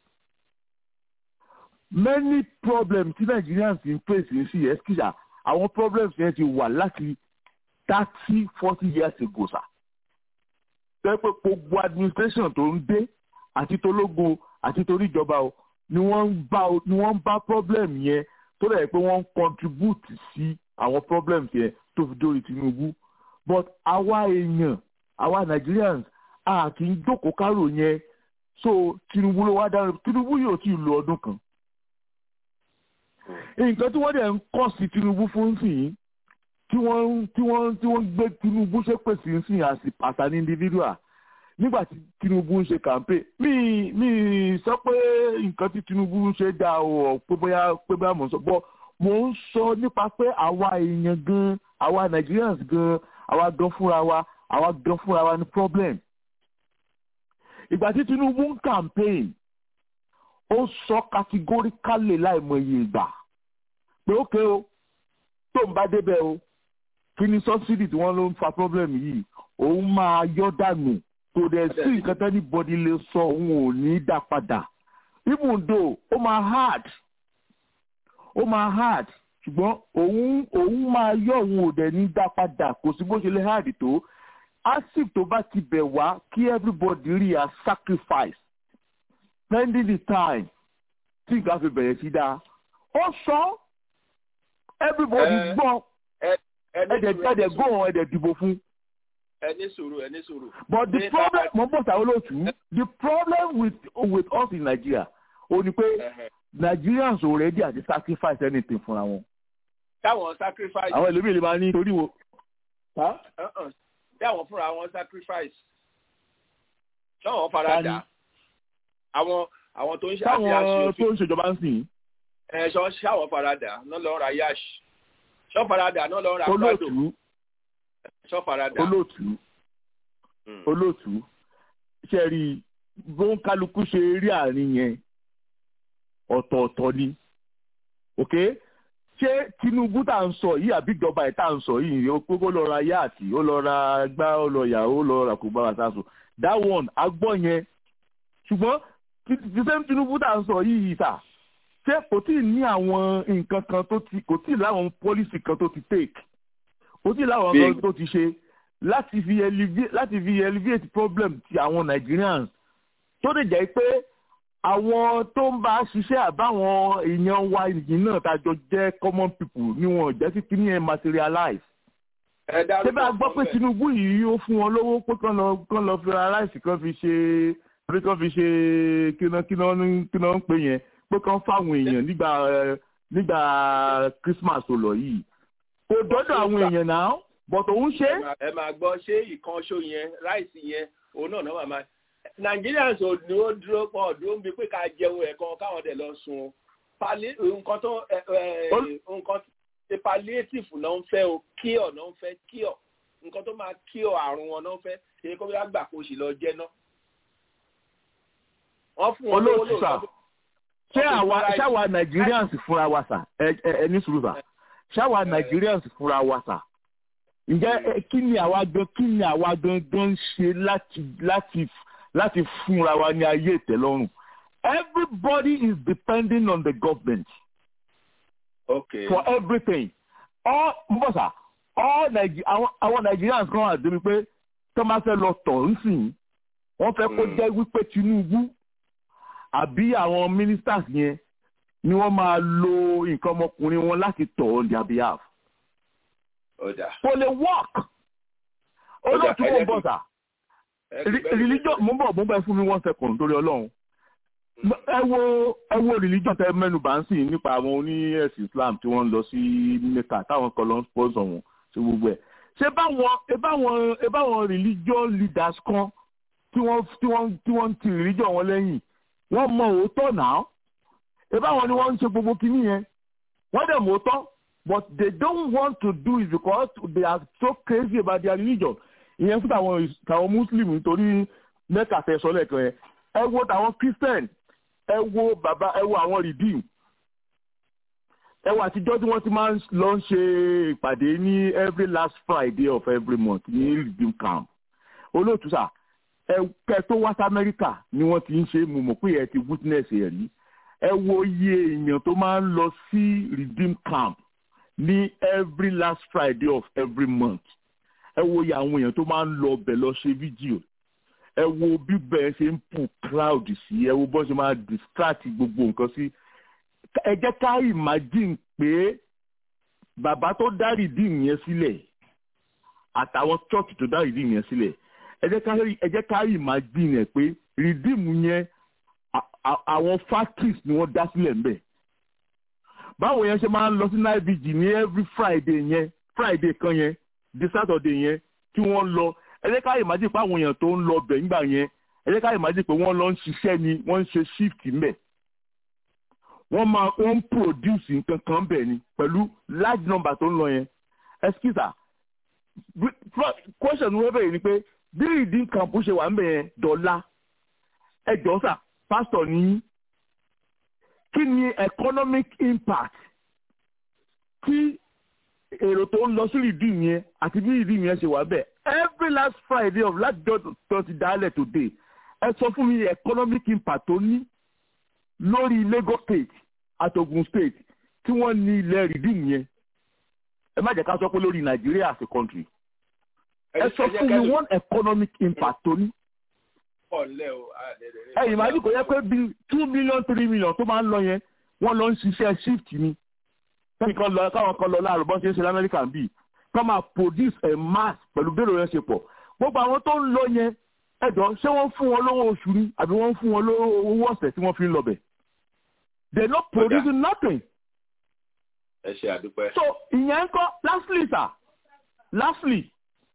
many problems tí nigerians ń face ń sí ẹsikísà àwọn problems yẹn ti wà láti thirty forty years ago sa tẹ́ pé gbogbo administration tó ń dé àti tológun àti toríjọba o ni wọ́n ń bá o- ni wọ́n ń bá problem yẹn tó dẹ̀ pé wọ́n ń contribute sí àwọn problems yẹn tó fi dórí tinubu but àwa èèyàn àwa nigerians a kì í jókòó kárò yẹn so tinubu ló wá dára tinubu yóò tí ì lo ọdún kan nǹkan tí wọ́n dẹ̀ ń kọ́ sí tinubu fún sìn tí wọ́n tí wọ́n tí wọ́n gbé tinubu ṣépè sí sìn as a- as an individual nígbà tí tinubu ń ṣe campaign mi mi sọ pé nǹkan tí tinubu ń ṣe dáa o pé bóyá pé bóyá mò ń sọ bọ́ mò ń sọ nípa pé àwa èèyàn gan àwa nigerians gan àwa gan fúnra wa àwa gan fúnra wa ní problem ìgbà tí tinubu ń campaign ó sọ categorically láìmọye ìgbà pé ókè o tó ń bá débẹ̀ o kí ni subsidy tí wọ́n ló ń fa problem yìí òun máa yọ dànù kò dẹ̀ sí nǹkan tẹ́ ní bọ́dí lè sọ òun ò ní dá padà even though ó máa hard ó máa hard ṣùgbọ́n òun òun máa yọ òun ò dẹ̀ ní dá padà kò sí bó ṣe lè hard tó asip tó bá ti bẹ̀ wá kí everybody rí a sacrifice spending the time tí nǹkan fi bẹ̀rẹ̀ sí dáa ó sọ everybody Ẹ- gbọ́ ẹ- ẹni ẹ̀dẹ̀ sùúrù, ẹ̀dẹ̀ ẹni sùúrù, gbọ́ ẹ̀dẹ̀ dìbò fún. ẹni sùúrù ẹni sùúrù. But the Ní problem, bàbá- mo bọ̀ sáwọn olóòtú, the problem with with us in Nigeria, o ni pé Ẹhẹ̀. Nigerians already àti sacrifice anything fúnra wọn. táwọn sacrifice. Àwọn ẹlòmíì lè máa ní torí wo. Uh-uh. táwọn fúnra wọn sacrifice. táwọn farada. Tani? àwọn àwọn tó ń ṣe àti Táwọn àṣe tó ń ṣèjọba ń sìn, ẹ̀ṣọ́ ṣáwọn farada náà lọ ra yash. ṣọ́ farada náà lọ ra gbàdò. olóòtú, ṣọ́ farada. olóòtú, Mm. olóòtú, ṣe rí bó ń kálukú ṣe rí àárín yẹn ọ̀tọ̀ọ̀tọ̀ ni. Okay? ṣé tinubu tá à ń sọ yìí àbí ìjọba ẹ̀ tá à ń sọ yìí ó pé kó lọ ra yáàtì ó lọ ra gbá ó lọ yà ó lọ ra kò bá wa sáso that one agbọ́ yẹn ṣùgbọ́n ti- ti same tinubu tá à ń sọ yìí sà ṣé kò tí ì ní àwọn nǹkan kan tó ti kò tí ì láwọn policy kan tó ti take kò tí ì láwọn Big. kan tó ti ṣe láti fi alleviate láti fi alleviate problem ti àwọn nigerians tó lè jẹ́ pé àwọn tó ń bá ṣiṣẹ́ àbáwọn èèyàn wa yìí náà tájọ jẹ́ common people ni wọn ò jẹ́ kí kíní ẹ̀ materialize. ẹ ṣé dárúkọ bá a gbọ́ pé kan Tinubu yìí ó fún wọn lówó pé kán lọ kán lọ fi ra ráìsì kán fi ṣe pé kán fi ṣe kíná kíná ní- kíná ń pè yẹn pé kán fáwọn èèyàn nígbà ẹ, nígbà Christmas tó lọ yìí. kò dọ́dọ̀ àwọn èèyàn náà bọ̀tò ń ṣe ẹ máa- ẹ máa gbọ́ ṣé ìkànṣó yẹn ráìsì yẹn òun náà náà máa máa Nigerians ò dúró dúró pọ̀ dúró ń bi pé ká jẹun ẹ̀kan káwọn dẹ̀ lọ sun Palli- nǹkan tó ẹ, ẹ, nǹkan ṣe palliative náà ń fẹ́ o cure náà ń fẹ́ cure nǹkan tó máa cure àrùn wọn náà ń fẹ́ ṣe kó bí wọ́n gbà kó sì lọ jẹ́ náà. wọ́n fún wọn lówó olóòtú sà lóòótọ́ ṣé àwa ṣáwa Nigerians fúnra wa sà ẹ ẹ ẹ ní sùúrù sà ṣáwa Nigerians fúnra wa sà ǹjẹ́ ẹ, kí ni àwa gan kí ni àwa gangan ń ṣe láti láti láti fúnra wa ní ayé ìtẹ́lọ́rùn everybody is depending on the government okay. for everything all mbọ́sà all Nige àwọn àwọn Nigerians kan wà débi pé tó máa fẹ́ lọ tọ̀ ń sìn wọ́n fẹ́ kó jẹ́ wípé Tinubu àbí àwọn ministers yẹn ni wọ́n máa lo nǹkan ọmọkùnrin wọn láti tọ̀ on their behalf. ọ̀dà kò lè work olóòtú mò ń bọ̀ sà Re- religion mo ń bọ̀ mo ń bẹ̀ fún mi one second lórí ọlọ́run ẹ wo ẹ wo religion tẹ mẹ́nu bá ń sìn nípa àwọn oní ẹ̀sìn Islam tí wọ́n ń lọ sí Mecca táwọn kan lọ ń sponsor wọn ṣe gbogbo ẹ̀ ṣé báwọn ẹ báwọn ẹ báwọn religion leaders kan tí wọ́n tí wọ́n tí wọ́n ń ti religion wọn lẹ́yìn wọ́n mọ òótọ́ náà ẹ báwọn ni wọ́n ń ṣe gbogbo kinní yẹn wọ́n dẹ̀ mọ òótọ́ but they don't want to do it because they are so crazy about their religion ìyẹn fún tàwọn tàwọn muslim nítorí mẹ́ta fẹ́ sọ lẹ́ẹ̀kan yẹn ẹ wo tàwọn christian ẹ wo bàbá ẹ wo àwọn redeem ẹ wo àtijọ́ tí wọ́n ti máa ń lọ ń ṣe ìpàdé ní every last friday of every month ní redeem camp olóòtú sà ẹ kẹ tó wá sí amẹ́ríkà ni wọ́n ti ń ṣe mo mọ̀ pé ẹ ti witness ẹ̀ rí ẹ wo iye èèyàn tó máa ń lọ sí redeem camp ní every last friday of every month ẹ wo iye àwọn èèyàn tó máa ń lọ ọbẹ̀ lọ ṣe fídíò ẹ wo bí bẹ́ẹ̀ ṣe ń pù crowd sí ẹ wo bọ́ ṣe máa distract gbogbo nǹkan sí ẹ jẹ́ ká imagine pé bàbá tó dá redeem yẹn sílẹ̀ àtàwọn church tó dá redeem yẹn sílẹ̀ ẹ jẹ́ ká ẹ jẹ́ ká imagine ẹ̀ pé redeem yẹn à- à- àwọn factories ni wọ́n dá sílẹ̀ ń bẹ̀ báwo yẹn ṣe máa ń lọ sí nibg ní every friday yẹn friday kan yẹn di saturday yẹn tí wọ́n lọ ẹ jẹ́ ká imagine pé àwọn èèyàn tó ń lọ bẹ̀ nígbà yẹn ẹ jẹ́ ká imagine pé wọ́n lọ ń ṣiṣẹ́ ni wọ́n ń ṣe shift ńbẹ̀ wọ́n máa wọ́n ń produce nǹkan kan bẹ̀ ni pẹ̀lú large number tó ń lọ yẹn excuse question wọ́n bẹ̀rẹ̀ ni pé bí redeem camp ṣe wà ń bẹ̀ yẹn dọ́là ẹ jọ sà pastor ní kí ni economic impact tí èrò tó ń lọ sí redeem yẹn àti bí redeem yẹn ṣe wà bẹ́ẹ̀ every last friday of last day tó ti dálẹ̀ today ẹ sọ fún mi economic impact tó ní lórí Lagos state àti Ogun state tí wọ́n ní ilẹ̀ redeem yẹn ẹ má jẹ́ ká sọ pé lórí Nàìjíríà as a country ẹ sọ fún mi one economic impact tó ní pọ̀ ńlẹ̀ o. àdẹ̀dẹ̀- ẹ̀yìn ìmájú kò yẹ pé bíi two million three million tó máa ń lọ yẹn wọ́n lọ ń ṣiṣẹ́ shift ni kẹ́ni kan lọ káwọn kan lọ láàrú bọ́n ṣe ń ṣe lamẹ́ríkà ń bì kọ́ máa produce a mass pẹ̀lú bẹ́ẹ̀rù yẹn ṣe pọ̀ gbogbo àwọn tó ń lọ yẹn ẹ̀jọ̀ ṣé wọ́n fún wọn lówó oṣù ni àbí wọ́n fún wọn lówó owó ọ̀sẹ̀ tí wọ́n fi ń lọ bẹ̀ they no producing nothing ẹ ṣe àdúpẹ́. so ìyẹn ń kọ́ lastly sir lastly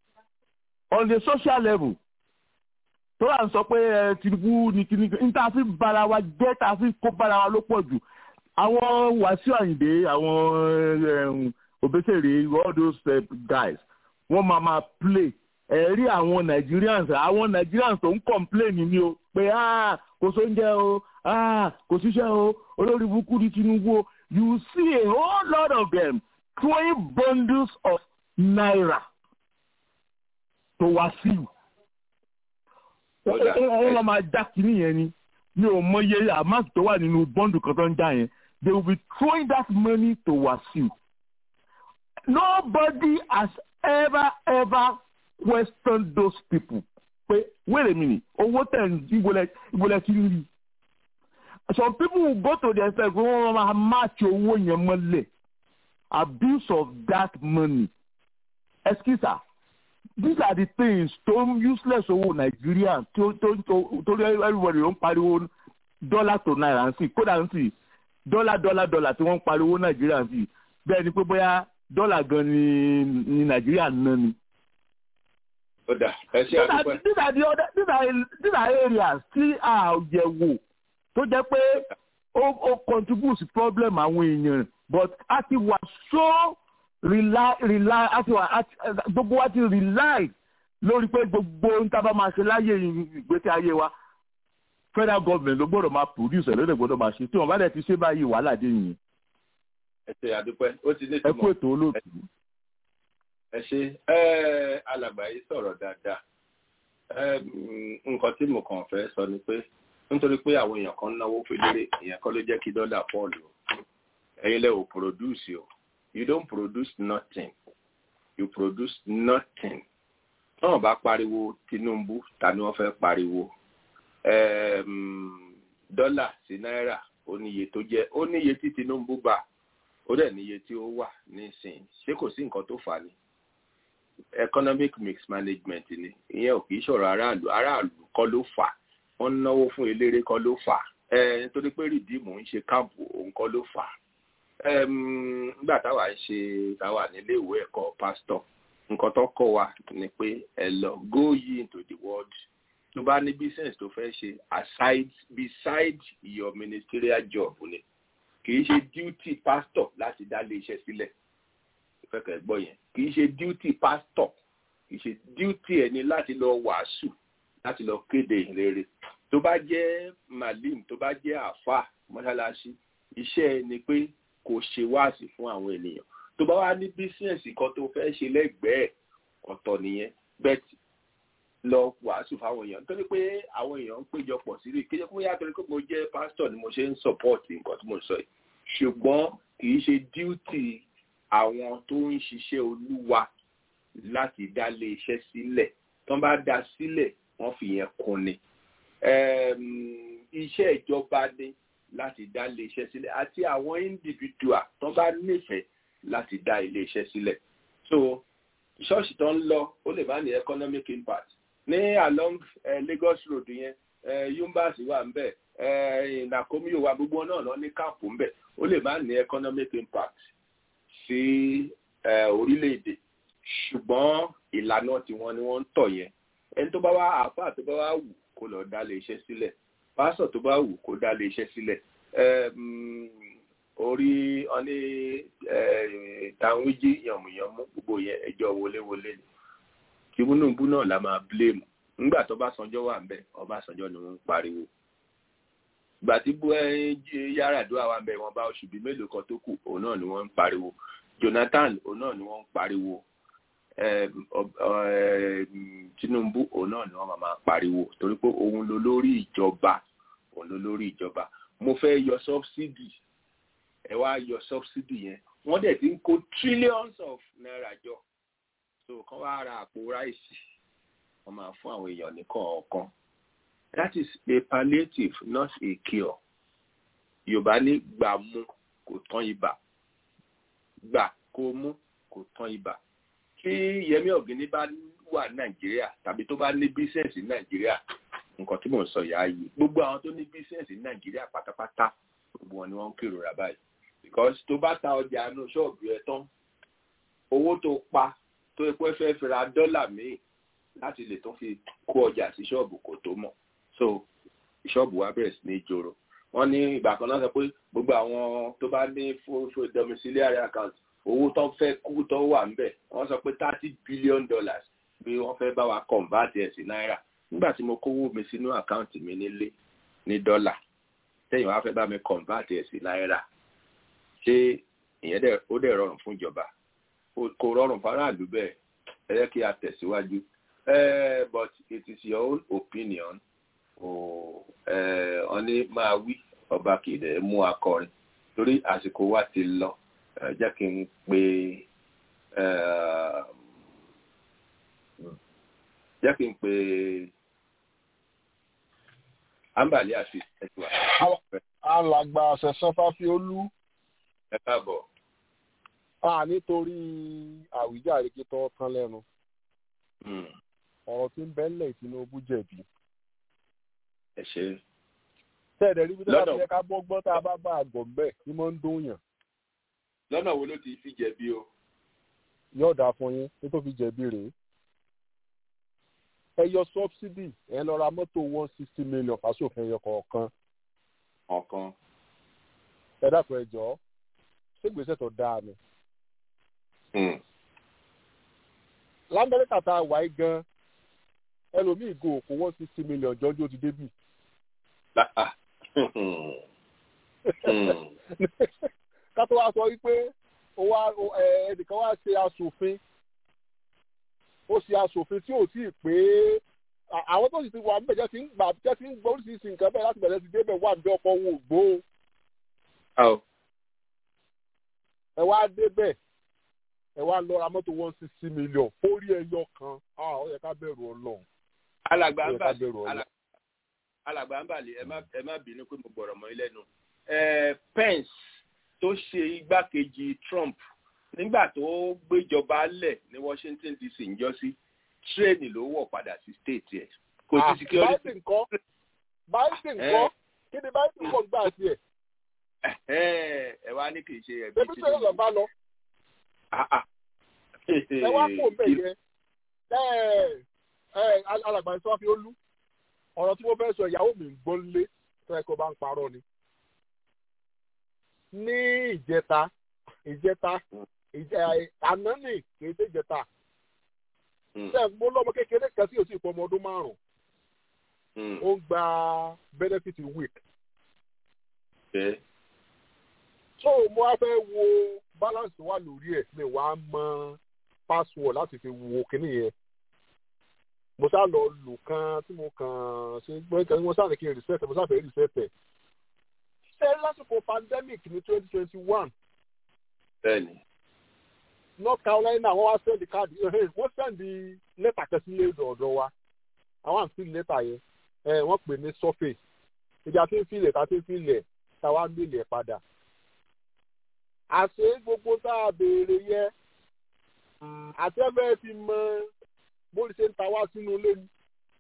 on the social level tó wà ń sọ pé ẹ Tinubu ní kíní ní tá a fi bára wa jẹ́ tá a fi kó bára wa ló pọ̀ jù àwọn Wàsíù Àyìndé àwọn Òbésèré all those uh, guys wọ́n máa máa play ẹ̀rí àwọn Nigerians àwọn Nigerians tó ń complain ni o pé ah kò sóúnjẹ o ah kò síṣẹ́ o olórí burúkú ní Tinubu o you see a whole lot of them throwing bundles of naira to Wàsíù wọ́n lọ́ máa já kínní yẹn ni mi ò mọ iye amount tó wà nínú bọ́ǹdù kan tó ń já yẹn they will be throwing that money to Wasiu nobody has ever ever questioned those people pé wait a minute owó tẹ̀ ń ìbòlẹ̀ ìbòlẹ̀ kí ń rí some people will go to the extent pé wọ́n máa match owó yẹn mọ́lẹ̀ abuse of that money excuse me these are the things tó useless owó nàìjíríà tó tó tó torí everybody ló ń pariwo dollar to naira ń sìn kódà ń sìn dollar dollar dollar tí wọ́n ń pariwo nàìjíríà ń sìn bẹ́ẹ̀ ni pé bóyá dọ́là gan ni ni nàìjíríà ń ná ni. ó dà ẹ ṣe these are àdúpẹ́. these are the other these are these are areas tí a yẹ̀ wò tó jẹ́ pé ó ó contribute sí problem àwọn èèyàn but a ti wà so rely rely a ti wà a ti- gbogbo wa ti rely lórí pé gbogbo ohun tá a bá máa ṣe láyé ìgbésí ayé wa federal government ló gbọ́dọ̀ máa produce ẹ̀ ló dẹ̀ gbọ́dọ̀ máa ṣe tí wọ́n bá dẹ̀ ti ṣe báyìí wàhálà dé yìí ẹ ṣe àdúpẹ́ ó ti ní ẹ kú ìtumọ̀ ètò olóòtú. ẹ ṣe ẹ alàgbà yìí sọ̀rọ̀ dáadáa ẹ nǹkan tí mo kàn fẹ́ sọ ni pé nítorí pé àwọn èèyàn kan náwó fèlérè ìyẹn kọ́ ló jẹ́ kí dọ́là pọ́ọ̀lù o ẹ̀yin lẹ́ ò produce o you don't produce nothing you produce nothing náà bá pariwo Tinubu ta ni wọ́n fẹ́ pariwo Em, dọ́là sí náírà ó níye tó jẹ́ ó níye tí Tinubu gbà ó dẹ̀ níye tí ó wà nísìnyí ṣé kò sí nǹkan tó fà á ni economic mix management ni ìyẹn ò kì í ṣọ̀rọ̀ aráàlú aráàlú kọ́ ló fà á wọ́n ń náwó fún eléré kọ́ ló fà á ẹ nítorí pé rìdíìmù ń ṣe káàmpù òun kọ́ ló fà á Em, nígbà táwa ń ṣe táwa nílé ìwé ẹ̀kọ́ pásítọ̀ nǹkan tó kọ́ wa ni pé ẹ lọ go ye into the world tó bá ní business tó fẹ́ ṣe aside beside your ministerial job ni kì í ṣe duty pastor láti dá ilé iṣẹ́ sílẹ̀ ìfẹ́kẹ̀ gbọ́ yẹn kì í ṣe duty pastor kì í ṣe duty ẹni láti lọ wàásù láti lọ kéde ìrere tó bá jẹ́ malim tó bá jẹ́ àfà mọ́ṣáláṣí iṣẹ́ ẹ ni pé kò ṣe wáàsí fún àwọn ènìyàn tó bá wá ní bísíǹsì kan tó fẹ́ ṣe lẹ́gbẹ̀ẹ́ ọ̀tọ̀ nìyẹn bẹ́ẹ̀ lọ wàásù fáwọn èèyàn nítorí pé àwọn èèyàn ń péjọpọ̀ sí rí kéjọ pé yàtọ̀ pé mo jẹ́ pásítọ̀ ni mo ṣe ń support nǹkan tí mo sọ yìí ṣùgbọ́n kì í ṣe duty àwọn tó ń ṣiṣẹ́ olúwa láti dá lé iṣẹ́ sílẹ̀ tán bá dá sílẹ̀ wọ́n fi yẹn kún ni Em, iṣẹ́ ìjọba ni láti dá ilé iṣẹ́ sílẹ̀ àti àwọn individual tán bá nífẹ̀ẹ́ láti dá ilé iṣẹ́ sílẹ̀ so ṣọ́ọ̀ṣì tó ń lọ ó lè má ní economic impact ní along uh, Lagos road yẹn uh, yumbas wà ń bẹ̀ uh, nakomi wà gbogbo náà lọ ní káàpù ń bẹ̀ ó lè má ní economic impact sí uh, orílẹ̀-èdè ṣùgbọ́n ìlànà tiwọn ni wọ́n ń tọ̀ yẹn ẹni tó bá wá àáfàá tó bá wá wù kó lọ dá lé iṣẹ́ sílẹ̀ pásọ̀ tó bá wù kó dá lé iṣẹ́ sílẹ̀ Em, orí ọní tàwíjí yànmùyànmú gbogbo yẹn ẹjọ́ wọléwọlé ni Tinubu náà la máa blame nígbà tó bá sanjọ́ wà ń bẹ̀ Ọbásanjọ́ ni wọ́n ń pariwo ìgbà tí bú Yar'Adua wà ń bẹ̀ wọ́n bá oṣù bíi mélòó kan tó kù òun náà ni wọ́n ń pariwo Jonathan òun náà ni wọ́n ń pariwo Em, ọ- ọ- em, Tinubu òun náà ni wọ́n máa máa pariwo torí pé òun ló lórí ìjọba òun ló lórí ìjọba mo fẹ́ yọ subsidy ẹ wá yọ subsidy yẹn wọ́n dẹ̀ ti ń kó trillions of naira jọ so kán wá ra àpò ráìsì wọ́n máa fún àwọn èèyàn ní kọ̀ọ̀kan that is a palliative not a cure yorùbá ní gbà mú kò tán ibà gbà kó mú kò tán ibà tí yẹmí ọ̀gíní bá wà nàìjíríà tàbí tó bá ní bísẹ̀nsì nàìjíríà nǹkan tí mò ń sọ yà á yìí gbogbo àwọn tó ní bísẹ̀nsì nàìjíríà pátápátá gbogbo wọn ni wọ́n ń kérora báyìí because tó bá ta ọjà inú ṣọ́ọ̀bù ẹ tán owó tó pa tó epo fẹ́ fi ra dọ́là míì láti lè tó fi kó ọjà sí ṣọ́ọ̀bù kò tó mọ̀ so ṣọ́ọ̀bù wa bẹ̀rẹ̀ sí ní joro wọ́n ní ìgbà kan náà sọ pé gbogbo àwọn tó bá ní fún domiciliary account owó tó fẹ́ kú tó wà ńbẹ̀ wọ́n sọ pé thirty billion dollars bí wọ́n fẹ́ bá wa convert ẹ̀ sí náírà nígbà tí mo kówó mi sínú àkáǹtì mi nílé ní dọ́là tẹ́yìn wá fẹ́ bá mi convert ẹ̀ sí náírà ṣé ìyẹn dẹ̀ ó dẹ̀ rọrùn fún ìjọba kò rọrùn fáráàlú bẹ́ẹ̀ ẹ jẹ́ kí a tẹ̀síwájú Eh, but it is your own opinion ọ ní máa wí ọba kìdẹ̀ mú akọrin torí àsìkò wa ti lọ ẹ jẹ́ kí n pe jẹ́ kí n pe ambali àti ẹ̀tùwà. alàgbà ṣẹ̀ṣẹ̀ fáfiolú ẹ káàbọ̀. a nítorí àwíjàre kí tó tán lẹ́nu ọ̀rọ̀ tí ń bẹ́ńlẹ̀ Tinubu jẹ̀bi. ẹ ṣe. tẹ́ẹ̀dẹ̀ rí bí tó bá Lọ́dọ̀- fi yẹ ká bọ́gbọ́n tá a bá bá àgọ̀ ńbẹ̀ ní mọ́ ń dún yàn lọ́nà wo ló ti fi jẹ̀bi o. yóò dáa fún yín ní tó fi jẹ̀bi rèé. ẹ yọ sọ́bsidì ẹ lọ ra mọ́tò one sixty million fásòfin ẹyọ kọ̀ọ̀kan ọ̀kan. ẹ dákun ẹ jọ̀ọ́ ṣé gbèsè tó dáa ni. lamẹ́ríkà tá a wà yí gan ẹlòmíì go òkú one sixty million jọjọ́ ti débì. ká tó wá sọ wípé ó wá ó- ẹ, ẹnìkan wá ṣe aṣòfin ó ṣe aṣòfin tí ò tíì pé à- àwọn tó sì ti wà níbẹ̀ jẹ́ ti ń gbà jẹ́ ti ń gbọ́ oríṣiríṣi nǹkan bẹ́ẹ̀ láti bẹ̀rẹ̀ sí débẹ̀ wà ní ọkọ̀ òun ò gbó o. ẹ wá débẹ̀ ẹ wá lọ ra mọ́tò one sixty million orí ẹyọ kan ah, ó yẹ ká bẹ̀rù ọlọ́run. alàgbà Ó ń yẹ ká bàlẹ̀ bẹ̀rù ọlọ́run. alà- alàgbà ń bàlẹ̀ ẹ má ẹ má bínú pé mo gbọ̀rọ̀ mọ́ yín lẹ́nu. Eh, Pence tó ṣe igbákejì Trump nígbà tó gbéjọba lẹ̀ ní Washington DC ń jọ sí tírẹ́ẹ̀nì ló wọ̀ padà sí state ẹ̀ kò sí Ah, security. Biden kọ́ Biden kọ́ kí ni Biden kọ́ gbà sí ẹ̀ ẹ ẹ wá ní kì í ṣe ẹbí ṣebí tó yẹ lọ bá lọ ẹ wá kó bẹ̀ yẹ ẹ ẹ alàgbà ìsọ́ fi ó lú ọ̀rọ̀ tí mo fẹ́ sọ ìyàwó mi ń gbọ́ lé tó ẹ kó bá ń parọ́ ni. ní ìjẹta ìjẹta ìjẹ àná nì kì í ṣe ìjẹta ṣe mo lọ́mọ kékeré kan tí o sì pọ̀ ọmọ ọdún márùn-ún ó ń gba benefit week so mo wá fẹ́ wo balance wà lórí ẹ̀ mi wàá mọ password láti fi wo kíní yẹn mo sá lọ lò kan tí mo kàn ṣe gbọ́n kan mo sá ní kí n reset mo sá fẹ́ reset ẹ̀ ṣé lásìkò pandemic ní twenty twenty one bẹ́ẹ̀ni north carolina wọ́n wá sẹ́ndì káàdì wọ́n sẹ́ndì lẹ́tà kan sílé ọ̀dọ̀ wa àwọn àǹtí lẹ́tà yẹn ẹ̀ wọ́n pè ní surface ìjà tí ń filẹ̀ tá tí ń filẹ̀ tá wá ń gbélé ẹ̀ padà àṣé gbogbo tá a béèrè yẹ àti ẹgbẹ́ ti mọ bóri ṣe ń ta wá sínú ilé ni.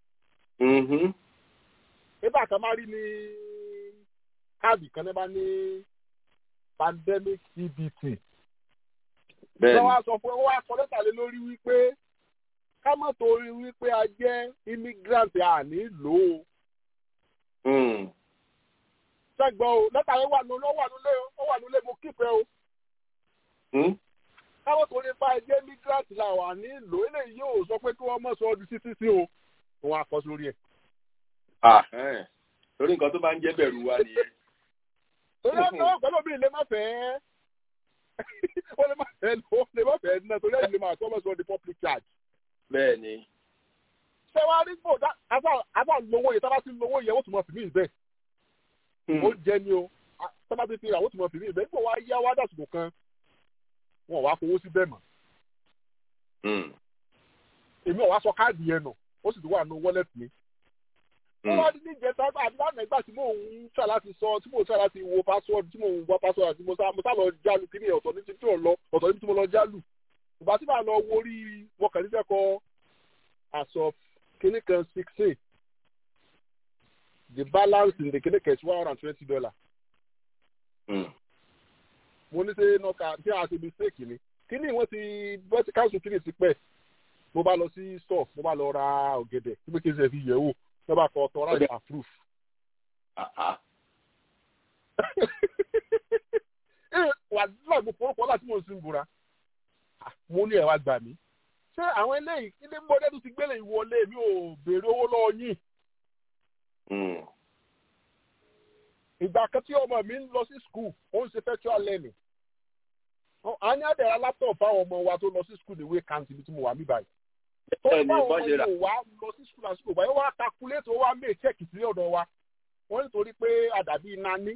nígbà kan máa rí ní káàdì kan ní bá ní pandemic cbt. Bẹ́ẹ̀ni. wọ́n wá sọ fún wọ́n wá kọ lẹ́tà lé lórí wípé ká má torí wípé a jẹ́ immigrant àní lò ó. sẹ́gbọ́n o lẹ́tà yẹn wà nulẹ̀ ó wà nulẹ̀ ó wà nulẹ̀ mo kífẹ́ o káwọn tó nípa ẹgbẹ́ immigrant la wà nílò eléyìí yóò sọ pé kí wọ́n mọ̀ sọ ọdún sí sísí o òun àkọ́ sórí ẹ̀. torí nǹkan tó bá ń jẹ́ bẹ̀rù wa nìyẹn. torí ẹ̀ náà pẹ̀lú mi lè má fẹ́ ó lè má fẹ́ ó lè má fẹ́ náà torí ẹ̀ lè máa kọ́ mọ̀ sọ the public charge. bẹ́ẹ̀ ni. ṣé wàá rí gbòdá àbá lówó yẹn tábà sí lówó yẹn ó tún mọ̀ fìmí ìbẹ́ ó jẹ́ ni o tábà ti fi ra ó tún mọ̀ fìmí ìbẹ́ nígbà wàá yá wá dàsìkò kan wọn wá fowó sí bẹ́ẹ̀ mọ́. èmi ò wá sọ káàdì yẹn nù ó sì ti wà nù wọ́lẹ̀tì mi. wọ́n wá ní ìjẹta àti lánàá ìgbà tí mò ń ṣà láti sọ tí mò ń ṣà láti wo password tí mò ń wá password àti mo sá mo sá lọ jálù kí ni ọ̀tọ̀ ní ti tí ò lọ ọ̀tọ̀ ní tí mo lọ jálù. ìgbà tí màá lọ wo orí wọn kàn níṣẹ́ kọ àṣọ kíní kan sixteen the balance in the kíní kan is one hundred and twenty dollars mo ní ṣe nọkà tí a ṣe mistake ni kíní wọ́n ti bọ́ sí káńsù kíní ti pẹ́ mo bá lọ sí store mo bá lọ ra ọ̀gẹ̀dẹ̀ tí mo kí n ṣe fi yẹ̀ wò mo bá kọ authorize approve. wà nígbà mo forúkọ láti mo sì ń bura mo ní ẹ̀ wá gbà mí ṣé àwọn eléyìí ilé mọ́lẹ́dù ti gbélé ìwọlé mi ò béèrè owó lọ́wọ́ yín ìgbà kan tí ọmọ mi ń lọ sí skul ó ń ṣe virtual learning a ní àdẹ̀rẹ̀ laptop fáwọn ọmọ wa tó lọ sí skul ìwé kàǹtì bí tí mo wà mí báyìí tó báwọn ọmọ yìí wá lọ sí skul àsìkò báyìí wọ́n á calculate ó wá mé check sí ọ̀dọ̀ wa wọ́n nítorí pé àdàbí iná ní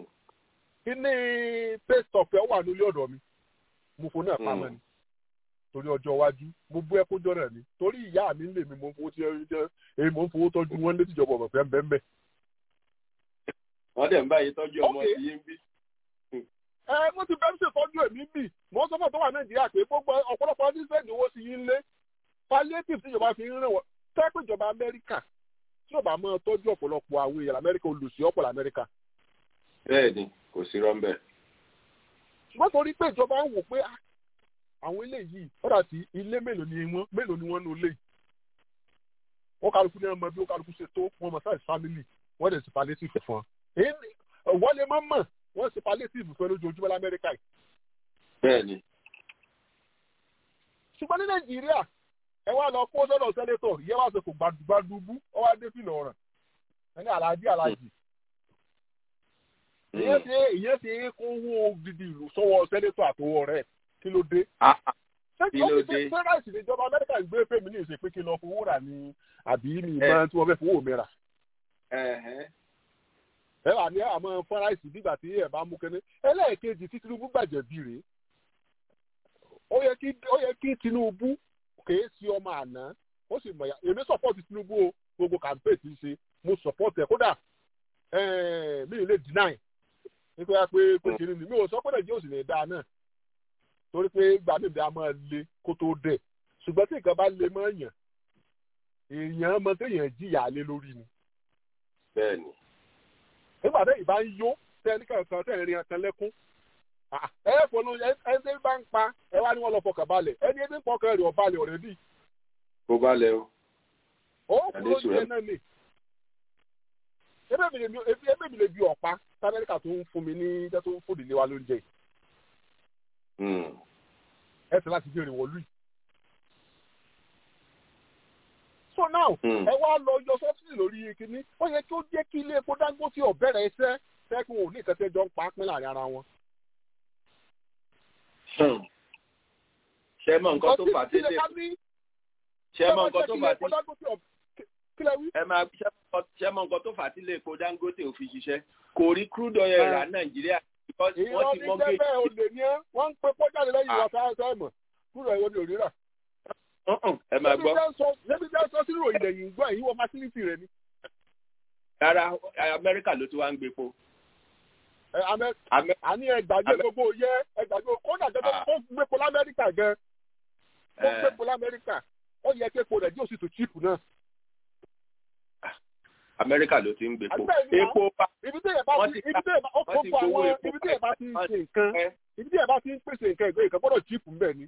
kí ní paste of ẹ̀ wà nílé ọ̀dọ̀ mi mo fò náà pamọ́ ni torí ọjọ́ iwájú mo bú ẹkún jọ́nà ni torí ìyá mi ń lè mi mo ń fowó tí èyí mo ń fowó tọ́jú wọn létí ìjọba ọ̀bẹ̀ fẹ́ bẹ́ẹ̀ wọ́n dẹ̀ ń báyìí tọ́jú ọmọ Okay. tí yín bí. ẹ mo ti bẹ́ẹ̀ ṣètọ́jú èmi bì mo sọ fún ọ̀tọ́ wà nàìjíríà pé gbogbo ọ̀pọ̀lọpọ̀ ọdún sẹ́ẹ̀dì owó sí yín lé palliative tí ìjọba fi ń rìn wọ́n tẹ́pẹ́ ìjọba amẹ́ríkà tí ìjọba máa tọ́jú ọ̀pọ̀lọpọ̀ àwọn èèyàn amẹ́ríkà olùsí ọ̀pọ̀lọ̀ amẹ́ríkà bẹ́ẹ̀ ni kò sí rọ́ńbẹ́. ṣùgbọ́n torí pé ìjọba ń wò pé ah, àwọn ilé yìí ọ̀dà tí ilé mélòó ni wọ́n mélòó ni wọ́n nu ilé yìí wọ́n kálukú ní ọmọ bí wọ́n kálukú ṣe tó wọ́n mọ̀ sáà family wọ́n dẹ̀ sí palliative fún wọn. èyí ni- wọ́n lè má mọ̀ wọ́n ṣe palliative fún ẹ lójoojúmọ́ lamẹ́ríkà yìí bẹ́ẹ̀ ni ṣùgbọ́n ní nàìjíríà ẹ wá lọ kó sọ́dọ̀ sẹ́nétọ̀ ìyẹn wá sọ kò gbàdúgbàdúgbù ọ wá dé fìlà ọ̀ràn ẹni aláàjì aláàjì ìyẹn ṣe ìyẹn ṣe kó owó gidi ìlú sọ́wọ́ sẹ́nétọ̀ àtọwọ́ rẹ̀ kí ló dé. Ah, ah, kí ló dé? fẹ́ráìsì níjọba amẹ́ríkà ń gbé fèmí ní ìṣe pé kí n lọ fowó rà ní àbí mi ìmọ̀ tí wọ́n fẹ́ fowó mi rà. ẹ̀hẹ́n. ẹ wà ní àmọ́ fẹ́ráìsì nígbà tí ẹ bá mú kẹ́ni ẹlẹ́ẹ̀kejì tí tinubu gbàjẹ́ bí rèé ó yẹ kí ó yẹ kí tinubu kèé sí ọmọ àná ó sì mọ̀ ya èmi support tinubu o gbogbo campaign ti ṣe mo support ẹ kódà eh, mi ò lè deny nípa pé pé kìnìún ni mi ò sọ pé nàìjíríà ò sì lè dáa náà torí pé gbàmíbi a máa le kó tó dẹ̀ ṣùgbọ́n tí nǹkan bá le mọ́ èèyàn èèyàn mọ téèyàn jìyà lé lórí ni bẹ́ẹ̀ ni nígbà tẹ́ ìbá ń yó tẹ́ ní kankan tẹ́ ìrìn kan lẹ́kún Ah, ẹ fọnù ẹ ẹ ṣe bá ń pa ẹ wá ní wọn lọ fọkàn balẹ̀ ẹni ẹni pọkàn rẹ̀ ọ̀balẹ̀ ọ̀rẹ́dì kó bá lẹ o. ó Adé kúrò ní sùúrù. ẹ náà ni ebe mi lè bi ebe mi lè bi ọ̀pá tí amẹ́ríkà tó ń fún mi ní jẹ́ tó ń fòdì lé wa lóúnjẹ yìí Hmm. ẹ sì láti béèrè wọ̀lú yìí. so now Hmm. ẹ wá lọ yọ sọ́sìlì lórí kínní ó yẹ kí ó jẹ́ kí ilé epo dangote ọ̀bẹ̀rẹ̀ ẹsẹ̀ sẹ́kùn òní ìkẹtẹ́jọ́ ń pa á pín láàrin ara wọn. Hmm. ṣé mọ nǹkan tó fà á tẹ́lẹ̀ ṣé mọ nǹkan tó fà á tẹ́lẹ̀ kílẹ̀ wí. ẹ máa ṣé mọ- ṣé mọ nǹkan tó fà á tẹ́lẹ̀ epo dangote ò fi ṣiṣẹ́ kò rí crude oil rà nàìjíríà because wọ́n ìrọ̀ ti ní mọ́gé jẹ́bẹ̀ olè ní ẹ́ wọ́n ń pe pọ́jáde lẹ́yìn ìwà sáà sáà mọ̀ kúrò ẹ̀wọ̀n ní òrírà. ẹ máa gbọ́ Níbi jẹ́ sọ sínú ìròyìn lẹ́yìn gbọ́ èyí wọ fásitì rẹ̀ ni. rárá amẹ́ríkà ló ti wá ń gbépo. Ẹ, Amẹ́- Amẹ́- àní ẹgbàgbé gbogbo yẹ ẹgbàgbé kódà jẹ́ Ah. ó gbépo lamẹ́ríkà gan ó Eh. gbépo lamẹ́ríkà ó yẹ kí epo rẹ̀ díò sì tó chíìpù náà. amẹ́ríkà ló ti ń gbépo. Àbí bẹ́ẹ̀ ni epo pa ibi tí èèyàn bá Wọ́n ti ti ibi tí èèyàn bá ó wọ́n ti gbogbo gbowó àwọn epo ibi tí èèyàn bá ti ń wọ́n ṣe ti nǹkan pẹ́. ibi tí èèyàn bá ti ń pèsè nǹkan ìgbé nǹkan gbọ́dọ̀ chíìpù ń bẹ̀ ni.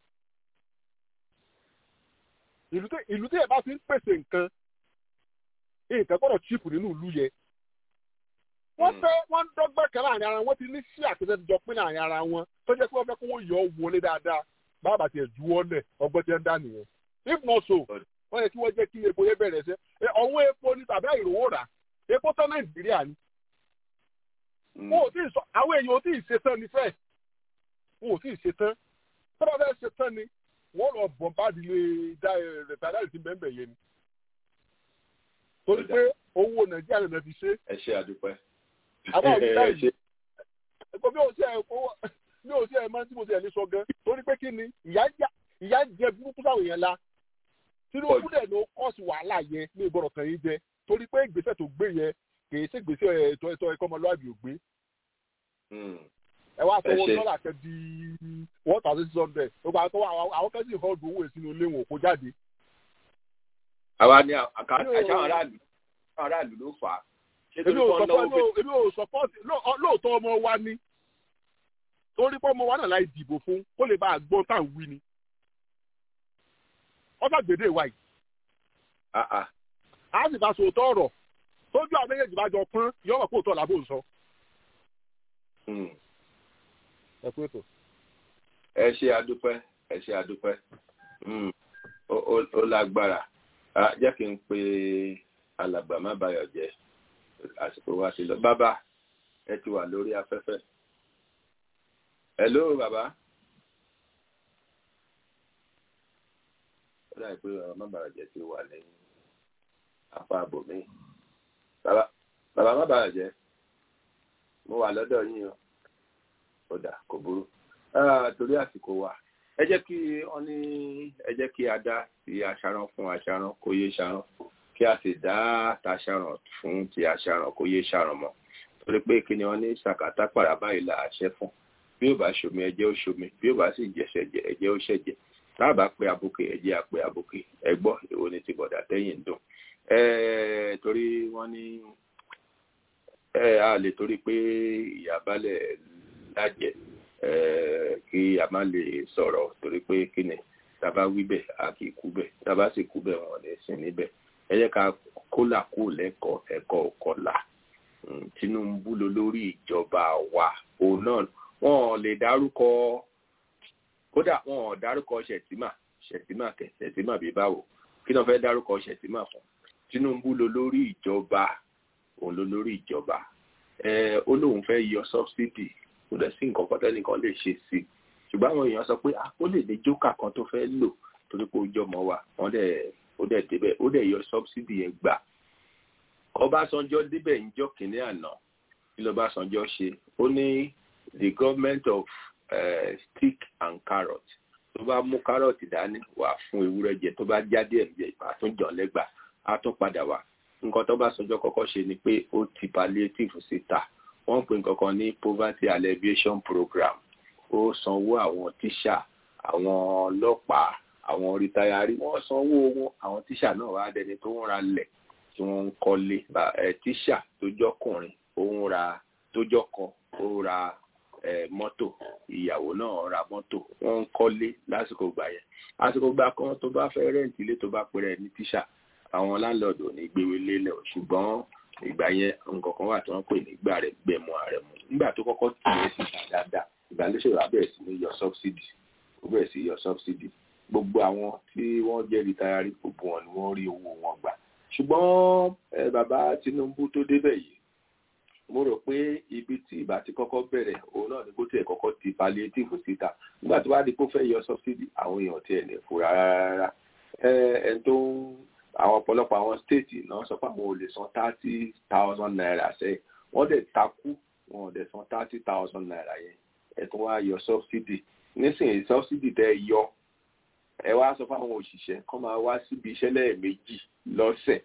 ìlú tí ìlú tí èèyàn bá ti ń pèsè nǹkan nǹkan gbọ́dọ̀ chíìpù nínú ìlú yẹn. wọ́n Hmm. fẹ́ wọ́n ń dọ́gbẹ́ kan láàrin ara wọn wọ́n ti ní sí àtẹ̀tẹ̀ jọ pín láàrin ara wọn tó jẹ́ pé wọ́n fẹ́ kó wọ́n yọ ọ́ wọlé dáadáa bàbá tiẹ̀ ju ọ́ lẹ̀ ọgbọ́n tiẹ̀ ń dá nìyẹn. if not so wọ́n yẹ kí wọ́n jẹ́ kí epo yẹn bẹ̀rẹ̀ ṣe ọ̀wọ́n epo ni tàbí àìrówó rà epo tán nàìjíríà ni Hmm. wọn ò tí ì sọ àwọn èèyàn ò tí ì ṣetán ní fẹ́ wọn ò tí ì ṣetán tó bá fẹ́ ṣetán ni wọ́n lọ bọ̀ bá dilé dá rẹ̀tàdáì tí bẹ́ẹ̀ bẹ́ẹ̀ yẹn ni torí pé owó nàìjíríà lè fi ṣe ẹ ṣe àdúpẹ́. àbá òní ẹ báyìí ṣe ẹ̀kọ́ bí o ṣe ẹ̀ kó bí o ṣe ẹ̀ máa ń tí mo ṣe ẹ̀ ní sọ gan torí pé kí ni ìyá jà- ìyá jẹ burúkú sáwọn èèyàn la tinubu dẹ̀ ló kọ́ọ̀sì wàhálà yẹn ní ìgbọ́dọ̀ kan yín jẹ torí pé ìgbésẹ̀ tó gbé yẹn kì í ṣe ìgbésẹ̀ ètò ètò ẹ̀kọ́ ọmọlúwàbí ò gbé Hmm. ẹ wá sọ Ẹ owó ṣé. dọ́là kan di one thousand six hundred gbogbo àwọn tó wà àwọn- àwọn kẹ́sì ìfọ́ ọdún owó ìsinú ilé wọn kó jáde. àwa ni àká Èmi ò- àṣà aráàlú àwọn aráàlú ló fà á. ṣé èmi torí ò wọ́n sọpọ́ náwó pé èmi ò sọpọ́ lóòótọ́ ọmọ wa ni torí pé ọmọ wa náà láì dìbò fún kó lè bá a gbọ́ tá à ń wí ni. ọ̀sà gbèdé wa yìí Ah, ah. a sì bá sòótọ́ ọ̀rọ̀ tójú àwọn méjèèjì bá jọ pọ́n yọ̀rọ̀ kó tọ́ làbò ń sọ. Hmm. ẹ pé tó. ẹ ṣe àdúpẹ́ ẹ ṣe àdúpẹ́ Hmm. ó ó- ó lágbára Ah, jẹ́ kí n pe alàgbà má bayọ̀ jẹ́ àsìkò wa ti lọ bàbá ẹ ti wà lórí afẹ́fẹ́ hello bàbá ó dàbí pé bàbá má bayọ̀ jẹ́ ti wà ní apá àbòmí bàbá bàbá má bayọ̀ jẹ́ mo wà lọ́dọ̀ yín o ó dà kò burú Ah, torí àsìkò wa ẹ jẹ́ kí wọ́n ní ẹ jẹ́ kí a dá ti aṣaran fún aṣaran kó yé ṣaran kí a sì dá taṣaran fún ti aṣaran kó yé ṣaran mọ́ torí pé kí ni wọ́n ní sàkátà pàrà báyìí là á ṣẹ́ fún bí ó bá ṣomi ẹ̀jẹ̀ ó ṣomi bí ó bá sì jẹ̀ṣẹ̀ jẹ ẹ̀jẹ̀ ó ṣẹ̀jẹ̀ tá a bá pe abuké ẹ̀jẹ̀ àpè abuké ẹ gbọ́ èwo ni ti bọ̀dà tẹ́yìn ń dùn torí wọ́n ní a lè torí pé ìyàbálẹ̀ lájẹ kí a má lè sọ̀rọ̀ torí pé kí ni tàbá wí bẹ̀ a kì í kú bẹ̀ tàbá sì kú bẹ̀ wọ́n lè sìn níbẹ̀ ẹ jẹ́ ká kólà kó lẹ́kọ̀ọ́ ẹ̀kọ́ ọ̀kọ́là Tinubu ló lórí ìjọba wa òun náà wọn lè dárúkọ kódà wọn ò dárúkọ ṣètìmà ṣètìmà kẹ ṣètìmà bí báwo kí ni wọn fẹ́ dárúkọ ṣètìmà fún Tinubu ló lórí ìjọba òun ló lórí ìjọba ẹ ó lóun fẹ́ yọ subsidy kò dẹ̀ sí nǹkan kan tẹ́nìkan lè ṣe sí i ṣùgbọ́n àwọn èèyàn sọ pé ó lè ní jókà kan tó fẹ́ lò torí pé ó jọmọ wa wọ́n dẹ̀ ó dẹ̀ débẹ̀ ó dẹ̀ yọ subsidy yẹn gbà Ọbásanjọ́ débẹ̀ níjọ́ kìnínní àná kí lọ́básanjọ́ ṣe ó ní the government of uh, stick and carrot tó bá mú carrot dání wà fún ewúrẹ́ jẹ tó bá jáde ẹ̀jẹ̀ àtúnjọ lẹ́gbà á tún padà wá nǹkan tó bá sọjọ́ kọ́kọ́ ṣe ni pé ó ti palliative síta wọ́n pè nǹkan kan ní poverty alleviation program ó sanwó àwọn tíṣà àwọn ọlọ́pàá àwọn rìtáyárì wọ́n sanwó wọn àwọn tíṣà náà wá dẹni tó ń ra lẹ̀ tí wọ́n ń kọ́lé tíṣà tó jọ́kùnrin ó ń ra tó jọ́kọ ó ra mọ́tò ìyàwó náà ra mọ́tò wọ́n ń kọ́lé lásìkò gbà yẹn àsìkò gbà kan tó bá fẹ́ rẹ́ǹtì ilé tó bá pèrè ní tíṣà àwọn láńlọ́ọ̀dù ò ní gbéwé lélẹ̀ o ṣùgbọ́n ìgbà yẹn nǹkan kan wà tí wọ́n pè ní gbà rẹ̀ gbẹ̀mú ààrẹ mu nígbà tó kọ́kọ́ tì í síta dáadáa ìgbà ló ṣèwà bẹ̀rẹ̀ sí ní yọ subsidy ó bẹ̀rẹ̀ sí yọ subsidy gbogbo àwọn tí wọ́n jẹ́ rìtáyárì gbogbo wọn ni wọ́n rí owó wọn gbà ṣùgbọ́n bàbá Tinubu tó débẹ̀ yìí mo rò pé ibi tí ìbá ti kọ́kọ́ bẹ̀rẹ̀ òun náà ni kó tiẹ̀ kọ́kọ́ ti palliative síta nígbà tó bá di kó fẹ́ yọ subsidy àwọn èèyàn tiẹ̀ lè fura rárá ẹni tó ń àwọn ọ̀pọ̀lọpọ̀ àwọn stéètì náà sọ pé àwọn ò lè san thirty thousand naira sẹ́yìn wọ́n dẹ̀ takú wọn ò dẹ̀ san thirty thousand naira yẹn ẹ̀ tó wá yọ subsidy nísìnyí subsidy tẹ́ yọ ẹ wá sọ fún àwọn òṣìṣẹ́ kọ́ máa wá síbi iṣẹ́ lẹ́ẹ̀mejì lọ́sẹ̀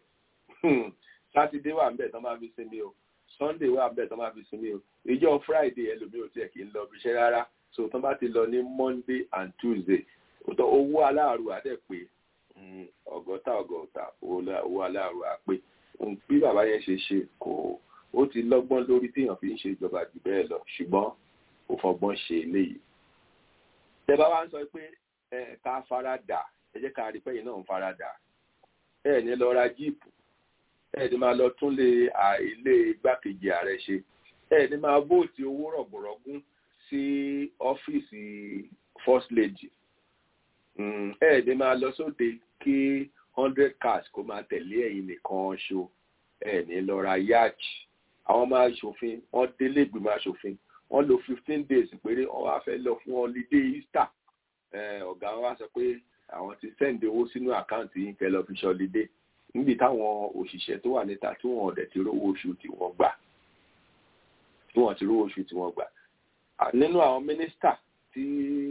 sátidé wà ńbẹ̀ tán máa fi sinmi o sunday wà ńbẹ̀ tán máa fi sinmi o ìjọ friday ẹlòmíì ò tiẹ̀ kì í lọ ibi iṣẹ́ rárá so tán bá ti lọ ní monday and tuesday owó aláàrú àdẹ̀ pé ọgọ́ta ọgọ́ta owó aláàrú àpè bí bàbá yẹn ṣe ṣe kò ó ti lọ́gbọ́n lórí téèyàn fi ń ṣe ìjọba jù bẹ́ẹ̀ lọ ṣùgbọ́n kò fọgbọ́n ṣe eléyìí tẹ bá wá ń sọ pé ẹ ká fara dà ẹ jẹ́ ká rí pẹ́yìn náà ń fara dà ẹ ní lọ ra jíìpù ẹ ní máa lọ tún lé ilé igbákejì ààrẹ ṣe ẹ ní máa vóòtì owó rọ̀gbọ̀rọ̀gún sí ọ́fíìsì first lady ẹ ní máa lọ sóde kí hundred cars kó máa tẹ̀lé ẹ̀yin nìkan ṣo ẹ ní lọ ra yacht àwọn máa ṣòfin wọ́n délé ìgbìmọ̀ aṣòfin wọ́n lo fifteen days péré wọ́n wá fẹ́ lọ fún holiday easter ọ̀gá wọn wá sọ pé àwọn ti sẹ́ǹdì owó sínú àkáǹtì yín kẹ́ lọ fi ṣọlidé níbi táwọn òṣìṣẹ́ tó wà níta tí wọ́n ọ̀dẹ̀ ti rówó oṣù tí wọ́n gbà tí wọ́n ti rówó oṣù tí wọ́n gbà nínú àwọn mínísítà tí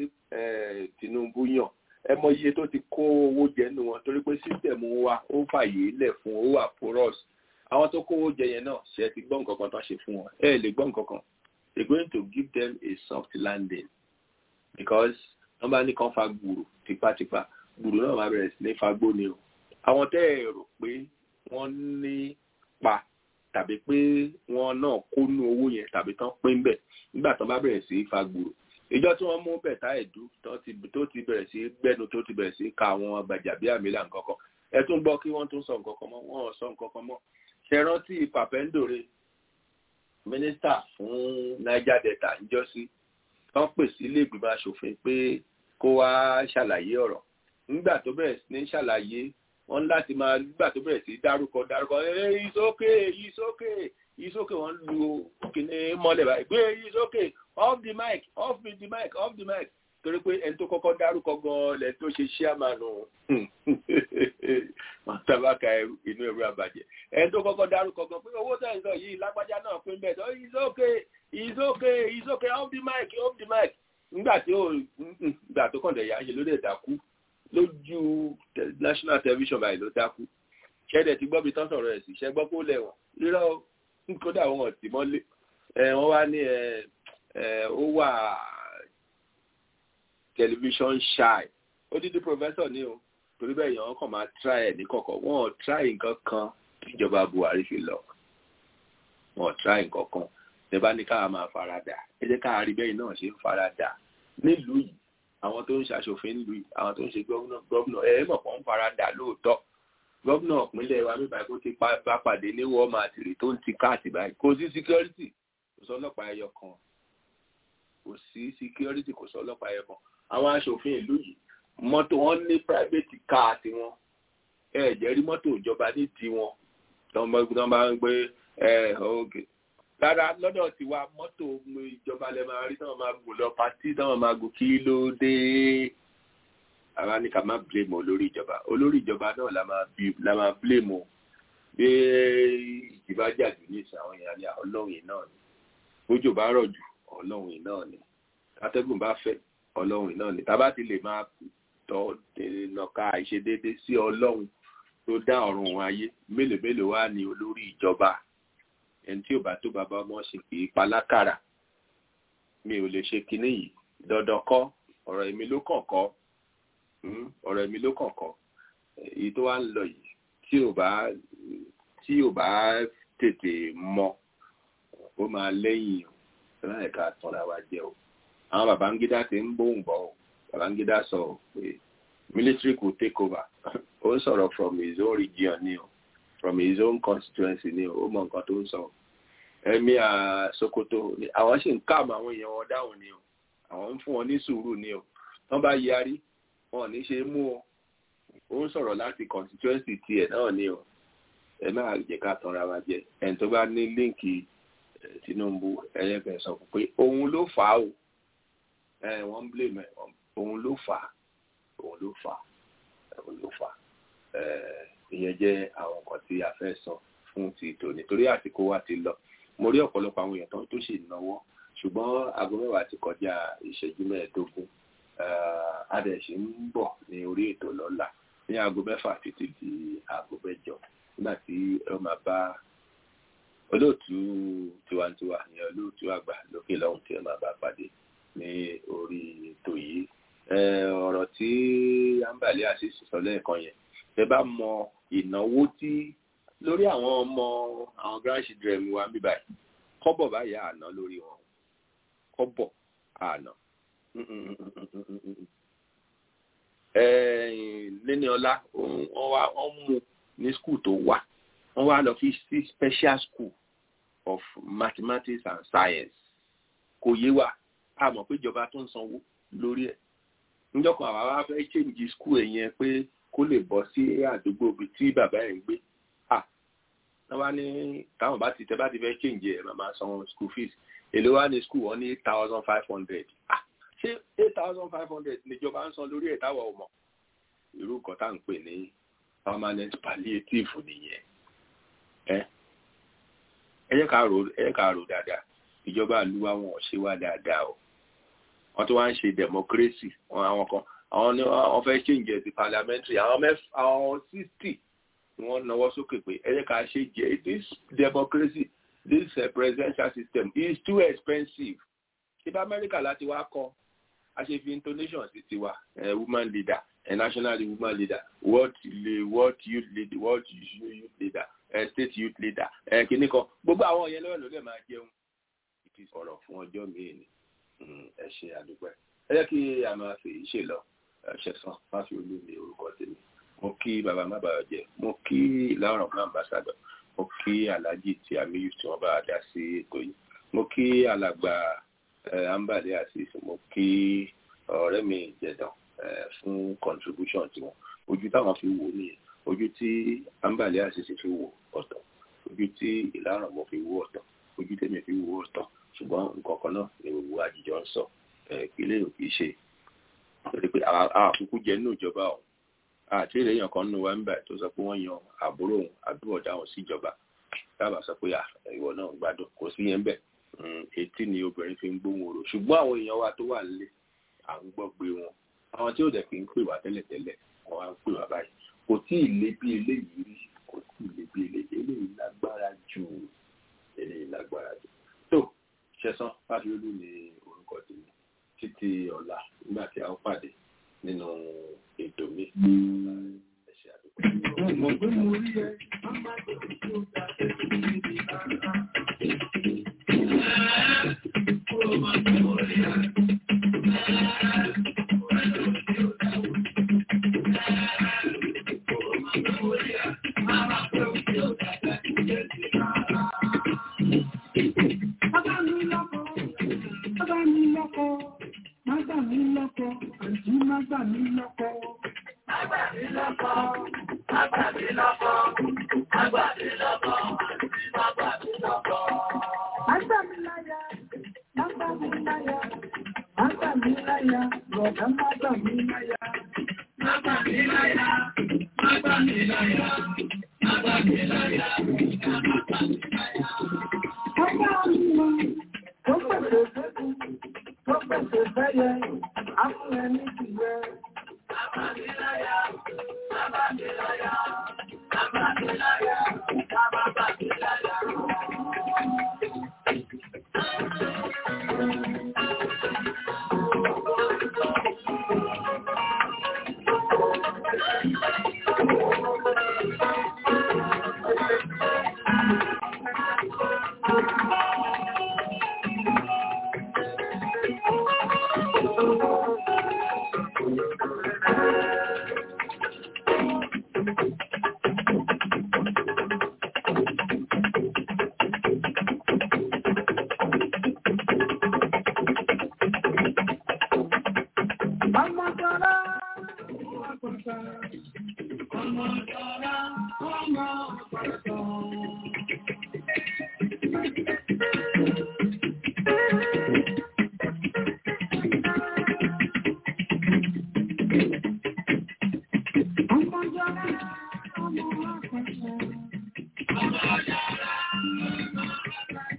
Tinubu yàn ẹ mọ iye tó ti kó owó jẹ nínú wọn torí pé sísẹ̀mù wa ó fàyè lẹ̀ fún owó àpòrọ́s àwọn tó kówó jẹ yẹn náà ṣe ti gbọ́ nǹkan kan tó ṣe fún wọn ẹ lè gbọ́ nǹkan kan they going to give them a soft landing because wọ́n bá ní kàn fa gbùrù tipátipá gbùrù náà máa bẹ̀rẹ̀ sí ní fagbó ni o àwọn tẹ́ ẹ rò pé wọ́n ní pa tàbí pé wọ́n náà kónú owó yẹn tàbí tán pín bẹ̀ nígbà tán bá bẹ̀rẹ̀ sí fa gbùrù ìjọ tí wọ́n mú bẹ̀tà ẹ̀dú tó ti bẹ̀rẹ̀ sí gbẹ́nu tó ti bẹ̀rẹ̀ sí ka àwọn gbàjàbíàmílà nǹkan kan ẹ tún gbọ́ kí wọ́n tún sọ nǹkan kan mọ́ wọ́n ò sọ nǹkan kan mọ́ ṣe rántí pàpẹ́ńdòrè mínísítà fún niger delta níjọ́sí wọ́n pè sí ilé ìgbìmọ̀ asòfin pé kó wá ṣàlàyé ọ̀rọ̀ nígbà tó bẹ̀rẹ̀ sí ní ṣàlàyé wọ́n láti máa nígbà tó bẹ̀rẹ̀ sí dárúkọ dárúkọ ẹ ìsókè ìsókè ìsókè wọ́n lu kíní mọ́lẹ̀ báyìí pé ìsókè off the mic off the mic off the mic torí pé ẹni tó kọ́kọ́ dárúkọ gan-an lẹ́ni tó ṣe ṣíàmánu tabaka inú ẹ̀rọ àbàjẹ́ ẹni tó kọ́kọ́ dárúkọ gan pé owó tẹ̀ ń sọ yìí lágbájá náà pín bẹ́ẹ̀ tó ìsókè ìsókè ìsókè off the mic off the mic nígbà tí ó nígbà tó kọ́ kọ̀dẹ̀ yà á ṣe ló dẹ̀ dákú lójú national television báyìí ló dákú ṣẹ́dẹ̀ ti gbọ́ bí tán sọ̀rọ̀ ẹ̀ sí ṣẹ́ gbọ́ kó lẹ̀wọ̀n rírọ́ kódà wọn ò tì mọ́lé wọ́n wá ní ó wà television shy odidi professor ni o torí bẹ́ẹ̀ yẹn wọ́n kàn máa try ẹ̀ ní kọ̀kọ̀ wọ́n ò try nǹkan kan tíjọba Buhari fi lọ wọ́n ò try nǹkan kan tẹ́bá ní káwa máa farada ẹ jẹ́ káwa rí bẹ́ẹ̀ náà ṣe ń farada nílùú yìí àwọn tó ń ṣàṣòfin nílùú yìí àwọn tó ń ṣe gọ́vnà ẹ̀ mọ̀ kàn ń farada lóòótọ́ gọ́vnà ìpínlẹ̀ wa mi báyìí kó ti bá pàdé ní walmart rí tó ń ti káàtì báyìí kò sí security kò sọ ọlọ́pàá ẹyọ kan kò sí security kò sọ ọlọ́pàá ẹyọ kan àwọn aṣòfin ìlú yìí mọ́tò wọn ní private car tiwọn ẹ jẹ́ rí mọ́tò ìjọba ní tiwọn tó ń bá ń gbé ẹ oge rárá lọ́dọ̀ tiwa mọ́tò ìjọba lẹ máa rí táwọn máa gùn lọ pàtí táwọn máa gùn kí ló dé àwa ní ká má blame olórí ìjọba olórí ìjọba náà la máa la máa blame o bí ìjìbá jàdù ní ìsìn àwọn èèyàn ní ọlọ́run yìí náà ni bójò bá rọ̀ jù ọlọ́run yìí náà ni atẹ́gùn bá fẹ́ ọlọ́run yìí náà ni tábà ti lè máa tọ́ nàka àìṣedéédé sí ọlọ́run tó dá ọ̀run wọn ayé mélòó mélòó wá ní olórí ìjọba ẹni tí ò bá tó bàbá ọmọ ṣe kì í palákàrà mi ò lè ṣe kinní yìí dandan kọ́ ọ̀rọ̀ èmi ló kàn kọ́ ọ̀rọ̀ èmi ló kàn kọ́ èyí tó wá ń lọ yìí tí ò bá tí ò bá tètè mọ ó máa lẹ́yìn o láì ká tanra wa jẹ o àwọn Babangida ti ń bóun bọ̀ o Babangida sọ pé military could take over ó ń sọ̀rọ̀ from his own region ni o from his own constituency ni o ó mọ nǹkan tó ń sọ ẹ̀mí Sokoto àwọn sì ń káàmù àwọn èèyàn wọn dáhùn ni o àwọn ń fún wọn ní sùúrù ni o wọ́n bá yarí wọn ò ní ṣe mú o ó ń sọ̀rọ̀ láti constituency tiẹ̀ náà ni o ẹ máa jẹ́ ká tanra wa jẹ ẹni tó bá ní líǹkì Tinubu ẹyẹfẹ sọ pé òun ló fà á o ẹ wọ́n ń blame ẹ òun ló fà á òun ló fà á òun ló fà á ìyẹn jẹ́ àwọn nǹkan tí a fẹ́ sọ fún ti tòní torí àsìkò wa ti lọ mo rí ọ̀pọ̀lọpọ̀ àwọn èèyàn tó ṣì náwó ṣùgbọ́n aago mẹ́wàá ti kọjá ìṣẹ́jú mẹ́ẹ̀ẹ́dógún adẹ̀ṣe ń bọ̀ ní orí ètò lọ́la ní aago mẹ́fà títí di aago mẹ́jọ nígbà tí ẹ máa bá olóòtú tiwantiwa ní olóòtú àgbà lókè lọ́hùn tí ẹ máa bá pàdé ní orí ètò yìí ọ̀rọ̀ tí ambali àṣìṣe sọ lẹ́ẹ̀kan yẹn ẹ bá mọ ìnáwó tí lórí àwọn ọmọ àwọn grandchildren wa ń bí báyìí kọ́bọ̀ báyìí àná lórí wọn kọ́bọ̀ àná lẹ́ni ọlá wọ́n mú ní skul tó wà wọ́n wá lọ fi sí special school of mathematics and science kò yé wa a mọ̀ pé ìjọba tó ń sanwó lórí ẹ̀ níjọ́ kan àwa wá fẹ́ change school ẹ̀ yẹn pé kó lè bọ́ sí àdúgbò ibi tí bàbá ẹ̀ ń gbé ah wọ́n wá ní táwọn bá ti tẹ́ bá ti fẹ́ change ẹ̀ màmá san school fees èló wá ní school wọ́n ní eight thousand five hundred ah ṣé eight thousand five hundred níjọba ń san lórí ẹ̀ táwọn ò mọ̀ irú nǹkan tá à ń pè ní permanent palliative nìyẹn ẹ ẹ jẹ́ ká rò ẹ jẹ́ ká rò dáadáa ìjọba àlùwà wọn ò ṣe wá dáadáa o wọ́n tó wá ń ṣe democracy wọn àwọn kan àwọn ni wọ́n fẹ́ change ẹ̀ sí parliamentary àwọn mẹ́f àwọn sixty ni wọ́n náwó sókè pé ẹ jẹ́ ká ṣe jẹ́ this democracy this uh, presidential system is too expensive ṣé bá amẹ́ríkà láti wá kọ́ a ṣe fi intonation sí tiwa uh, woman leader a national woman leader world world youth leader world youth leader uh, state youth leader uh, kìíní kan gbogbo àwọn yẹn lọ́wọ́ ló lè máa jẹun ìtì sọ̀rọ̀ fún ọjọ́ míì ni ẹ ṣe àdúpẹ́ ẹ jẹ́ kí a máa fi ṣe lọ ṣẹ̀sán má fi olú mi orúkọ tèmi mo kí bàbá má bàa jẹ mo kí ìlànà ọ̀gbọ́n ambassador mo kí alhaji tí amiyu tí wọ́n bá dá sí ètò yìí mo kí alàgbà ambale asis mo kí ọ̀rẹ́ mi jẹ̀dàn fún contribution tiwọn ojú táwọn fi wò nìyẹn ojú tí ambale asis fi wò ọ̀tọ̀ ojú tí ìlànà mo fi wò ọ̀tọ̀ ojú tèmi fi wò ọ̀tọ̀ ṣùgbọ́n nǹkan kan náà ni gbogbo àjíjọ ń sọ ìpínlẹ̀ ò kì í ṣe torí pé àkókò jẹ nínú ìjọba ọ̀hún àti èrè èèyàn kan nínú wa ń bẹ̀ tó sọ pé wọ́n yan àbúrò òun àbúrò ọ̀dà òun síjọba dábàá sọ pé ìwọ náà gbádùn kò sí yẹn bẹ́ẹ̀ etí ni obìnrin fi ń gbóhùn orò ṣùgbọ́n àwọn èèyàn wa tó wà nílé à ń gbọ́ pé wọn àwọn tí ó dẹ̀ fi ń pè wá tẹ́lẹ̀tẹ́lẹ̀ wọ́n wá ń pè wá báyìí kò tí ì lé bí eléyìí rí kò tí ì lé bí eléyìí eléyìí lágbára jù eléyìí lágbára jù tó ṣẹ̀san fásiolú ni orúkọ tèmi títí ọ̀la nígbà tí a ó pàdé nínú ètò mi. ẹ ṣé àdúgbò. Mo gbé mo rí ẹ, má má tó tó dá ẹsẹ̀ níbi rárá. Kúrò má gbé mo rí ẹ. Bàbá mi lọ́kọ, bàbá mi lọ́kọ, má gbà mí lọ́kọ, àǹtí má gbà mí lọ́kọ. Má gbà mí lọ́kọ, má gbà mí lọ́kọ, má gbà mí lọ́kọ, àǹtí má gbà mí lọ́kọ. Má gbà mí láyà, má gbà mí láyà, má gbà mí láyà, bọ̀dá má gbà mí láyà. Má gbà mí láyà, má gbà mí láyà, má gbà mí láyà, bọ̀dá má gbà mí láyà. Ọba mi lọ, tó pèsè fẹ́kùn, tó pèsè fẹ́yẹ, àfúnẹ ní tìyẹ. Bàbá mi láyà, bàbá mi láyà, bàbá mi láyà, bàbá mi láyà. Ọmọ jọra, ọmọ àpàtà, ọmọ jọra, ọmọ àpàtà. Ọmọ jọra, ọmọ àpàtà, ọmọ jọra, ọmọ àpàtà.